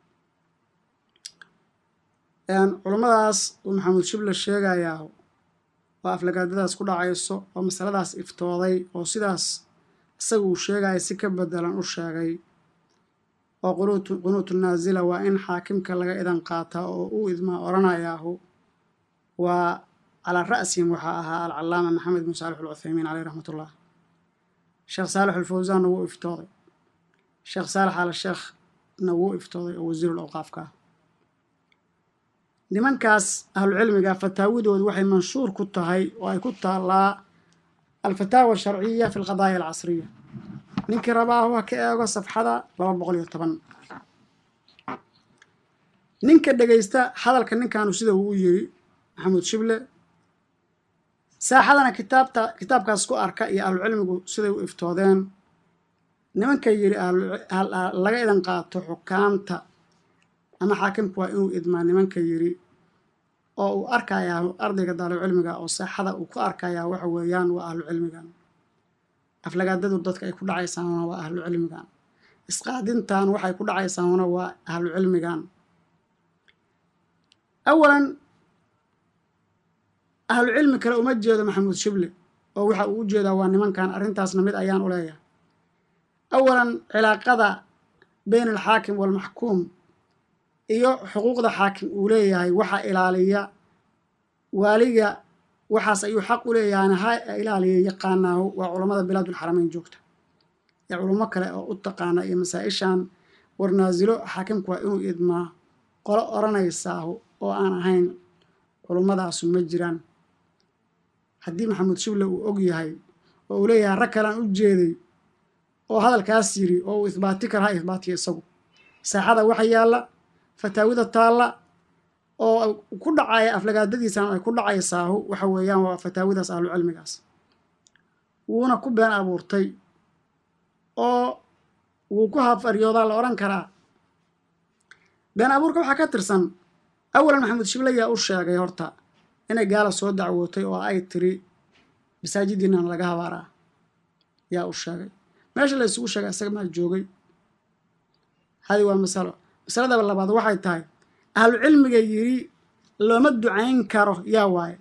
culummadaas uu maxamuud shible sheegayaa oo aflagaadadaas ku dhacayso oo masaladaas iftooday oo sidaas isaga uu sheegaya si ka bedelan u sheegay oo qunuutu naasila waa in xaakimka laga idan qaataa oo uu idmaa odhanayaahu waa calaa ra'sihim waxaa ahaa alcalaama maxamed bin saalix alcuthaymiin caleyh raxmat ullah sheekh saalix alfawsaanna wuu iftooday sheekh saalix al sheekhna wuu iftooday oo wasiirulawqaafka ah nimankaas ahlucilmiga fataawidoodu waxay manshuur ku tahay oo ay ku taallaa alfataawa asharciya fi alqadaaya alcasriya ninkii rabaahu ha ka eego safxada laba boqol iyo toban ninka dhegaysta hadalka ninkaanu sida uu u yiri maxamuud shible saaxadana kitaabta kitaabkaas ku arka iyo ahlucilmigu siday u iftoodeen nimanka yidhi laga idan qaato xukaamta ama xaakimku waa inuu idmaa nimanka yidhi oo uu arkayaa ardayga daalibcilmiga oo saaxada uu ku arkayaa waxa weeyaan waa ahlu cilmigan aflagaadadu dadka ay ku dhacaysaanna waa ahlu cilmigan isqaadintan waxay ku dhacaysaanna waa ahlu cilmigan awalan ahlu cilmi kale uma jeedo maxamuud shible oo waxa uu u jeedaa waa nimankan arrintaasna mid ayaan u leeyahay awalan cilaaqada beyn alxaakim waalmaxkuum iyo xuquuqda xaakim uu leeyahay waxaa ilaaliya waaliga waxaas ayuu xaq u leeyahayna ha ilaaliya yaqaanaahu waa culammada bilaadulxarameyn joogta ee culummo kale oo u taqaana iyo masaa-ishan warnaasilo xaakimku waa inuu idmaa qolo odhanaysaahu oo aan ahayn culummadaasu ma jiraan haddii maxamuud shible uu og yahay oo uu leeyahay rag kalean u jeeday oo hadalkaas yiri oo uu ihbaati kara ha ihbaatiyo isagu saaxada waxa yaalla fataawida taalla oo ku dhacaya aflagaadadiisan ay ku dhacaysaahu waxa weeyaan waa fataawidaas ahlucilmigaas wuuna ku been abuurtay oo wuu ku hafaryoodaa la odhan karaa been abuurka waxaa ka tirsan awalan maxamuud shible yaa u sheegay horta inay gaala soo dacwootay oo ay tiri masaajidiinana laga habaaraa yaa u sheegay meesha la isugu sheegay isaga maa joogay hadi waa masalo masaladaba labaad waxay tahay ahlu cilmiga yidhi looma ducayn karo yaa waaye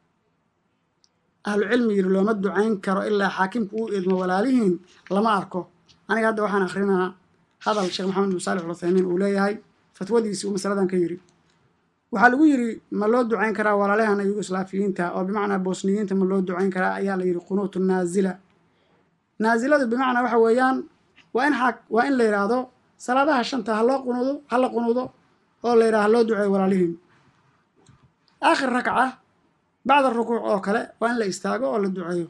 ahlu cilmi yidhi looma ducayn karo ilaa xaakimku uu idmo walaalihiin lama arko aniga hadda waxaan akrinaa hadal sheekh maxamed bin saalix alcuthaymiin uu leeyahay fatwadiisi uu masaladan ka yidhi waxaa lagu yidhi ma loo ducayn karaa walaalahana yugoslaafiyiinta oo bimacnaa bosniyiinta ma loo ducayn karaa ayaa la yidhi qunuutu naazila naaziladu bimacnaa waxa weeyaan waa in waa in la yidhaahdo salaadaha shanta ha loo qunuudo ha la qunuudo oo la yidhaha ha loo duceeyo walaalihiin aakhir rakca bacda rukuuc oo kale waa in la istaago oo la duceeyo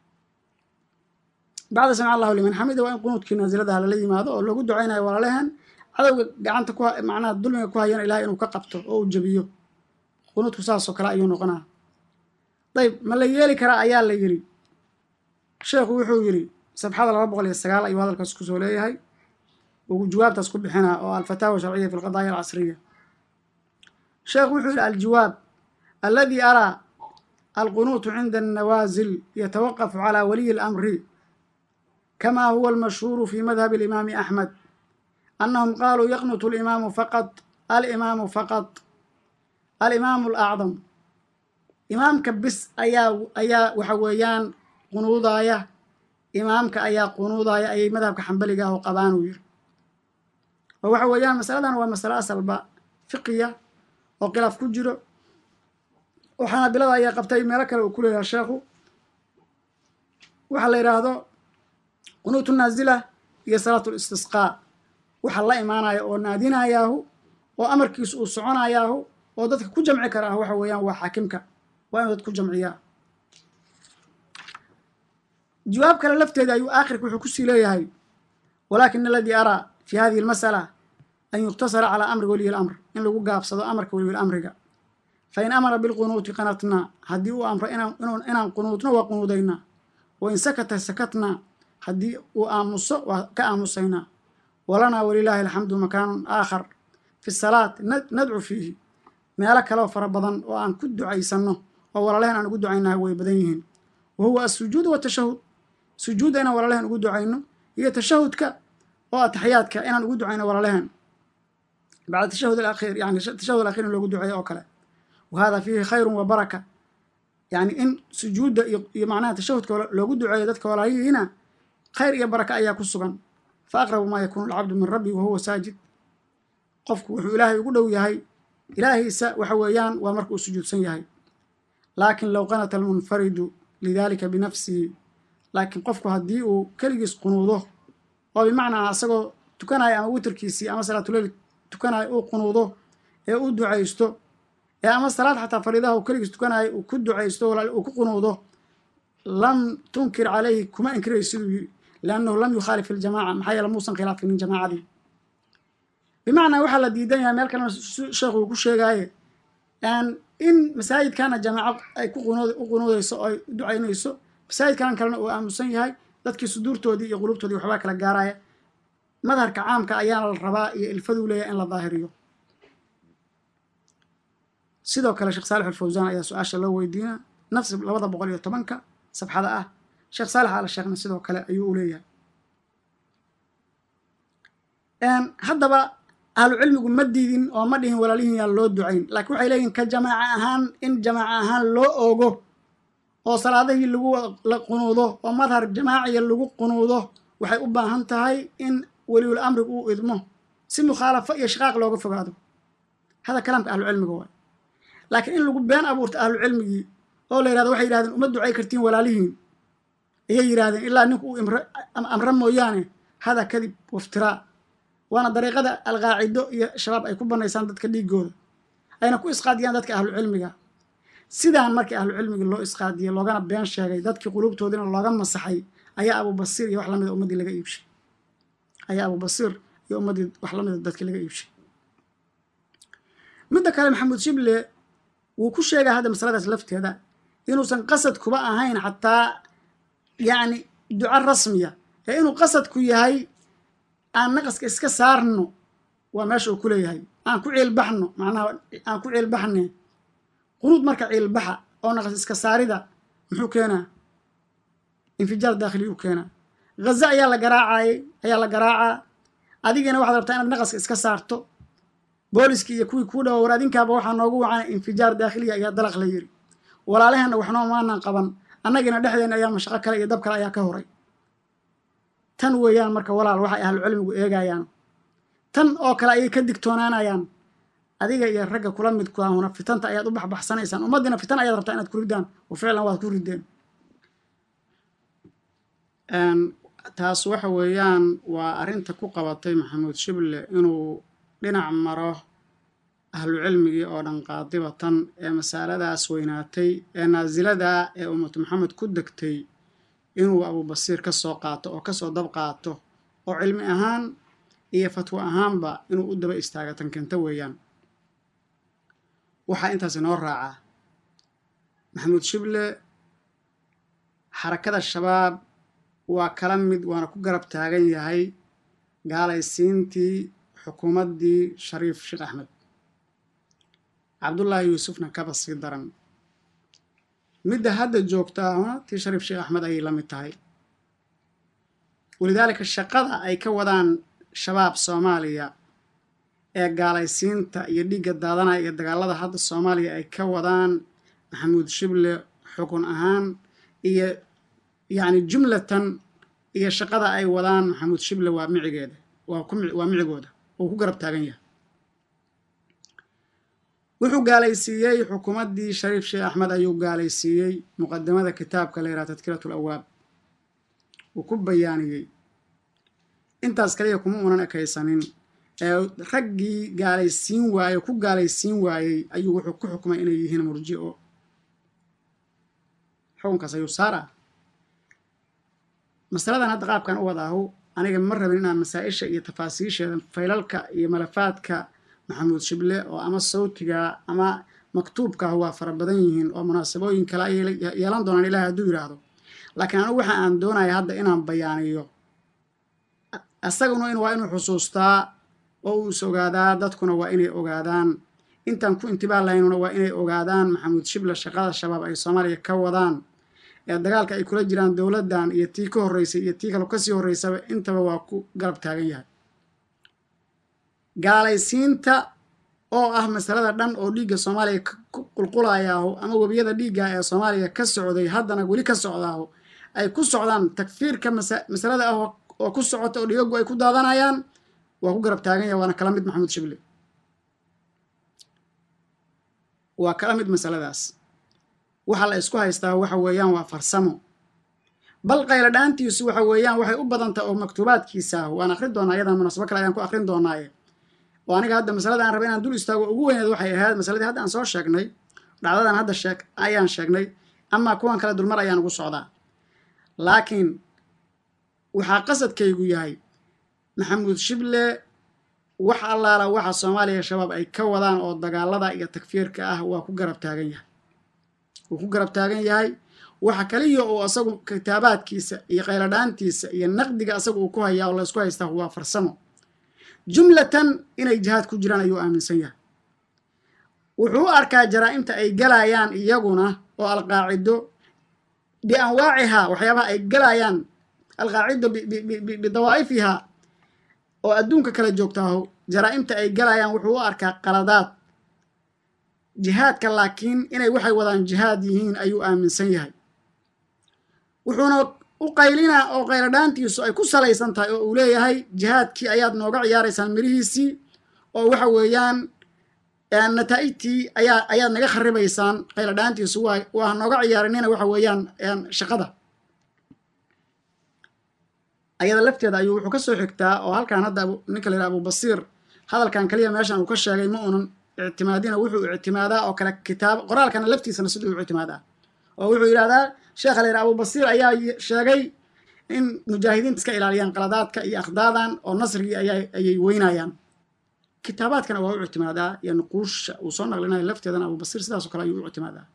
bacda samic allahu liman xamida waa in qunuudkii naasiladaha lala yimaado oo loogu ducaynayo walaalehen cadowga gacanta ku macnaha dulmiga ku hayana ilahay inuu ka qabto oo uu jebiyo qunuudku saasoo kale ayuu noqonaa dayb ma la yeeli karaa ayaa la yidhi sheekhu wuxuu yidhi sabxada laba boqol iyo sagaal ayuu hadalkaas kusoo leeyahay uu jawaabtaas ku bixinaa oo alfataawa sharciya fi lqadaaya alcasriya sheekhu wuxuu yidhi aljawaab aladi araa alqunuutu cinda annawaasil yatawaqafu calaa waliyi اlamri kama huwa almashhuuru fi madhabi alimaami axmed annahum qaaluu yaqnutu alimaamu faqad alimaamu faqad alimaamu alacdam imaamka bis ayaa ayaa waxa weeyaan qunuudaaya imaamka ayaa qunuudaaya ayay madhabka xambaliga ah oo qabaan uu yiri oo waxa weeyaan masaladan waa masalo asalba fiqiya oo khilaaf ku jiro oo xanaabilada ayaa qabtay meelo kale uu ku leeyahay sheekhu waxaa la yidhaahdo qunuutu naazila iyo salaatu listisqaa waxa la imaanaya oo naadinayaahu oo amarkiisu uu soconayaahu oo dadka ku jamci kara ah waxa weeyaan waa xaakimka waa inuu dad ku jamciyaa jawaab kale lafteeda ayuu aakhirka wuxuu kusii leeyahay walaakin aladii araa fi hadihi almasala an yuktasara calaa amri waliyi lamr in lagu gaabsado amarka waliyi lamriga fain amara bilqunuuti qanatnaa haddii uu amro inaan qunuudno waa qunuudaynaa wain sakata sakatnaa haddii uu aamuso waa ka aamusaynaa walanaa walilaahi alxamdu makaanun aakhar fi salaat nadcu fiihi meelo kaleoo fara badan oo aan ku ducaysanno oo walaalehen aan ugu ducaynaha way badan yihiin wa huwa asujuud watashahud sujuudda inaan walaalehen ugu ducayno iyo tashahudka oo ataxiyaadka inaan ugu ducayno walaalehen bacda tashahud alakhiir yani tashahud alakhiir in loogu duceeyo oo kale wa hada fiihi khayrun wa baraka yani in sujuudda iyo macnaha tashahudka loogu duceeyo dadka walaalyihiina khayr iyo baraka ayaa ku sugan fa aqrabu maa yakuunu alcabdu min rabbi wa huwa saajid qofku wuxuu ilaahay ugu dhow yahay ilaahiisa waxa weeyaan waa marka uu sujuudsan yahay laakin low qanata almunfaridu lidalika binafsihi laakiin qofku haddii uu keligiis qunuudo oo bimacnaa asagoo tukanaya ama witrkiisii ama salaatuleyl tukanaya uu qunuudo ee u ducaysto ee ama salaad xataa fariidaha uu keligiis tukanayo uu ku ducaysto uu ku qunuudo lam tunkir calayhi kuma inkirayso siduu yiri liannahu lam yukhaalif iljamaca maxaa yeele muusan khilaafinin jamaacadii bimacnaa waxaa la diidan yahay meel kalena sheekhu uu ku sheegaaye in masaajidkana jamaaco ay ku u qunuudayso oo ay u ducaynayso masaajidkan kalena uu aamusan yahay dadkii suduurtoodii iyo qulubtoodii waxbaa kala gaaraya madharka caamka ayaana la rabaa iyo ilfaduu leeyahay in la daahiriyo sidoo kale sheekh saalix alfawsaan ayaa su-aasha loo weydiina nafsi labada boqol iyo tobanka sabxada ah sheekh saalex ala sheekhna sidoo kale ayuu u leeyahay haddaba ahlu cilmigu ma diidin oo ma dhihin walaalihin yaan loo ducayn laakiin waxay leeyihin ka jamaaca ahaan in jamaaca ahaan loo ogo oo salaadihii lagu la qunuudo oo madhar jamaaciya lagu qunuudo waxay u baahan tahay in weliul amrigu uu idmo si mukhaalafo iyo shaqaaq looga fogaado hada kalaamka ahlu cilmiga waay laakiin in lagu been abuurto ahlu cilmigii oo la yirahdo waxay yihahdeen uma ducay kartiin walaalihiin ayay yidhahdeen ilaa ninku uu amre mooyaane hada kadib waftiraa waana dariiqada alqaacido iyo shabaab ay ku banaysaan dadka dhiigooda ayna ku isqaadiyaan dadka ahlu cilmiga sidaan markii ahlu cilmigii loo isqaadiyey loogana been sheegay dadkii qulubtoodina looga masaxay ayaa abubasiir iyo wax lamida ummaddii laga iibshay ayaa abubasiir iyo ummaddii wax lamida dadkii laga iibshay midda kale maxamuud shible wuu ku sheegaa hadda masaladaas lafteeda inuusan qasad kuba ahayn xataa yacni duco rasmiya ee inuu qasadku yahay aan naqaska iska saarno waa meesha uu ku leeyahay aan ku ciilbaxno macnaha aan ku ciilbaxne qunuud marka ciilbaxa oo naqas iska saarida muxuu keenaa infijaar daakhili uu keenaa ghaza ayaa la garaacayay ayaa la garaacaa adigana waxaad rabtaa inaad naqaska iska saarto booliskii iyo kuwii kuu dhawa war adinkaaba waxaa noogu wacana infijaar daakhiliya ayaa dalaq la yiri walaalaheenna waxnoo maanan qaban annagina dhexdeena ayaa mashaqo kale iyo dab kale ayaa ka horay tan weeyaan marka walaal waxay ahlu cilmigu eegayaan tan oo kale ayay ka digtoonaanayaan adiga iyo ragga kula midku ahuna fitanta ayaad u baxbaxsanaysaan ummaddiina fitan ayaad rabtaa inaad ku riddaan wa ficlan waad ku riddeen taas waxa weeyaan waa arrinta ku qabatay maxamuud shible inuu dhinac maro ahlu cilmigii oo dhan qaadibatan ee masaladaas weynaatay ee naasilada ee ummatu maxamed ku degtay inuu abubasiir ka soo qaato oo kasoo dab qaato oo cilmi ahaan iyo fatwo ahaanba inuu u daba istaaga tankenta weeyaan waxaa intaas inoo raacaa maxamuud shible xarakada shabaab waa kala mid waana ku garab taagan yahay gaalaysiintii xukuumaddii shariif sheekh axmed cabdullaahi yuusufna kaba sii daran midda hadda joogtaahuna tii shariif sheekh axmed ayay la mid tahay walidaalika shaqada ay ka wadaan shabaab soomaaliya ee gaalaysiinta iyo dhiigga daadanaya iyo dagaalada hadda soomaaliya ay ka wadaan maxamuud shible xukun ahaan iyo yacni jumlatan iyo shaqada ay wadaan maxamuud shible waa micigeeda waa ku waa micigooda oo ku garab taagan yahay wuxuu gaalaysiiyey xukuumaddii shariif sheekh axmed ayuu gaalaysiiyey muqadamada kitaabka la yidhaha tadkiratu lawaab uu ku bayaaniyey intaas kaliya kuma unan ekaysanin ee raggii gaalaysiin waaye ku gaalaysiin waayey ayuu wuxuu ku xukumay inay yihiin murji'o xukunkaas ayuu saaraa masaladan hadda qaabkan u wadaahu aniga ma rabin inaan masaa-isha iyo tafaasiisheeda faylalka iyo malafaadka maxamuud shible oo ama sawtiga ama maktuubkaah waa fara badan yihiin oo munaasabooyin kale ay yeelan doonaan ilaah hadduu yidhaahdo laakiin anigu waxa aan doonaya hadda inaan bayaaniyo isaguna waa inuu xusuustaa oo uu is ogaadaa dadkuna waa inay ogaadaan intaan ku intibaa lahaynuna waa inay ogaadaan maxamuud shible shaqada shabaab ay soomaaliya ka wadaan ee dagaalka ay kula jiraan dowladdan iyo tii ka horreysay iyo tii kale kasii horreysaba intaba waa ku garab taagan yahay gaalaysiinta oo ah masalada dhan oo dhiigga soomaaliya ku qulqulayaaho ama webiyada dhiigga ee soomaaliya ka socday haddana weli ka socdaaho ay ku socdaan takfiirka masalada ah oo ku socota oo dhigagu ay ku daadanayaan waa ku garab taagan yahay waana kala mid maxamuud shible waa kala mid masaladaas waxa la isku haystaa waxa weeyaan waa farsamo bal qaylo dhaantiisu waxa weeyaan waxay u badantaha oo maktuubaadkiisa ah waan akrin doonaa iyadan munaasabo kale ayaan ku akrin doonaaye oo aniga hadda masalada aan rabay inaan dul istaago ugu weyneed waxay ahayd masaladii hadda aan soo sheegnay dhacdadan hadda sheeg ayaan sheegnay amaa kuwan kale dulmar ayaan ugu socdaa laakiin waxaa qasadkaygu yahay maxamuud shible wax allaala waxa soomaaliya shabaab ay ka wadaan oo dagaalada iyo takfiirka ah waa ku garab taagan yahay wuu ku garab taagan yahay waxa kaliya oo asagu kitaabaadkiisa iyo qayladhaantiisa iyo naqdiga asagu uu ku hayaa oo laysku haystaa waa farsamo jumlatan inay jihaad ku jiraan ayuu aaminsan yahay wuxuu u arkaa jaraa-imta ay galayaan iyaguna oo alqaacido bianwaacihaa waxyaabaha ay galayaan alqaacido bidawaa'ifihaa oo adduunka kala joogtaaho jaraa-imta ay galayaan wuxuu u arkaa qaladaad jihaadka laakiin inay waxay wadaan jihaad yihiin ayuu aaminsan yahay wuxuuna u qaylinaa oo qayladhaantiisu ay ku salaysan tahay oo uu leeyahay jihaadkii ayaad nooga ciyaaraysaan mirihiisii oo waxa weeyaan nataa'ijtii ayaa ayaad naga kharibaysaan qayladhaantiisu waa waa nooga ciyaarinina waxa weeyaan shaqada ayada lafteeda ayuu wuxuu ka soo xigtaa oo halkan hadda ninka la yidhaha abubasiir hadalkan kaliya meeshan uu ka sheegay ma unan ictimaadina wuxuu ictimaadaa oo kale kitaab qoraalkana laftiisana siduu u ictimaadaa oo wuxuu yidhahdaa sheekha la yidhaha abubasiir ayaa sheegay in mujaahidiinta iska ilaaliyaan qaladaadka iyo akhdaadan oo nasrigii ayaa ayay weynayaan kitaabaadkana waa u ictimaadaa iyo nuquusha uu soo naqlinayo lafteedana abubasiir sidaasoo kale ayuu u ictimaadaa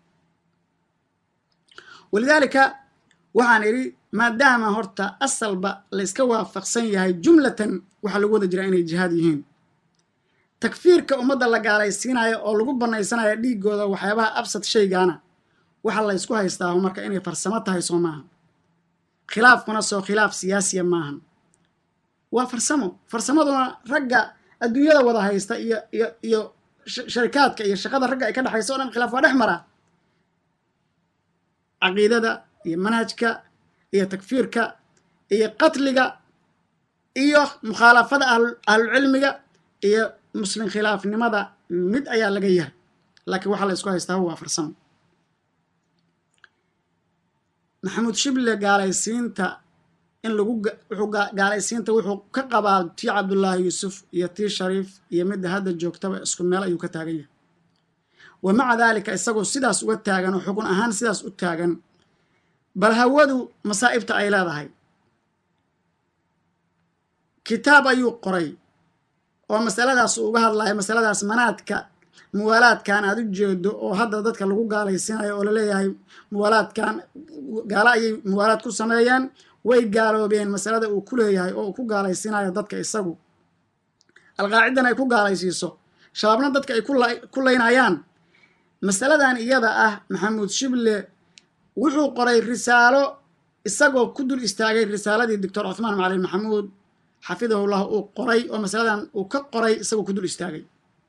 walidaalika waxaan idhi maadaama horta asalba la yska waafaqsan yahay jumlatan waxaa lagu wada jiraa inay jihaad yihiin takfiirka ummadda la gaalaysiinayo oo lagu bannaysanayo dhiigooda waxyaabaha absad shaygaana waxa la ysku haystaa marka inay farsamo tahay soo maaha khilaafkuna soo khilaaf siyaasiya maahan waa farsamo farsamaduna ragga adduunyada wada haysta iyo iyo iyo sharikaadka iyo shaqada ragga ay ka dhexaysa o dhan khilaaf waa dhex maraa caqiidada iyo manhajka iyo takfiirka iyo qatliga iyo mukhaalafada ahlulcilmiga iyo muslim khilaafnimada mid ayaa laga yahay laakiin waxaa la ysku haystaa waa farsamo maxamuud shible gaalaysiinta in lagu wuxuu gaalaysiinta wuxuu ka qabaa tii cabdullaahi yuusuf iyo tii shariif iyo midda hadda joogtaba isku meel ayuu ka taagan yahay wa maca daalika isagoo sidaas uga taagan oo xukun ahaan sidaas u taagan bal hawadu masaa'ibta ay leedahay kitaab ayuu qoray oo masaladaas uu uga hadlayo masaladaas manaadka muwaalaadkan aad u jeedo oo hadda dadka lagu gaalaysiinayo oo laleeyahay muwaalaadkan gaalo ayay muwaalaad ku sameeyeen way gaaloobeen masalada uu ku leeyahay oo uu ku gaalaysiinayo dadka isagu alqaacidan ay ku gaalaysiiso shabaabna dadka ay ku laynayaan masaladan iyada ah maxamuud shible wuxuu qoray risaalo isagoo ku dul istaagay risaaladii doctor cuthmaan macalin maxamuud xafidahullah uu qoray oo masaladan uu ka qoray isagoo ku dul istaagay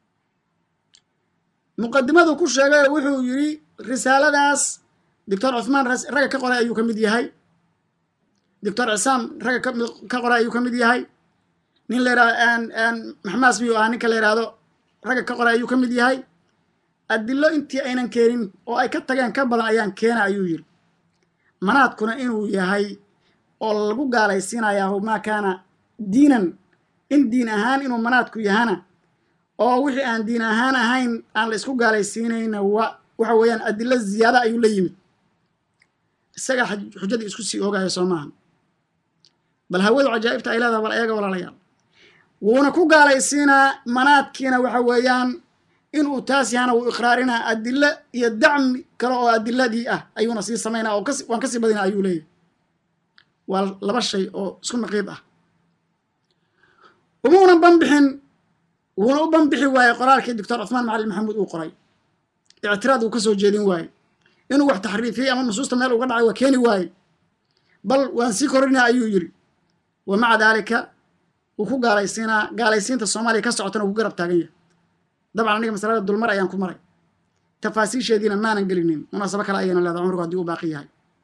muqadimadu ku sheegay oo wuxuu yidhi risaaladaas doctor cuthmaan ragga ka qoray ayuu ka mid yahay doctor cisaam ragga ka qoray ayuu ka mid yahay nin la yihahdo maxmaas miyuu ahaa ninka la yihahdo ragga ka qoray ayuu ka mid yahay adilo intii aynan keenin oo ay ka tageen ka badan ayaan keena ayuu yidhi manaadkuna inuu yahay oo lagu gaalaysiinayaa maa kaana diinan in diin ahaan inuu manaadku yahana oo wixii aan diin ahaan ahayn aan la isku gaalaysiinayna wa waxa weeyaan adilo ziyaada ayuu la yimid isaga xujadii isku sii oogaya soo maaha bal hawadu cajaa'ibta ay leedaha bal ayaga walaalayaal wuuna ku gaalaysiinaa manaadkiina waxa weeyaan inuu taas yahana wuu iqraarinaa adilo iyo dacmi kale oo adiladii ah ayuuna sii samaynaa oo kasi waan kasii badina ayuu leeyahy waa laba shay oo isku naqiid ah umuuna banbixin wuuna u banbixi waayey qoraalkii doctor cuthmaan macalin maxamuud uu qoray ictiraad uu ka soo jeedin waaye inuu wax taxriifiyey ama nusuusta meel uga dhacay waa keeni waaye bal waan sii korinaa ayuu yidhi wa maca daalika wuu ku gaalaysiinaa gaalaysiinta soomaaliya ka socotana wuu ku garab taagan yahay dabcan aniga masalada dulmar ayaan ku maray tafaasiisheediina maanan gelinin munaasabo kale ayayna leedahay cumrigu haddii u baaqi yahay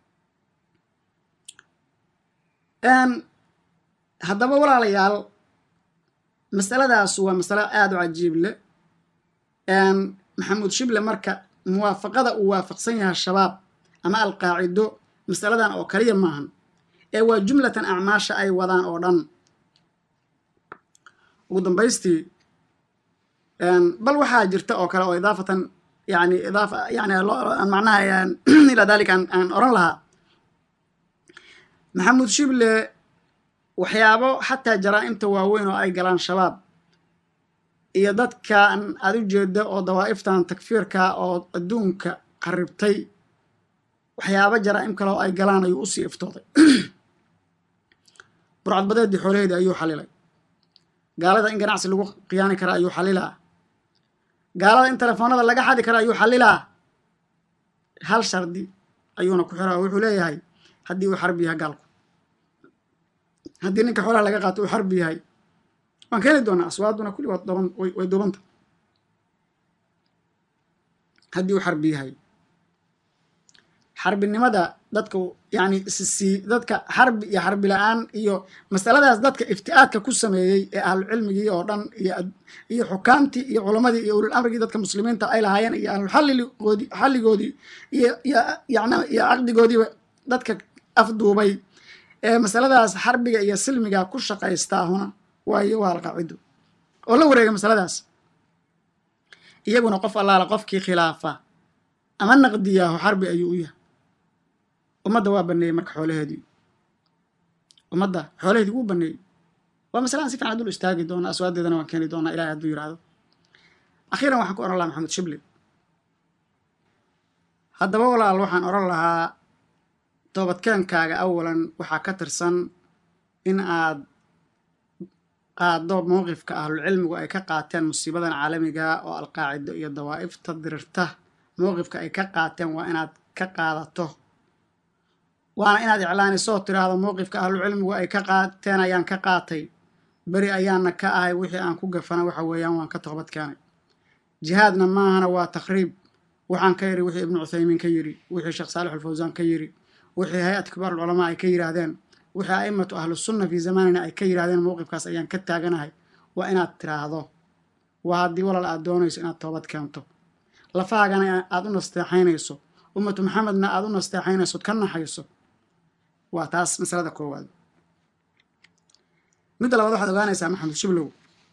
haddaba walaalayaal masaladaas waa masalo aada u cajiib leh maxamuud shible marka muwaafaqada uu waafaqsan yahay shabaab ama alqaacido masaladan oo kaliya maahan ee waa jumlatan acmaasha ay wadaan oo dhan ugu dambaystii bal waxaa jirta oo kale oo idaafatan yani idaafa yani macnaha ilaa dalika aan oran lahaa maxamuud shible waxyaabo xataa jaraa'imta waaweyn oo ay galaan shabaab iyo dadkan aad u jeeda oo dawaa'iftan takfiirka oo adduunka qaribtay waxyaabo jaraa'im kale oo ay galaan ayuu usii iftooday burcadbadeeddii xoolaheedii ayuu xalilay gaalada in ganacsi lagu khiyaani kara ayuu xalilaa gaalada in telefoonada laga xadi kara ayuu xalilaa hal shardi ayuuna ku xiraa oo wuxuu leeyahay haddii uu xarbi yahay gaalku haddii ninka xoolaha laga qaato uu xarbi yahay waan keeni doonaa aswaaduna kulli waa doban way duubanta haddii uu xarbi yahay xarbinimada dadka yani sii dadka xarbi iyo xarbi la-aan iyo masaladaas dadka ifti'aadka ku sameeyey ee ahlucilmigii oo dhan iyo xukaamtii iyo culamadii iyo ulul amrigii dadka muslimiinta ay lahaayeen iyo ahluxalligoodi xalligoodii iyo iyo yani iyo caqdigoodiiba dadka afduubay ee masaladaas xarbiga iyo silmiga ku shaqaystaahuna waayo waa alqaacido oo la wareega masaladaas iyaguna qof allaala qofkii khilaafa ama naqdiyaaho xarbi ayuu u yahay ummadda waa baneeyey marka xoolaheedii ummadda xoolaheedii wuu baneeyey waa masalaan si fiican dul istaagi doona aswaadeedana waan keeni doonaa ilahay hadduu yidhaahdo akhiiran waxaan ku oran lahaa maxamed shibli haddaba walaal waxaan oran lahaa toobadkeenkaaga awalan waxaa ka tirsan in aad qaado mowqifka ahlulcilmigu ay ka qaateen musiibadan caalamiga oo alqaacido iyo dawaa'ifta dirirta mowqifka ay ka qaateen waa inaad ka qaadato waana inaad iclaanisoo tiraahdo mowqifka ahlucilmigu ay ka qaateen ayaan ka qaatay beri ayaana ka ahay wixii aan ku gafana waxa weeyaan waan ka toobad keenay jihaadna maahana waa takhriib waxaan ka yidhi wixii ibnu cuthaymiin ka yidhi wixii sheekh saalix alfawsaan ka yidhi wixii hay-at kibaar ulculamaa ay ka yidhaahdeen wixii a'immatu ahlusunna fii zamanina ay ka yidhahdeen mowqifkaas ayaan ka taaganahay waa inaad tiraahdo waa haddii walaal aad doonayso inaad toobad keento lafaagana aad u nasteexaynayso ummatu maxamedna aad u nasteexaynayso ka naxayso waa taas masalada koowaad midda labaad waxaad ogaanaysaa maxamed shiblow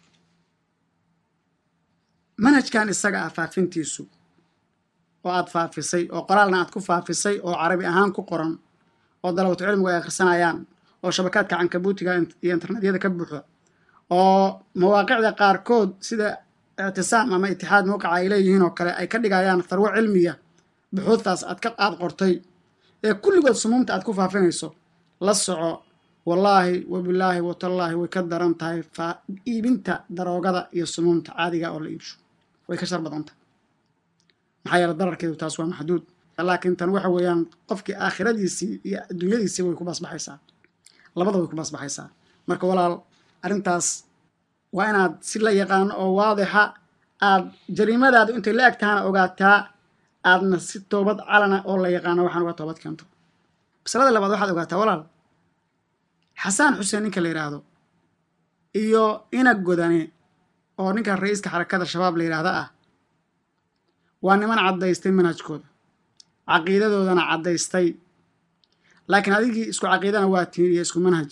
manhajkan isaga ah faafintiisu oo aad faafisay oo qoraalna aad ku faafisay oo carabi ahaan ku qoran oo dalabatu cilmigu ay akhrisanayaan oo shabakaadka cankabuutiga iyo internetyada ka buuxa oo mawaaqicda qaarkood sida ictisaam ama itixaad mawqica ay leeyihiin oo kale ay ka dhigayaan farwo cilmiya buxuudtaas aad ka aad qortay ee kulligood sumuumta aad ku faafinayso la soco wallaahi wabilaahi watallaahi way ka daran tahay iibinta daroogada iyo sumuumta caadiga oo la iibsho way ka shar badan tahay maxaa yeele dararkeedu taas waa maxduud laakiin tan waxa weeyaan qofkii aakhiradiisii iyo adduunyadiisii way ku baasbaxaysaa labada way ku baasbaxaysaa marka walaal arrintaas waa inaad si la yaqaano oo waadixa aad jariimadaadu intay la eg tahana ogaataa aadna si toobad calana oo la yaqaano waxaan uga toobad keento masalada labaad waxaad ogaataa walaal xasaan xuseen ninka la yidhaahdo iyo inag godane oo ninka ra-iiska xarakada shabaab la yidhaahda ah waa niman caddaystay manhajkooda caqiidadoodana caddaystay laakiin adigii isku caqiidana waa tiin iyo isku manhaj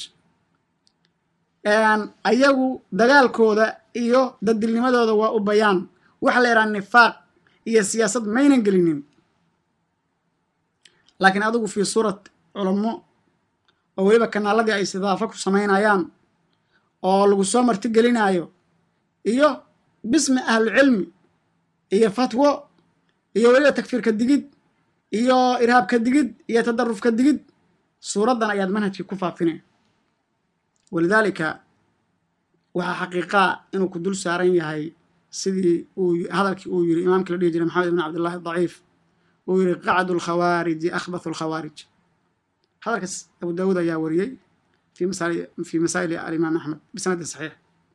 ayagu dagaalkooda iyo dadilnimadooda waa u bayaan waxa la yidhaha nifaaq iyo siyaasad maynan gelinin laakiin adigu fii suurat culamo oo weliba kanaaladii ay istidaafo ku samaynayaan oo lagu soo martigelinaayo iyo bismi ahlucilmi iyo fatwo iyo weliba takfiirka digid iyo irhaabka digid iyo tadarufka digid suuraddan ayaad manhajkii ku faafine walidaalika waxaa xaqiiqaa inuu ku dul saaran yahay sidii uu hadalkii uu yiri imaamkii la dhihi jiray maxamed ibn cabdillahi daciif uu yiri qacdu lkhawaariji akhbathu lkhawaarij hadalkaas abu daawuud ayaa wariyey fii masaa'ili alimaam axmed bisanadin saxiix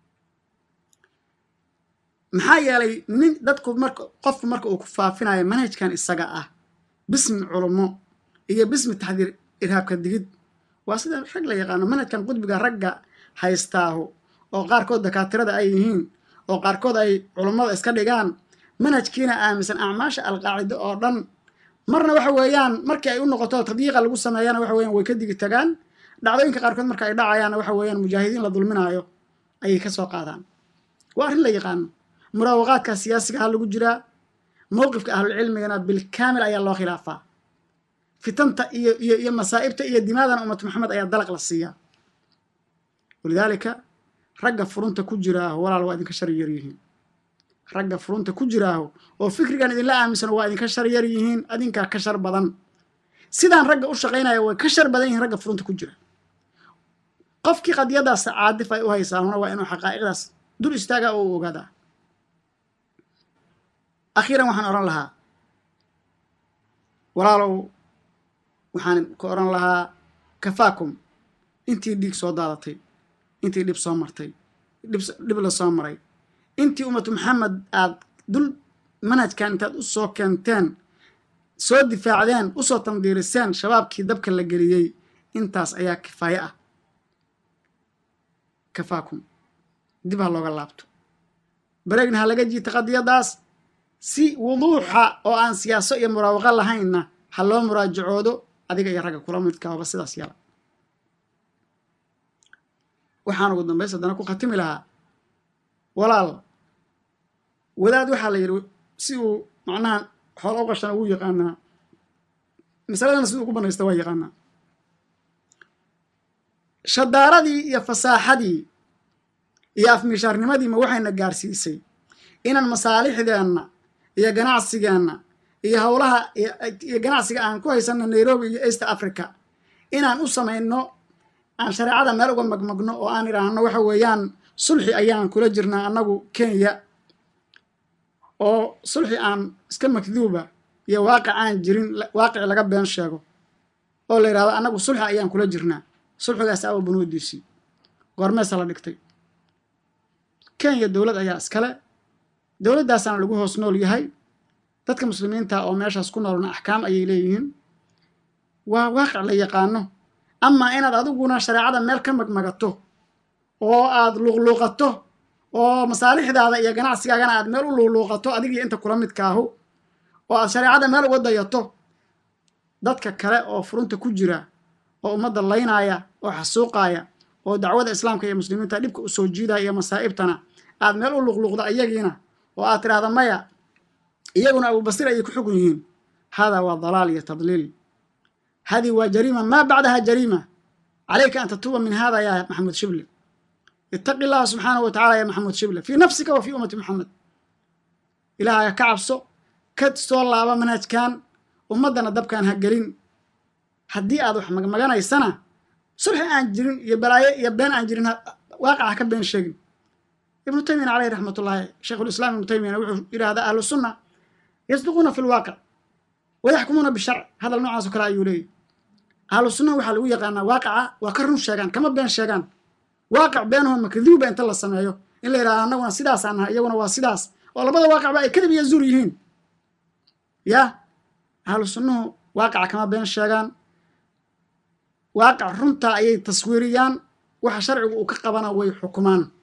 maxaa yeelay nin dadku marka qofku marka uu ku faafinayo manhajkan isaga ah bismi culummo iyo bismi taxdiir irhaabka digid waa sida rag la yaqaano manhajkan qudbiga ragga haystaahu oo qaarkood dakaatirada ay yihiin oo qaarkood ay culummada iska dhigaan manhajkiina aaminsan acmaasha alqaacido oo dhan marna waxa weeyaan markii ay u noqoto tadyiiqa lagu sameeyana waxa weyan way ka digi tagaan dhacdooyinka qaarkood marka ay dhacayaanna waxa weeyaan mujaahidiin la dulminaayo ayay ka soo qaadaan waa arrin la yaqaano muraawaqaadka siyaasiga ha lagu jiraa mowqifka ahlulcilmigana bilkaamil ayaa loo khilaafaa fitanta iyo iyo iyo masaa'ibta iyo dimaadana ummatu maxamed ayaa dalaq la siiyaa walidaalika ragga furunta ku jiraaho walaal waa idinka shar yar yihiin ragga furunta ku jiraaho oo fikrigan idinla aaminsan waa idinka shar yar yihiin adinkaa ka shar badan sidaan ragga u shaqaynaya way ka shar badan yihiin ragga furunta ku jira qofkii qadiyadaas caadif ay u haysaahuna waa inuu xaqaa'iqdaas dul istaagaa oo u ogaadaa akhiiran waxaan odhan lahaa walaalow waxaan ka odhan lahaa kafaakum intii dhiig soo daadatay intii dhib soo martay dhib la soo maray intii ummatu maxamed aad dul manhajkan intaad u soo keenteen soo difaacdeen usoo tandiiriseen shabaabkii dabka la geliyey intaas ayaa kifaaye ah kafaakum dib ha looga laabto bareegna ha laga jiita qadiyadaas si wuduuxa oo aan siyaaso iyo muraawaqo lahaynna ha loo muraajacoodo adiga iyo ragga kula midkaaba sidaas yala waxaan ugu dambays haddana ku khatimi lahaa walaal wadaad waxaa la yidhi si uu macnaha xoola u qashana wuu yaqaanaa masaladana siduu ugu banaysta waa yaqaanaa shadaaradii iyo fasaaxadii iyo afmishaarnimadiima waxayna gaarsiisay inaan masaalixdeenna iyo ganacsigeenna iyo howlaha iyo ganacsiga aan ku haysanno nairobi iyo east africa inaan u samayno aan shareecada meel uga magmagno oo aan idhaahno waxa weeyaan sulxi ayaan kula jirnaa annagu kenya oo sulxi aan iska makduuba iyo waaqic aan jirin waaqic laga been sheego oo la yidhahdo annagu sulxi ayaan kula jirnaa sulxigaas awa bunuudiisii goormeesa la dhigtay kenya dowlad ayaa iskale dowladdaasaana lagu hoos nool yahay dadka muslimiinta oo meeshaas ku noolna axkaam ayay leeyihiin waa waaqic la yaqaano amaa inaad adiguna shareecada meel ka magmagato oo aad luuqluuqato oo masaalixdaada iyo ganacsigaagana aad meel u luuqluuqato adigiyo inta kula midkaahu oo aad shareecada meel uga dayato dadka kale oo furunta ku jira oo ummadda laynaaya oo xasuuqaaya oo dacwada islaamka iyo muslimiinta dhibka u soo jiidaya iyo masaa'ibtana aad meel u luqluqda iyagiina oo aad tidhaahda maya iyaguna abubasir ayay ku xugun yihiin hada waa dalaal iyo tadliil hadi waa jariima maa bacdaha jariima calayka an tatuuba min hada ya maxamuud shible itaqi llaha subxaanahu wa tacala ya maxamuud shible fii nafsika wa fii ummati maxamed ilaahaga ka cabso ka soo laaba manhajkan ummaddana dabkaan ha gelin haddii aad wax magmaganaysana sulxi aan jirin iyo balaayo iyo been aan jirin waaqaca ka been sheegin ibnu taymiyana caleyh raxmat ullaahi sheikhulislaam ibnu taymiyana wuxuu yidhahdaa ahlu sunna yasduquuna fi lwaaqic wayaxkumuuna bisharc hadal noocaas oo kale ayuu leeyahy ahlu sunnaha waxaa lagu yaqaanaa waaqaca waa ka run sheegaan kama been sheegaan waaqic beenaho makduuba inta la sameeyo in la yidhahdo annaguna sidaasaan nahay iyaguna waa sidaas oo labada waaqicba ay kadib iyo zuur yihiin ya ahlu sunnuhu waaqaca kama been sheegaan waaqic runta ayay taswiiriyaan waxa sharcigu uu ka qabana way xukumaan